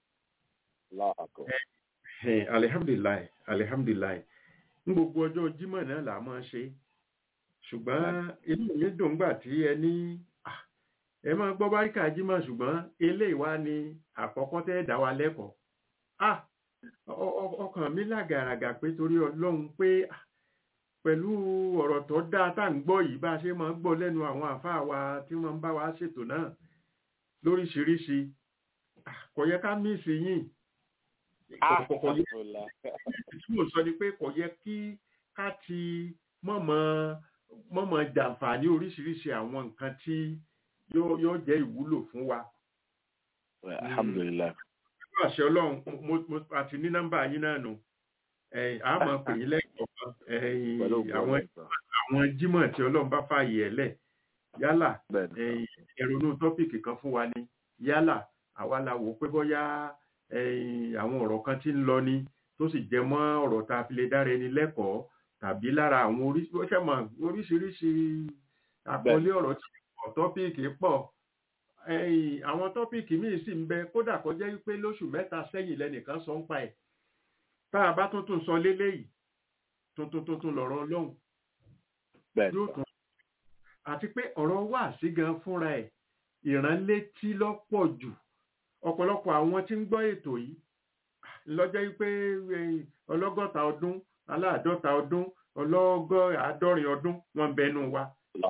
alihamdulilayi alihamdulilayi ní gbogbo ọjọ́ jímọ̀ náà là máa ṣe ṣùgbọ́n inú mi dùn gbà tí ẹ ní ẹ máa gbọ́ báríkà jímọ̀ ṣùgbọ́n eléyìí wá ní àkọ́kọ́ tẹ́ dá wa lẹ́kọ̀ọ́ ọkàn mi lágàràgà pé torí ọlọ́run pé pẹ̀lú ọ̀rọ̀ tó dáa tá à ń gbọ́ yìí bá a ṣe máa ń gbọ́ lẹ́nu àwọn àfáà wa tí wọ́n ń bá wa ṣètò náà lóríṣiríṣi kò yẹ ká mísì yìn kò yẹ tí mo sọ ni pé kò yẹ kí ká ti mọ̀mọ́ mọ̀mọ́ jàǹfààní oríṣiríṣi àwọn nǹkan tí yóò jẹ́ ìwúlò fún wa. alhamdulilayi. nínú àṣẹ ọlọ́run mo àti ní nọ́mbà yín náà nù a máa pè yín lẹ́kọ̀ọ́ àwọn àwọn jímọ̀ tí ọlọ́run bá fààyè ẹ̀ lẹ̀ yálà ẹ̀rọnú tọ́pìkì kan fún wa ni yálà àwa la wò pé bóyá àwọn ọ̀rọ̀ kan tí ń lọ ni tó sì jẹ mọ́ ọ̀rọ̀ tá a fi lè dára ẹni lẹ́kọ̀ọ́ tàbí lára àwọn oríṣiríṣi àkọlé ọ̀rọ̀ tí pọ̀ tọ́pìkì pọ̀ àwọn tọ́pìkì míì sì ń bẹ kódà kó jẹ́ wípé lóṣù mẹ́ta sẹ́yìn lẹ́nìkan sọ ń pa ẹ̀ tá a bá tuntun sọ léléyìí tuntun tuntun lọ̀rọ̀ ọlọ́run yóò tún àti pé ọ̀rọ̀ wà sí gan fúnra ẹ̀ ìránlétí lọ́pọ̀ jù ọ̀pọ̀lọpọ̀ àwọn tí ń gbọ́ ètò yìí lọ́jọ́ wípé ọlọ́gọ́ta ọdún aláàdọ́ta ọdún ọlọ́gọ́ àádọ́rin ọdún wọ́n ń bẹnu wa.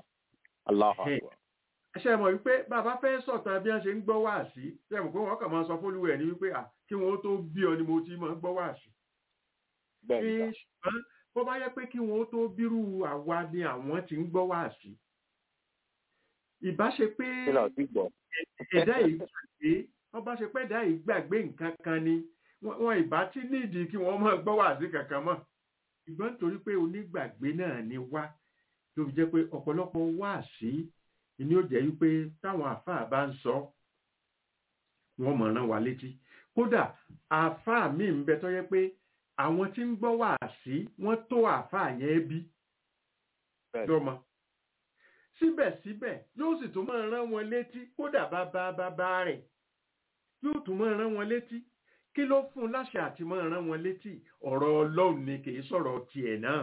ṣe mọ̀ wípé bàbá fẹ́ sọ̀tàn bí wọ́n ṣe ń gbọ́ wá sí ṣe mọ̀ pé wọ́n kàn máa sọ fólúwẹ̀ ní wípé kí wọ́n tó bí ọ ni mo ti máa gbọ́ wá sí. ṣùgbọ́n bó bá yẹ pé kí wọ́n tó bírú àwa ni àwọn ti ń gbọ́ wá sí. ìbá ṣe pé ẹ̀dá yìí gbàgbé wọ́n bá ṣe pé ẹ̀dá yìí gbàgbé nǹkan kan ni wọn ìbá tí nídìí kí wọ́n máa gbọ́ wá sí kankan mọ́ ṣùgbọ́n nítorí pé onígbàgbé náà ni wá tó fi jẹ́ pé ọ̀pọ̀lọpọ̀ wá sí ni ó jẹ́ wípé táwọn àáfàá bá ń sọ wọ́n mọ̀ rán wa létí kódà àáfàá míì ń bẹ tó yẹ pé àwọn tí ń gbọ́ wá sí wọ́n tó àáfàá yẹn bí lọ́mọ síbẹ̀síbẹ̀ yóò sì tún máa rán wọn létí kódà bàbá bàbá rẹ̀ yóò tún máa rán wọn létí kí ló fún un láṣẹ àti máa rán wọn létí ọ̀rọ̀ ọlọ́run ni kì í sọ̀rọ̀ tiẹ̀ náà.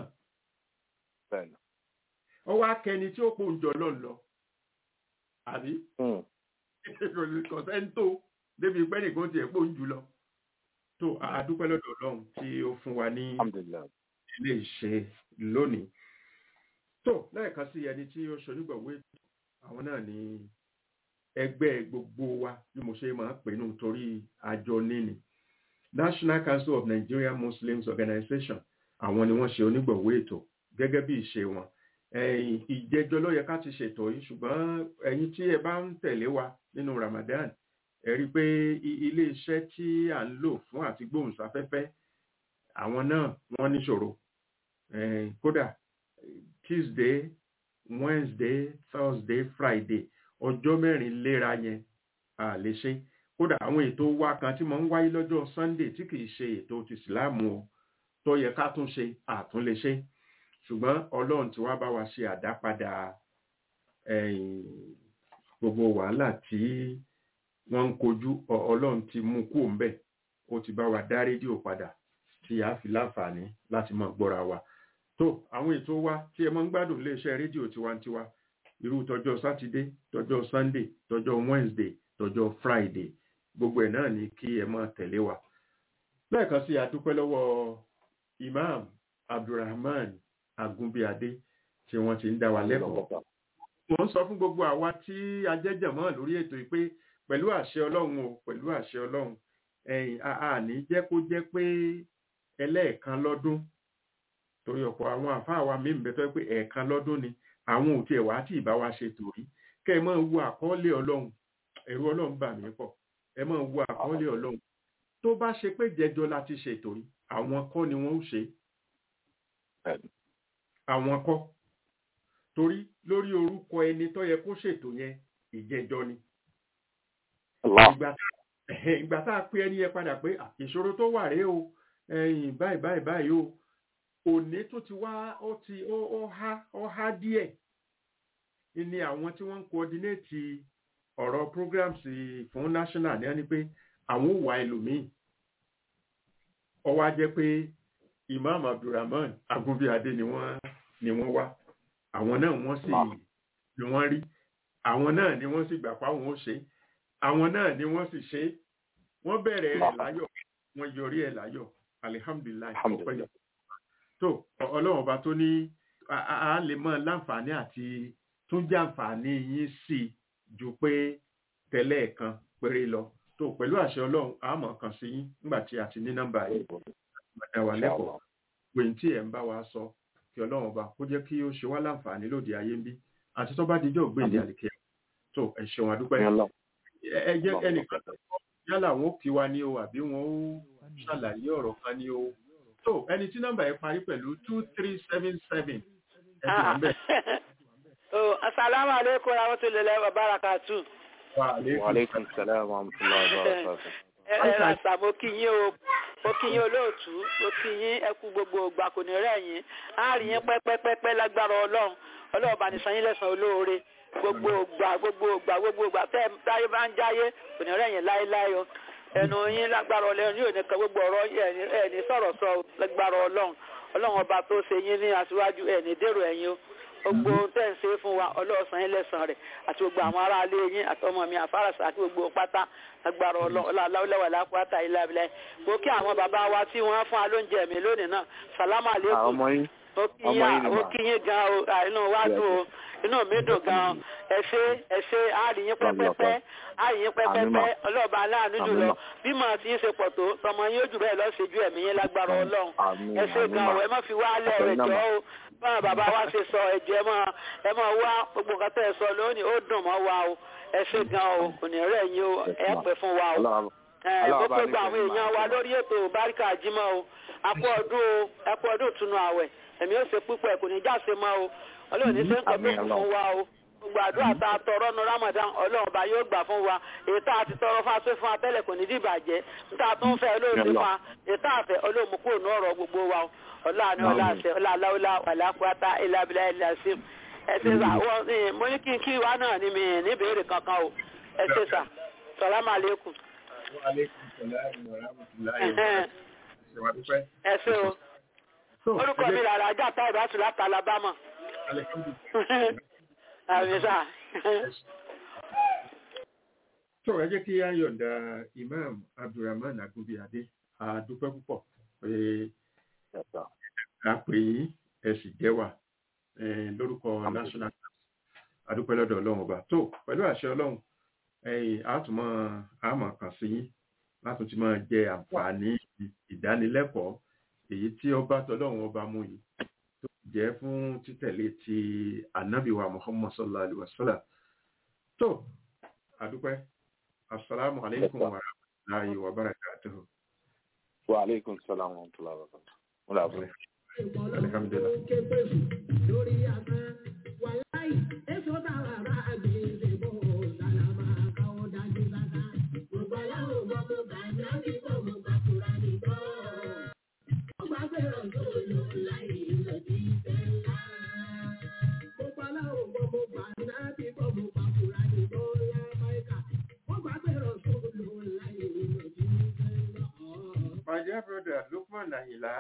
ọwọ́ akẹni tí ó pò ń jọ lọ́n lọ àbí kọ̀sẹ́ńtò débi pẹ́ nìkan tiẹ̀ pò ń jù lọ. tó àdúpẹ́ lọ́dọ̀ ọlọ́run tí ó fún wa ní ilé ìṣe lónìí. tó lẹ́ẹ̀kan sí ẹni tí ó ṣonígbọ̀wé àwọn náà ní ẹgbẹ́ gbogbo wa bí mo ṣe máa ń pè nù torí àjọ níní. National Council of Nigerian Muslims Organization àwọn ni wọ́n ṣe onígbọ̀wé ètò gẹ́gẹ́ bí ìṣe wọn ìjẹjọ ló yẹ ká ti ṣètò yìí ṣùgbọ́n ẹ̀yin tí ẹ bá ń tẹ̀lé wa nínú Ramadan ẹ rí i pé ilé iṣẹ́ tí à ń lò fún àti gbóhùnsáfẹ́fẹ́ àwọn náà wọ́n níṣòro Eh, kódà tuesday wednesday thursday friday ọjọ́ mẹ́rin léra yẹn a lè ṣe kódà àwọn ètò wa kan tí mo ń wáyé lọ́jọ́ sunday tí kìí ṣe ètò ti ìsìláàmù o tó yẹ ká tún ṣe àtún lè ṣe ṣùgbọ́n ọlọ́run ti wá bá wa ṣe àdápadà ẹ̀yìn gbogbo wàhálà tí wọ́n ń kojú ọ- ọlọ́run ti mú kú òǹbẹ̀ ó ti bá wa dá rédíò padà tí a fi láǹfààní láti mọ̀ gbọ́ra wa tó àwọn ètò wa tí ẹ mọ́ ń gbádùn iléeṣẹ́ rédíò tiwantiwa irú tọjọ́ sátidé tọjọ́ sunday tọjọ́ wednesday tọjọ́ friday gbogbo ẹ̀ náà ni kí ẹ máa tẹ̀lé wa lẹ́ẹ̀kan sí adúpẹ́ lọ́wọ́ imam abdulrahman agunbíadé tí wọ́n ti ń dá wa lẹ́kọ̀ọ́ mo ń sọ fún gbogbo àwa tí a jẹ́ jẹ̀mọ́ lórí ètò yìí pé pẹ̀lú àṣẹ ọlọ́run o pẹ̀lú àṣẹ ọlọ́run ẹ̀yìn àní jẹ́ kó jẹ́ pé ẹlẹ́ẹ̀kan lọ́dún torí ọ̀pọ̀ àwọn àfáà wa mí bẹ tó yẹ pé ẹ̀ẹ̀kan lọ́dún ni àwọn ò tiẹ̀ wá tí ìbá wa ṣe tòrí kẹ́ ẹ máa wo àkọọ́lẹ̀ ọlọ́run ẹ̀rù ọlọ́run bà mí pọ̀ ẹ máa wo àkọọ́lẹ̀ ọlọ́run tó bá ṣe pé jẹjọ la ti ṣètò rí àwọn kọ́ ni wọ́n ó ṣe àwọn kọ́ torí lórí orúkọ ẹni tó yẹ kó ṣètò yẹn ìjẹjọ ni ìgbà ìgbà tá a pé ẹni yẹn padà pé "Ah, ìṣòro tó wà rèé o ẹ̀yìn báyìí báyìí báyìí o òní tó ti wá ó ti ó ó há ó há díẹ̀ ni àwọn tí wọ́n ń coordinate ọ̀rọ̀ programs fún national ní ẹni pé àwọn ò wá ẹlòmíì ó wá jẹ́ pé imam abdulrahman agunbíadé ni wọ́n ni wọ́n wá àwọn náà wọ́n sì ni wọ́n rí àwọn náà ni wọ́n sì gbà fáwọn ó ṣe àwọn náà ni wọ́n sì ṣe wọ́n bẹ̀rẹ̀ rẹ̀ láyọ̀ wọ́n yọrí ẹ̀ láyọ̀ alihamdulilayi ọpẹ́ yọ tó ọlọ́run ọba tó ní a- a a lè mọ láǹfààní àti tún jẹ́ àǹfààní yín sí i ju pé tẹ́lẹ̀ kan péré lọ tó pẹ̀lú àṣẹ ọlọ́run a mọ̀ kan sí yín nígbà tí a ti ní nọ́mbà yìí ẹ wà lẹ́kọ̀ọ́ pé tí ẹ̀ ń bá wa sọ kí ọlọ́run ọba kó jẹ́ kí ó ṣe wá láǹfààní lóde ayé ń bí àti tó bá dijọ́ ògbéǹde àlìkẹ́ tó ẹ ṣeun àdúpẹ́ ẹ- ẹ jẹ́ ẹnìkan yálà wọn ó kí wa ní o àbí wọn ó ṣàlàyé ọ̀rọ̀ kan ní o tó ẹni tí nọ́mbà yẹn parí pẹ̀lú two three seven seven ẹ ti wà ń bẹ̀. Oh, Assalamu alaikum warahmatullahi wabarakatuh. Wa alaikum Wàlékún sàlẹ̀ wa rahmatullahi wa barakatuh. Ẹ ẹ ràṣà mo kí yín o, mo kí yín olóòtú, mo kí yín ẹkú gbogbo ògbà kò ní rẹ̀ yín. Á rí yín pẹ́pẹ́pẹ́pẹ́ lágbára Ọlọ́run. Ọlọ́run bá ní san yín lẹ́san olóore. Gbogbo ògbà gbogbo ògbà gbogbo ògbà tẹ́ ẹ táyé bá ń jáyé kò ní rẹ̀ yín láéláé o. Ẹnu yín lágbára Ọlọ́run yóò ní kan gbogbo ọ̀rọ̀ yín ẹ̀ ní sọ̀rọ̀ sọ o, lágbára Ọlọ́run. Ọlọ́run ọba tó ṣe yín ní aṣíwájú ẹ̀ ní dèrò ẹ̀yìn o gbogbo ohun tẹ́ ń ṣe fún wa ọlọ́ọ̀sán yín lẹ́sàn rẹ̀ àti gbogbo àwọn ará ilé yín àtọmọ mi àfárasà àti gbogbo pátá agbára ọlọ́ọ̀lá lápáta ilé abilẹ̀ mo kí àwọn bàbá wa tí wọ́n fún wa lóúnjẹ mi lónìí náà sàlámù Àwọn àlékún ọmọ yín. mo kí ọmọ yín yín ni mo mà. kí yín gan o à, inú wa dùn o inú mi dùn gan ẹ ṣé ẹ ṣé àríyín pẹ́pẹ́pẹ́ àríyín pẹ́pẹ́pẹ́ ọlọ́ọ̀bá aláàánú Àmín jùlọ mà. bí màá ti ń ṣe pọ̀ tó tọmọ yín ó jù bẹ́ẹ̀ lọ́ọ́ ṣe ju ẹ̀mí yín lágbára ọlọ́run Àmín, ẹ ṣé àmín gan mà. o ẹ má fi wá lẹ̀ rẹ̀ Àtẹ̀yìn náà jọ́ mà. o báwọn bàbá wa ṣe sọ ẹ̀jẹ̀ ẹ máa ẹ máa wá gbogbo nǹkan tẹ́ ẹ sọ lónìí ó dùn mọ́ wa o ẹ ṣé gan o kò ní rẹ̀ yín o ẹ pẹ́ fún wa o Ọlọ́run ẹ Ọlọ́run mo bá pé ní gba àwọn kẹ́yìn èèyàn máa wa ṣe. lórí ètò báríkà jímọ̀ o àpò ọdún o àpò ọdún ìtùnú àwẹ̀ ẹ̀mí ó ṣe púpọ̀ kò ní jáse mọ́ o ọlọ́run ní sẹ́ńkọ̀ tó Àmín, kù Ọlọ́run. fún wa o gbogbo àdúrà tá a tọrọ nu Ramadan ọlọ́run ọba yóò gbà fún wa èyí tá a ti tọrọ fún aṣọ fún wa tẹ́lẹ̀ kò ní dìbàjẹ́ tá a tún fẹ́ olóòtú fún wa èyí tá a fẹ́ olóòmù kúrò ní ọ̀rọ̀ gbogbo wa o ọlọ́run ọlá àṣẹ ọlọ́láwọlá wàlákùátá ìlàbílà ìlàsìm ẹ ṣe sà wọ́n ní mo ní kí n kí wa náà ní mi ní ìbéèrè kankan o ẹ ṣe sà sàlámù àlékún. Wa alaikum salam wa rahmatullahi wa barakatuh. Ṣé wàá dúpẹ́? ẹ ṣé o So, orúkọ ẹ mi jẹ́- làrá ajá tá ìbátú láti Alabama Alhamdulillah. àmì sà tó ẹ jẹ́ kí á yọ̀ǹda imam abdulrahman agunbíadé a dúpẹ́ púpọ̀ pé Yes, sir. a pè yín ẹ sì jẹ́ wà eh, lórúkọ national a dúpẹ́ lọ́dọ̀ ọlọ́run ọba tó pẹ̀lú àṣẹ ọlọ́run ẹ̀yìn àtúmọ̀ àmọ̀ kàn sí yín láti ti máa jẹ àǹfààní ìdánilẹ́kọ̀ọ́ èyí tí ọba tọlọ́run ọba mú yìí tó jẹ́ fún títẹ̀lé ti ànábìwa muhammad sallallahu alaihi wasallam tó àdúpẹ́ assalamu alaikum wa rahmatullahi wa barakatuhu wa aleykum salaam wa rahmatulah wa barakatuh. mo là bọ̀. Alhamdulillah. lórí afẹ́ wàláì èso táwa bá gbèsè bò sàlámà káwọ́ dájú sáká. gbogbo aláwọ̀ gbọ́ mo gbà nábì gbọ́ mo gbà kúra nìkọ́. ó gbà pé rọ̀sọ́ọ̀lù láì lòdì sẹ́ńlá. gbogbo aláwọ̀ gbọ́ mo gbà nábì gbọ́ mo gbà kúra nìkọ́ lábáìkà. ó gbà pé rọ̀sọ́ọ̀lù láì lòdì sẹ́ńlá. My dear brother Lukman Ayinla,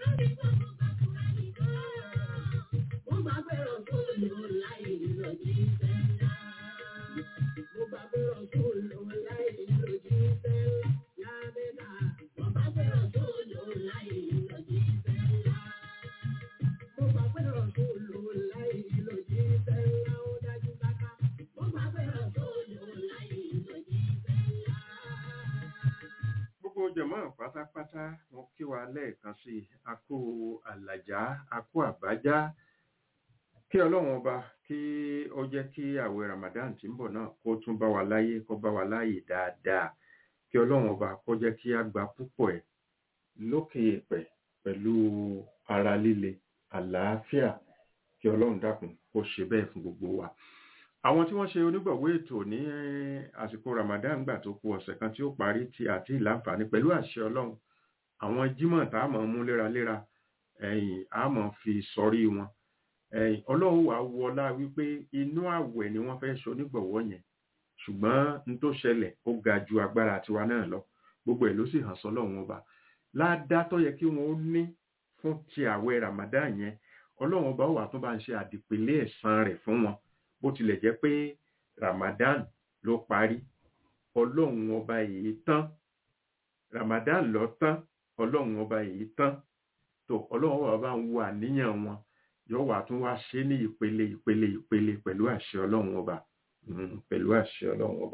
Mo gbà pé Rọ̀súlù láì lòdì sẹ́lá. Mo gbà pé Rọ̀súlù láì lòdì sẹ́lá. Lábẹ́ta, mo gbà pé Rọ̀súlù láì lòdì sẹ́lá. Mo gbà pé Rọ̀súlù láì lòdì sẹ́lá. Ó dájú sáká. Mo gbà pé Rọ̀súlù láì lòdì sẹ́lá. gbogbo jẹ̀mọ́ pátápátá wọn kí wa lẹ́ẹ̀kan sí i a kú àlàjá a kú àbájá kí ọlọ́run ọba kí ó jẹ́ kí àwẹ̀ Ramadan tí ń bọ̀ náà kó tún bá wa láyé kó bá wa láyè dáadáa kí ọlọ́run ọba kó jẹ́ kí a gba púpọ̀ ẹ̀ lókè èèpẹ̀ pẹ̀lú ara líle àlàáfíà kí ọlọ́run dákun kó ṣe bẹ́ẹ̀ fún gbogbo wa àwọn tí wọ́n ṣe onígbọ̀wọ́ ètò ní àsìkò Ramadan gbà tó kù ọ̀sẹ̀ kan tí ó parí tí àti ìlànfààní pẹ̀lú àṣẹ ọlọ́run àwọn jímọ̀ tá a mọ̀ mú léraléra ẹ̀yìn a mọ̀ fi sọrí wọn ẹ̀yìn ọlọ́run wà wọlá wípé inú àwẹ̀ ni wọ́n fẹ́ ṣe onígbọ̀wọ́ yẹn ṣùgbọ́n n tó ṣẹlẹ̀ ó ga ju agbára tiwa náà lọ gbogbo ẹ̀ ló sì hàn sọ́lọ́run ọba ládá tó yẹ kí wọ́n ó ní fún ti àwẹ̀ Ramadan yẹn ọlọ́run ọba wà tó bá ń ṣe àdìpèlé ẹ̀san rẹ̀ fún wọn bó tilẹ̀ jẹ́ pé Ramadan ló parí ọlọ́run ọba èyí tán Ramadan lọ tán ọlọ́run ọba èyí tán tó ọlọ́run ọba bá ń wo àníyàn wọn yóò wá tún wá ṣe ní ìpele ìpele ìpele pẹ̀lú àṣẹ ọlọ́run ọba Mm, pẹ̀lú àṣẹ ọlọ́run ọba.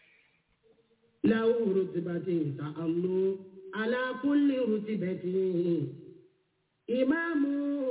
له رتبة تأمل على كل رتبة إمام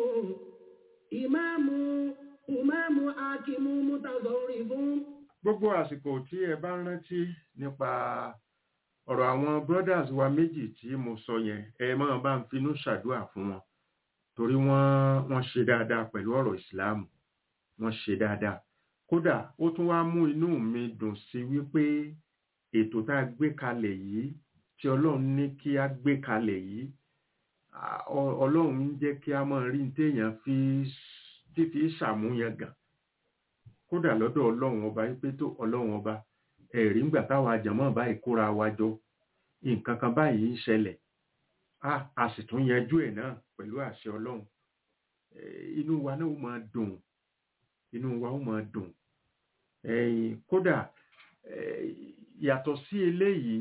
إمام إمام حاكم متصرف gbogbo àsìkò tí ẹ bá rántí nípa ọ̀rọ̀ àwọn brothers wa méjì tí mo sọ yẹn ẹ máa bá ń finú ṣàdúrà fún wọn torí wọ́n wọ́n ṣe dáadáa pẹ̀lú ọ̀rọ̀ ìsìláàmù wọ́n ṣe dáadáa kódà ó tún wá mú inú mi dùn sí wípé ètò tá a gbé kalẹ̀ yìí tí ọlọ́run ní kí a gbé kalẹ̀ yìí à, ọ- ọlọ́run ń jẹ́ kí a máa rí ní téèyàn fi fífi ṣàmúyangàn kódà lọ́dọ̀ ọlọ́run ọba wípé tó ọlọ́run ọba ẹ̀rí ńgbà táwa àjàmọ́ báyìí kóra wa jọ nǹkan kan báyìí ń ṣẹlẹ̀ a a sì tún yanjú ẹ̀ náà pẹ̀lú àṣẹ ọlọ́run Eh, inú wa náà ó máa dùn inú wa ó máa dùn ẹ̀yìn kódà eh, yàtọ̀ sí eléyìí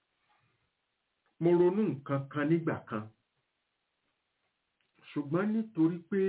mo ronú nǹkan kan nígbà kan ṣùgbọ́n nítorí pé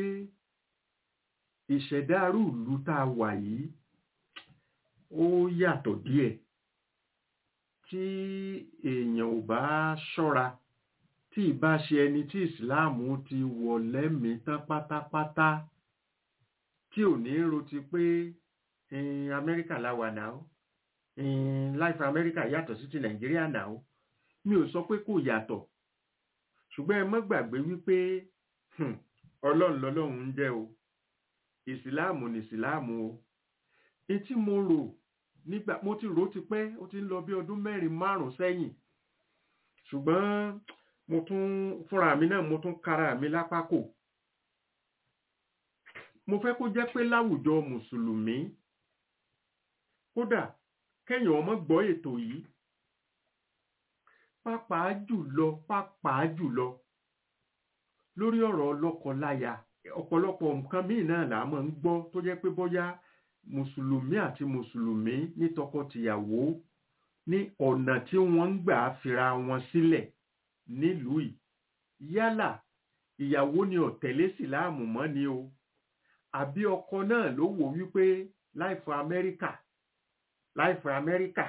ìṣẹ̀dá ìlú tá a wà yìí ó yàtọ̀ díẹ̀ tí èèyàn ò bá ṣọ́ra tí ìbá ṣe ẹni tí ìsìláàmù ti wọ̀ lẹ́mìí tán pátápátá tí ò ní roti pé eh, amẹ́ríkà la wà náà eh, life amẹ́ríkà yàtọ̀ sí ti nàìjíríà náà mi ò sọ pé kò yàtọ̀ ṣùgbọ́n ẹ mọ́ gbàgbé wípé hmm, ọlọ́run lọ́lọ́run ń jẹ́ o ìsìláàmù ní ìsìláàmù o etí mo rò nígbà mo ti rò ó ti pẹ́ ó ti ń lọ bí ọdún mẹ́rin márùn-ún sẹ́yìn ṣùgbọ́n mo tún fúnra mi náà mo tún kára mi lápá kò mo fẹ́ kó jẹ́ pé láwùjọ mùsùlùmí kódà kẹ́yìn ọmọ gbọ́ ètò yìí pàápàá jùlọ pàápàá jùlọ lórí ọ̀rọ̀ ọlọ́kọ-láya ọ̀pọ̀lọpọ̀ nǹkan míì náà là á máa ń gbọ́ tó jẹ́ pé bóyá mùsùlùmí àti mùsùlùmí ní tọkọ-tìyàwó ní ọ̀nà tí wọ́n ń gbà fira wọn sílẹ̀ nílùú yìí yálà ìyàwó ni ó tẹ̀lé síláàmù mọ́ ni o àbí ọkọ náà ló wò wípé láìfọ amẹ́ríkà láìfọ amẹ́ríkà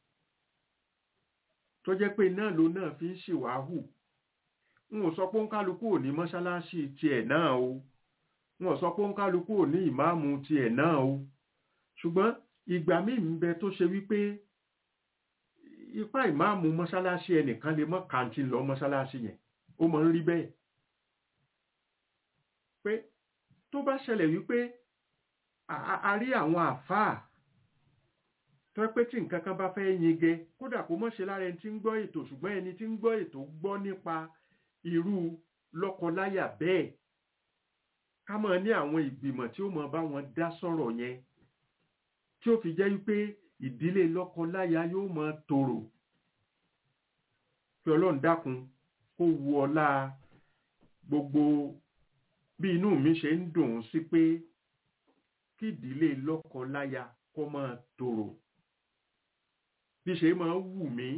tó jẹ́ pé náà ló náà fi ń ṣèwáhù n ò sọ pé òǹkálukú ò ní mọ́ṣáláṣí tiẹ̀ náà o n ò sọ pé òǹkálukú ò ní ìmáàmù tiẹ̀ náà o ṣùgbọ́n ìgbà míì ń bẹ tó ṣe wípé ipá ìmáàmù mọ́sálásí ẹnìkan lè mọ́ kàǹtì lọ mọ́sálásí yẹn ó mọ̀ ń rí bẹ́ẹ̀ pé tó bá ṣẹlẹ̀ wípé a- a a rí àwọn àfáà tó pé tí nǹkan kan bá fẹ́ yingẹ kódà kó mọ̀ ṣe lára ẹni tí ń gbọ́ ètò ṣùgbọ́n ẹni tí ń gbọ́ ètò gbọ́ nípa irú lọ́kọláyà bẹ́ẹ̀ ká mọ̀ ní àwọn ìgbìmọ̀ tí ó mọ̀ bá wọn dá sọ̀rọ̀ yẹn tí ó fi jẹ́ wípé ìdílé lọ́kọláya yóò mọ̀ tòrò kí ọlọ́run dákun kó wu ọlá gbogbo bí inú mi ṣe ń dùn ún sí pé kí ìdílé lọ́kọláya kó máa tòrò bí ṣe máa wù mí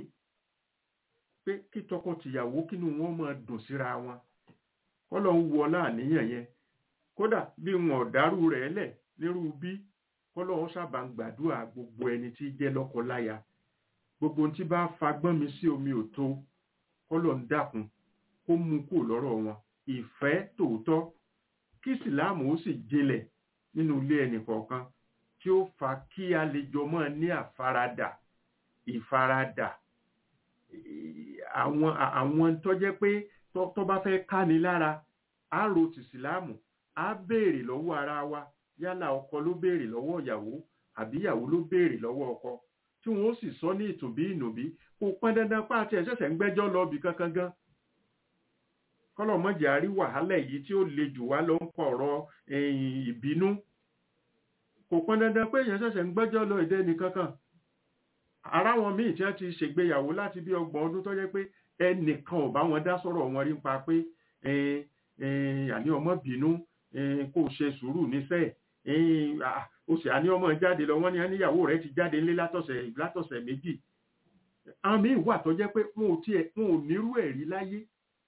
pé kí tọkọtìyàwó kínú wọn máa dùn síra wọn kọ́lọ̀ ń wu ọlá àníyàn yẹn kódà bí wọn ò dárú rẹ̀ lẹ̀ nírú bí kọ́lọ̀ ń sábà ń gbàdúrà gbogbo ẹni tí jẹ́ lọ́kọláya gbogbo ohun tí bá fagbọ́n mi sí omi ò tó kọ́lọ̀ ń dákun kó mú kó lọ́rọ̀ wọn ìfẹ́ tòótọ́ kí ìsìláàmù ó sì jinlẹ̀ nínú ilé ẹnì kọ̀ọ̀kan tí ó fa kí a lè jọ mọ́ ní àfaradà ìfaradà ì- àwọn à- àwọn tó jẹ́ pé tó tó bá fẹ́ káni lára á ro tìsìláàmù á béèrè lọ́wọ́ ara wa yálà ọkọ ló béèrè lọ́wọ́ ìyàwó àbí ìyàwó ló béèrè lọ́wọ́ ọkọ tí wọn ó sì sọ ní ìtòbí ìnòbí kò pọn dandan pa àti ẹ̀ṣẹ̀ṣẹ̀ ń gbẹ́jọ́ lọ bì kankan gan kọlọmọjà rí wàhálà èyí tí ó le jù wá lọ ń kọ ọ̀rọ̀ ẹ̀yìn ìbínú kò pọn dandan pé èèyàn ṣẹ̀ṣẹ̀ ń gbẹ́jọ́ lọ ìdẹ nìkankan ara wọn míì tí wọ́n ti ṣègbéyàwó láti bí ọgbọ̀n ọdún tó jẹ́ pé ẹnìkan ò bá wọn dá sọ̀rọ̀ wọn rí pa pé ẹn, ẹn, àní ọmọ bínú ẹn, kó o ṣe sùúrù níṣẹ́ ẹn, à, o sì àní ọmọ jáde lọ wọ́n ní àníyàwó rẹ̀ ti jáde ńlé látọ̀sẹ̀ látọ̀sẹ̀ méjì àwọn míì wà tó jẹ́ pé wọn ò tiẹ̀ wọn ò nírú ẹ̀ rí láyé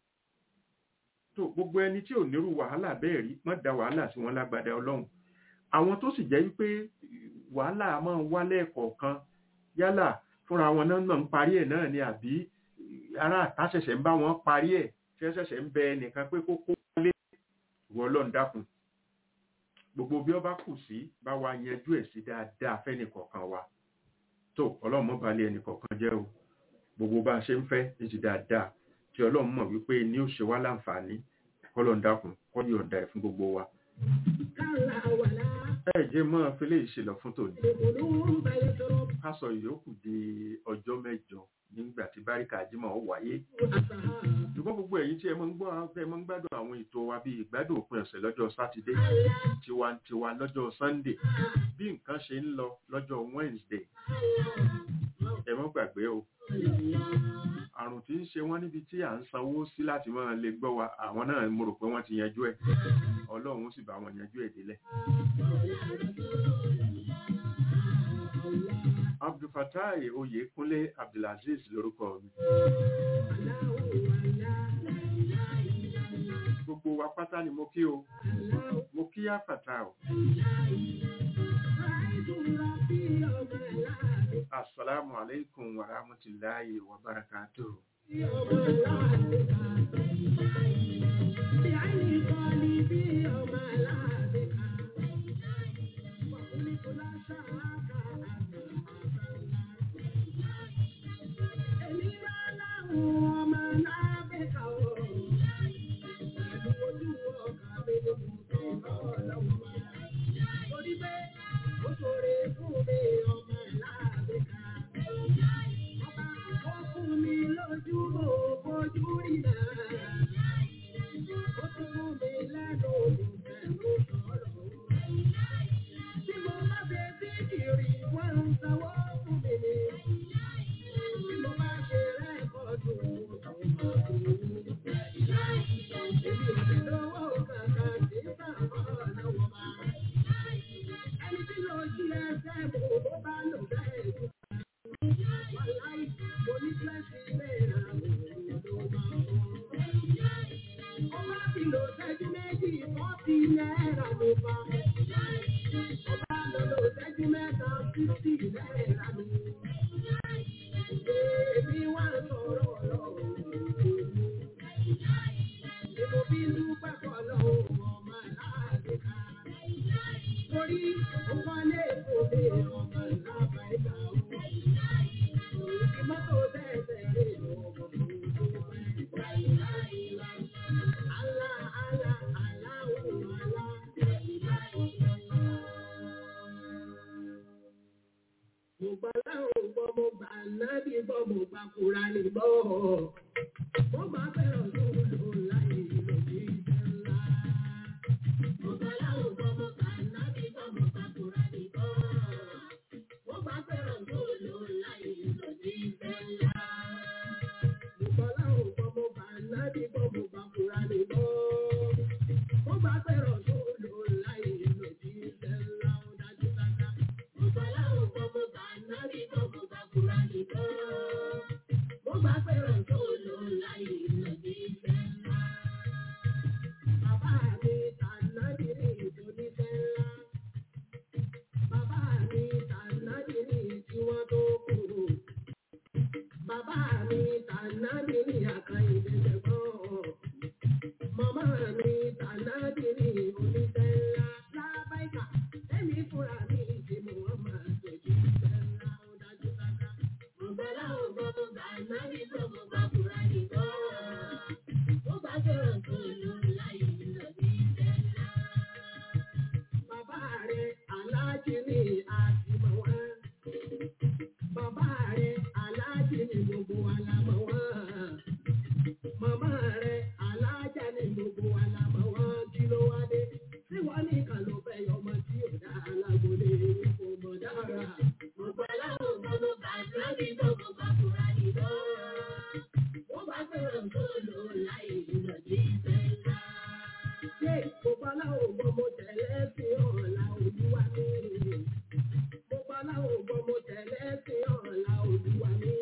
tó gbogbo ẹni tí ò nírú wàhálà bẹ́ẹ̀ rí má da wàhálà sí wọn lágbádá ọlọ́run àwọn tó sì jẹ́ wípé wàhálà máa ń wá lẹ́ẹ̀kọ̀ọ̀kan yálà fúnra wọn náà náà ń parí ẹ̀ náà ni àbí ará àtà ṣẹ̀ṣẹ̀ ń bá wọn parí ẹ̀ tí wọ́n ṣẹ̀ṣẹ̀ ń bẹ ẹnìkan pé kó kó lé ìwọ ọlọ́run dákun gbogbo bí ọba kù sí bá wa yanjú ẹ̀ sí dáadáa fẹ́nìkọ̀ọ̀kan wa tó ọlọ́run mọ́ balẹ̀ ẹnìkọ̀ọ̀kan jẹ́ o gbogbo bá a ṣe ń fẹ́ ní ti dáadáa tí ọlọ́run mọ̀ wípé ní ó ṣe wá láǹfààní kọ́lọ̀ ń dákun kọ́ yọ̀ǹda ẹ̀ fún gbogbo wa. كلا ولا ẹ jẹ́ mọ́ fílẹ̀ ìṣèlọ fún tòní القلوب يشرب ká sọ ìyókù di ọjọ́ mẹ́jọ nígbà tí báríkà jímọ̀ ó wáyé أصحاب ṣùgbọ́n gbogbo ẹ̀yin tí ẹ mọ́ ń gbọ́ ẹ mọ́ ń gbádùn àwọn ètò wa bíi ìgbádùn òpin ọ̀sẹ̀ lọ́jọ́ sátidé tiwantiwa lọ́jọ́ sunday bí nǹkan ṣe ń lọ lọ́jọ́ wednesday ẹ mọ́ gbàgbé o àrùn tí ń ṣe wọ́n níbi tí à ń sanwó sí láti máa lè gbọ́ wa àwọn náà mo rò pé wọ́n ti yanjú ẹ̀ ọlọ́run ó sì bá wọn yanjú ẹ̀ délẹ̀. abdulfatai oyèkúnlé abdulaziz lórúkọ mi gbogbo wa pátá ni mo kí o mo kí àfàtà o asalaamu aleykum wa rahmatulahi wa barakatuhu. Torí ó kọ́ lé ìfòmí ọmọ ìlàbà ìgbà òun. Ìmọ́tò nábì gbọ́ mo gbà kúra ní gbọ́. Mo gbà pé rọ̀sùn ló láì lòdì sẹ́lá ó dájú sáká. Mo gbà láwọn gbọ́ mo gbà nábì gbọ́ mo gbà kúra ní gbọ́. Mo gbà pé rọ̀sùn ló láì lòdì sẹ́lá. Bàbá mi tànàbí ní ìdòní sẹ́lá. Bàbá mi tànàbí ní tí wọ́n tó kú. Bàbá mi tànàbí ní àkàìdé tẹ̀gbọ́n. Màmá mi tànàbí ní oníṣẹ́ ńlá. Lábáìkà, ẹ̀mí fúnra mi ti mú wọn máa tẹ̀jú iṣẹ́ ńlá ó dájú sáká. Mo gbà láwọn gbọ́ mo gbà nábì gbọ́ mo gbà fúra nìkan. Mo gbà fẹ́ràn tó lò láyé lọ sí iṣẹ́ ńlá. Bàbá rẹ̀ aláàjì ní àtìmọ̀ wá. Bàbá rẹ̀ aláàjì ní gbogbo alámọ̀ wá. Màmá rẹ̀ aláàjà ní gbogbo alámọ̀ wá. Kí ló wá dé? Tí wọ́n ní kan ló fẹ́ yọmọ tí ò dá alágbólé kò mọ̀ dára. Mo gbà láwọn ọmọ mo gbà nábì tó mo gbà fúra nìkan. Mo bá fẹ́ràn tó lò láyé lọ sí ìfẹ́ ńlá. Ṣé gbogbo aláwọ̀ gbọ́ mo tẹ̀lé sí ọ̀la olúwa mi? Gbogbo aláwọ̀ gbọ́ mo tẹ̀lé sí ọ̀la olúwa mi.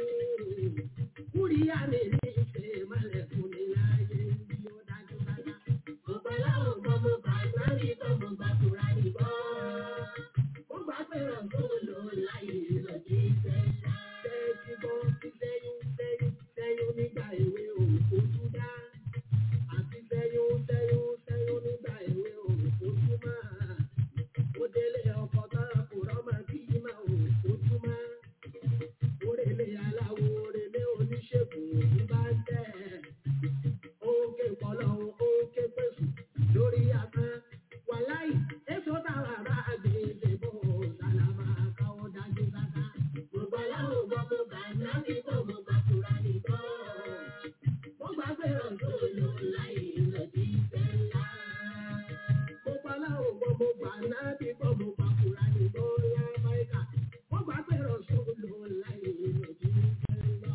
Kúríyá mi ní ìṣe ìmọ̀lẹ̀ fún mi láyé bí ó dájú dájú. Gbogbo aláwọ̀ gbọ́ mo gbà nábì gbọ́ mo gbà fúra nìkan. Mo gbà fẹ́ràn tó lò láyé lọ sí ìfẹ́ ńlá. Tẹ́tí gbọ́ sí sẹ́yún sẹ́yún sẹ́yún nígbà èwe òkú dá àti sẹ́yún sẹ́yún sẹ́yún nígbà èwe òfojú máa. Ó délé ọkọ̀ tán kò rọ́mọ bí máa òfojú máa. Orèlé aláwo orèlé oníṣègùn òbí bá ń tẹ̀. Ó ń ké pọ̀lọ́ ó ń ké pèsè lórí asán. Wàláì, èso táwa bá gbé ṣe bó sàlámà káwọ́ dájú sáká. Gbogbo aláwọ̀ gbọ́ mo gbà nábì gbọ́ mo gbà kúra nìkan. Mo gbà pé ọ̀dọ́ ló láyé lọ sí ìfẹ́ ńlá. Mo gbà láwọn gbọ́ mo gbà nábì gbọ́ mo gbà kúra nìkan lábáyíká. Mo gbà pé ọ̀dọ́ ló láyé lọ sí ìfẹ́ ńlá.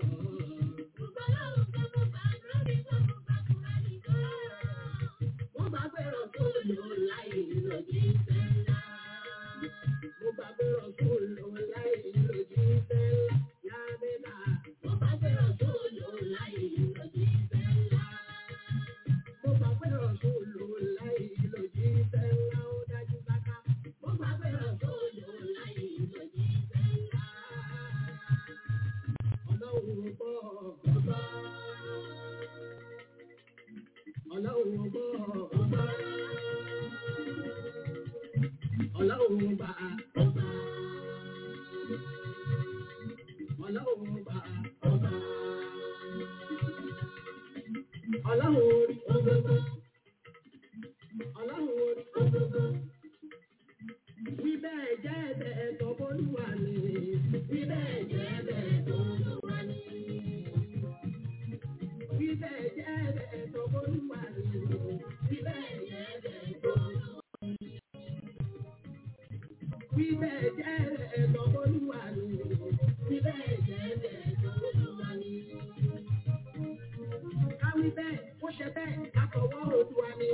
Mo gbà láwọn gbọ́ mo gbà nábì gbọ́ mo gbà kúra nìkan. Mo gbà pé ọ̀dọ́ ló láyé lọ sí ìfẹ́ ńlá. Mo gbà pé ọ̀dọ́ ló láyé lọ sí ìfẹ́ ńlá. Yábẹ́lá. Mo gbà pé ọ̀dọ́ ló láyé lọ sí ìfẹ́ ńlá. Mo gbà pé ọ̀dọ́ ló láyé lọ sí ìfẹ́ ńlá. Ó dájú sáká. Mo gbà pé ọ̀dọ́ ló láyé lọ sí ìfẹ́ ńlá. Ọlọ́run gbọ́ ọgbọ́. Ọlọ́run gbọ́ ọgbọ́. Ọlọ́run bá ọba. Ọlọ́run bá ọba. Ọlọ́run orí gbogbo. Ọlọ́run orí gbogbo. Wí bẹ́ẹ̀ jẹ́ bẹ́ẹ̀ tọ́bọ́lúwa ni. Wí bẹ́ẹ̀ jẹ́ bẹ́ẹ̀ tọ́bọ́lúwa ni. Wí bẹ́ẹ̀ jẹ́ bẹ́ẹ̀ tọ́bọ́lúwa ni. Wí bẹ́ẹ̀ jẹ́ bẹ́ẹ̀ tọ́bọ́lúwa ni. Wí bẹ́ẹ̀ jẹ́ bẹ́ẹ̀ tọ́bọ́lúwa ni. Wí bẹ́ẹ̀ jẹ́ bẹ́ẹ̀ tọ́bọ́lúwa ni. Káwí bẹ́ẹ̀, ó ṣe bẹ́ẹ̀ látọwọ́ Olúwa ni.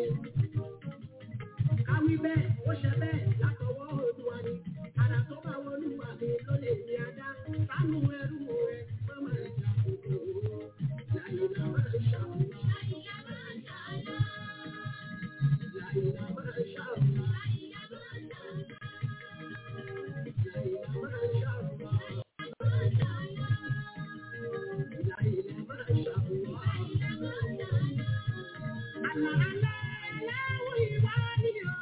Káwí bẹ́ẹ̀, ó ṣe bẹ́ẹ̀ látọwọ́ Olúwa ni. Àrà tó bá wọlúwa mi ló lè ní adá. Sánú ẹrú rẹ̀ má máa jà kúrò. Láyìnlá máa ṣàmùlá. Láyìnlá máa ṣàmùlá. Láyìnlá máa ṣàmùlá. Láyìnlá máa ṣàmùlá. Láyìnlá máa ṣàmùlá. Láyìnlá máa ṣàmùlá. Àlà àlà aláwọ̀ ìwà ni o.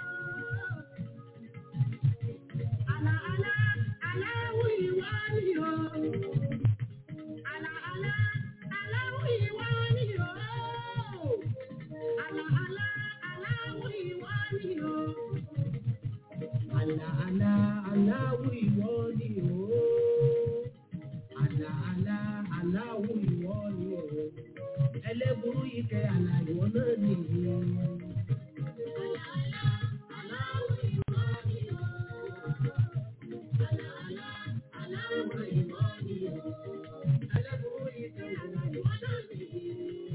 Àlà àlà aláwọ̀ ìwà ni o. Àlà àlà aláwọ̀ ìwà ni o. Àlà àlà aláwọ̀ ìwà ni o. Àlà àlà aláwọ̀ ìwọ ni o. Àlà àlà aláwọ̀ ìwọ ni o. Ẹlẹ́burú ìkẹ́ àlà ìwọ náà nìyí. Àlà àlà aláwọ̀ ìwọ ni o. Àlà àlà aláwọ̀ ìwọ ni o. Ẹlẹ́burú ìkẹ́ àlà ìwọ náà nìyí.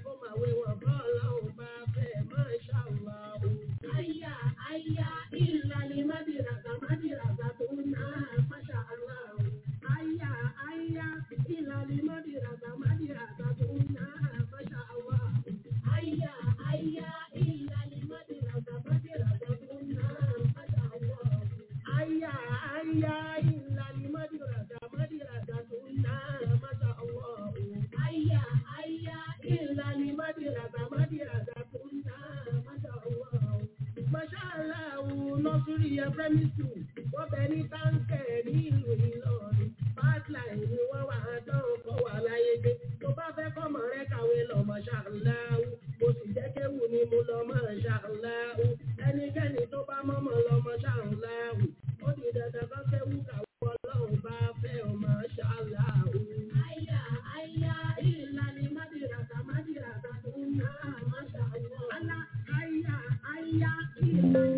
kó máa wé wọn bọ́ ọlọ́run bá fẹ́ máa ṣàlọ́. Àyà àyà ìlànà mádìràgà mádìràgà tó ná máṣá aláwọ̀. Àyà àyà ìlànà mádìràgà mádìràgà tó ná máṣá aláwọ̀. Àyà àyà ìlànà mádìràgà mádìràgà tó ná máṣá aláwọ̀. Àyà àyà ìlànà mádìràgà mádìràgà tó ná máṣá aláwọ̀. Àyà àyà ìlànà mádìràgà mádìràgà tó ná máṣá aláwọ̀. Máṣáláàwù nọ́sírí ẹ̀fẹ́mí sùn, wọ́n bẹ ní táǹkẹ̀ ní ìlú Ìlọrin. Pipeline ni wọ́n wà á dán ọkọ̀ wà láyé gbé. Tó bá fẹ́ kọ́mọ rẹ kàwé lọ máṣáláàwù. Mo sì jẹ́ kéwù ni mo lọ máṣáláàwù. Ẹnikẹ́ni tó bá mọ́mọ́ lọ máṣáláàwù. Ó di dandan kọ́ kéwù kàwé ọlọ́run bá fẹ́ ọ máṣáláàwù. Àyà àyà ìlànà mádìràtà mádìràtà tó ń ná máṣáláàwù. Àlà àyà àyà ìlànà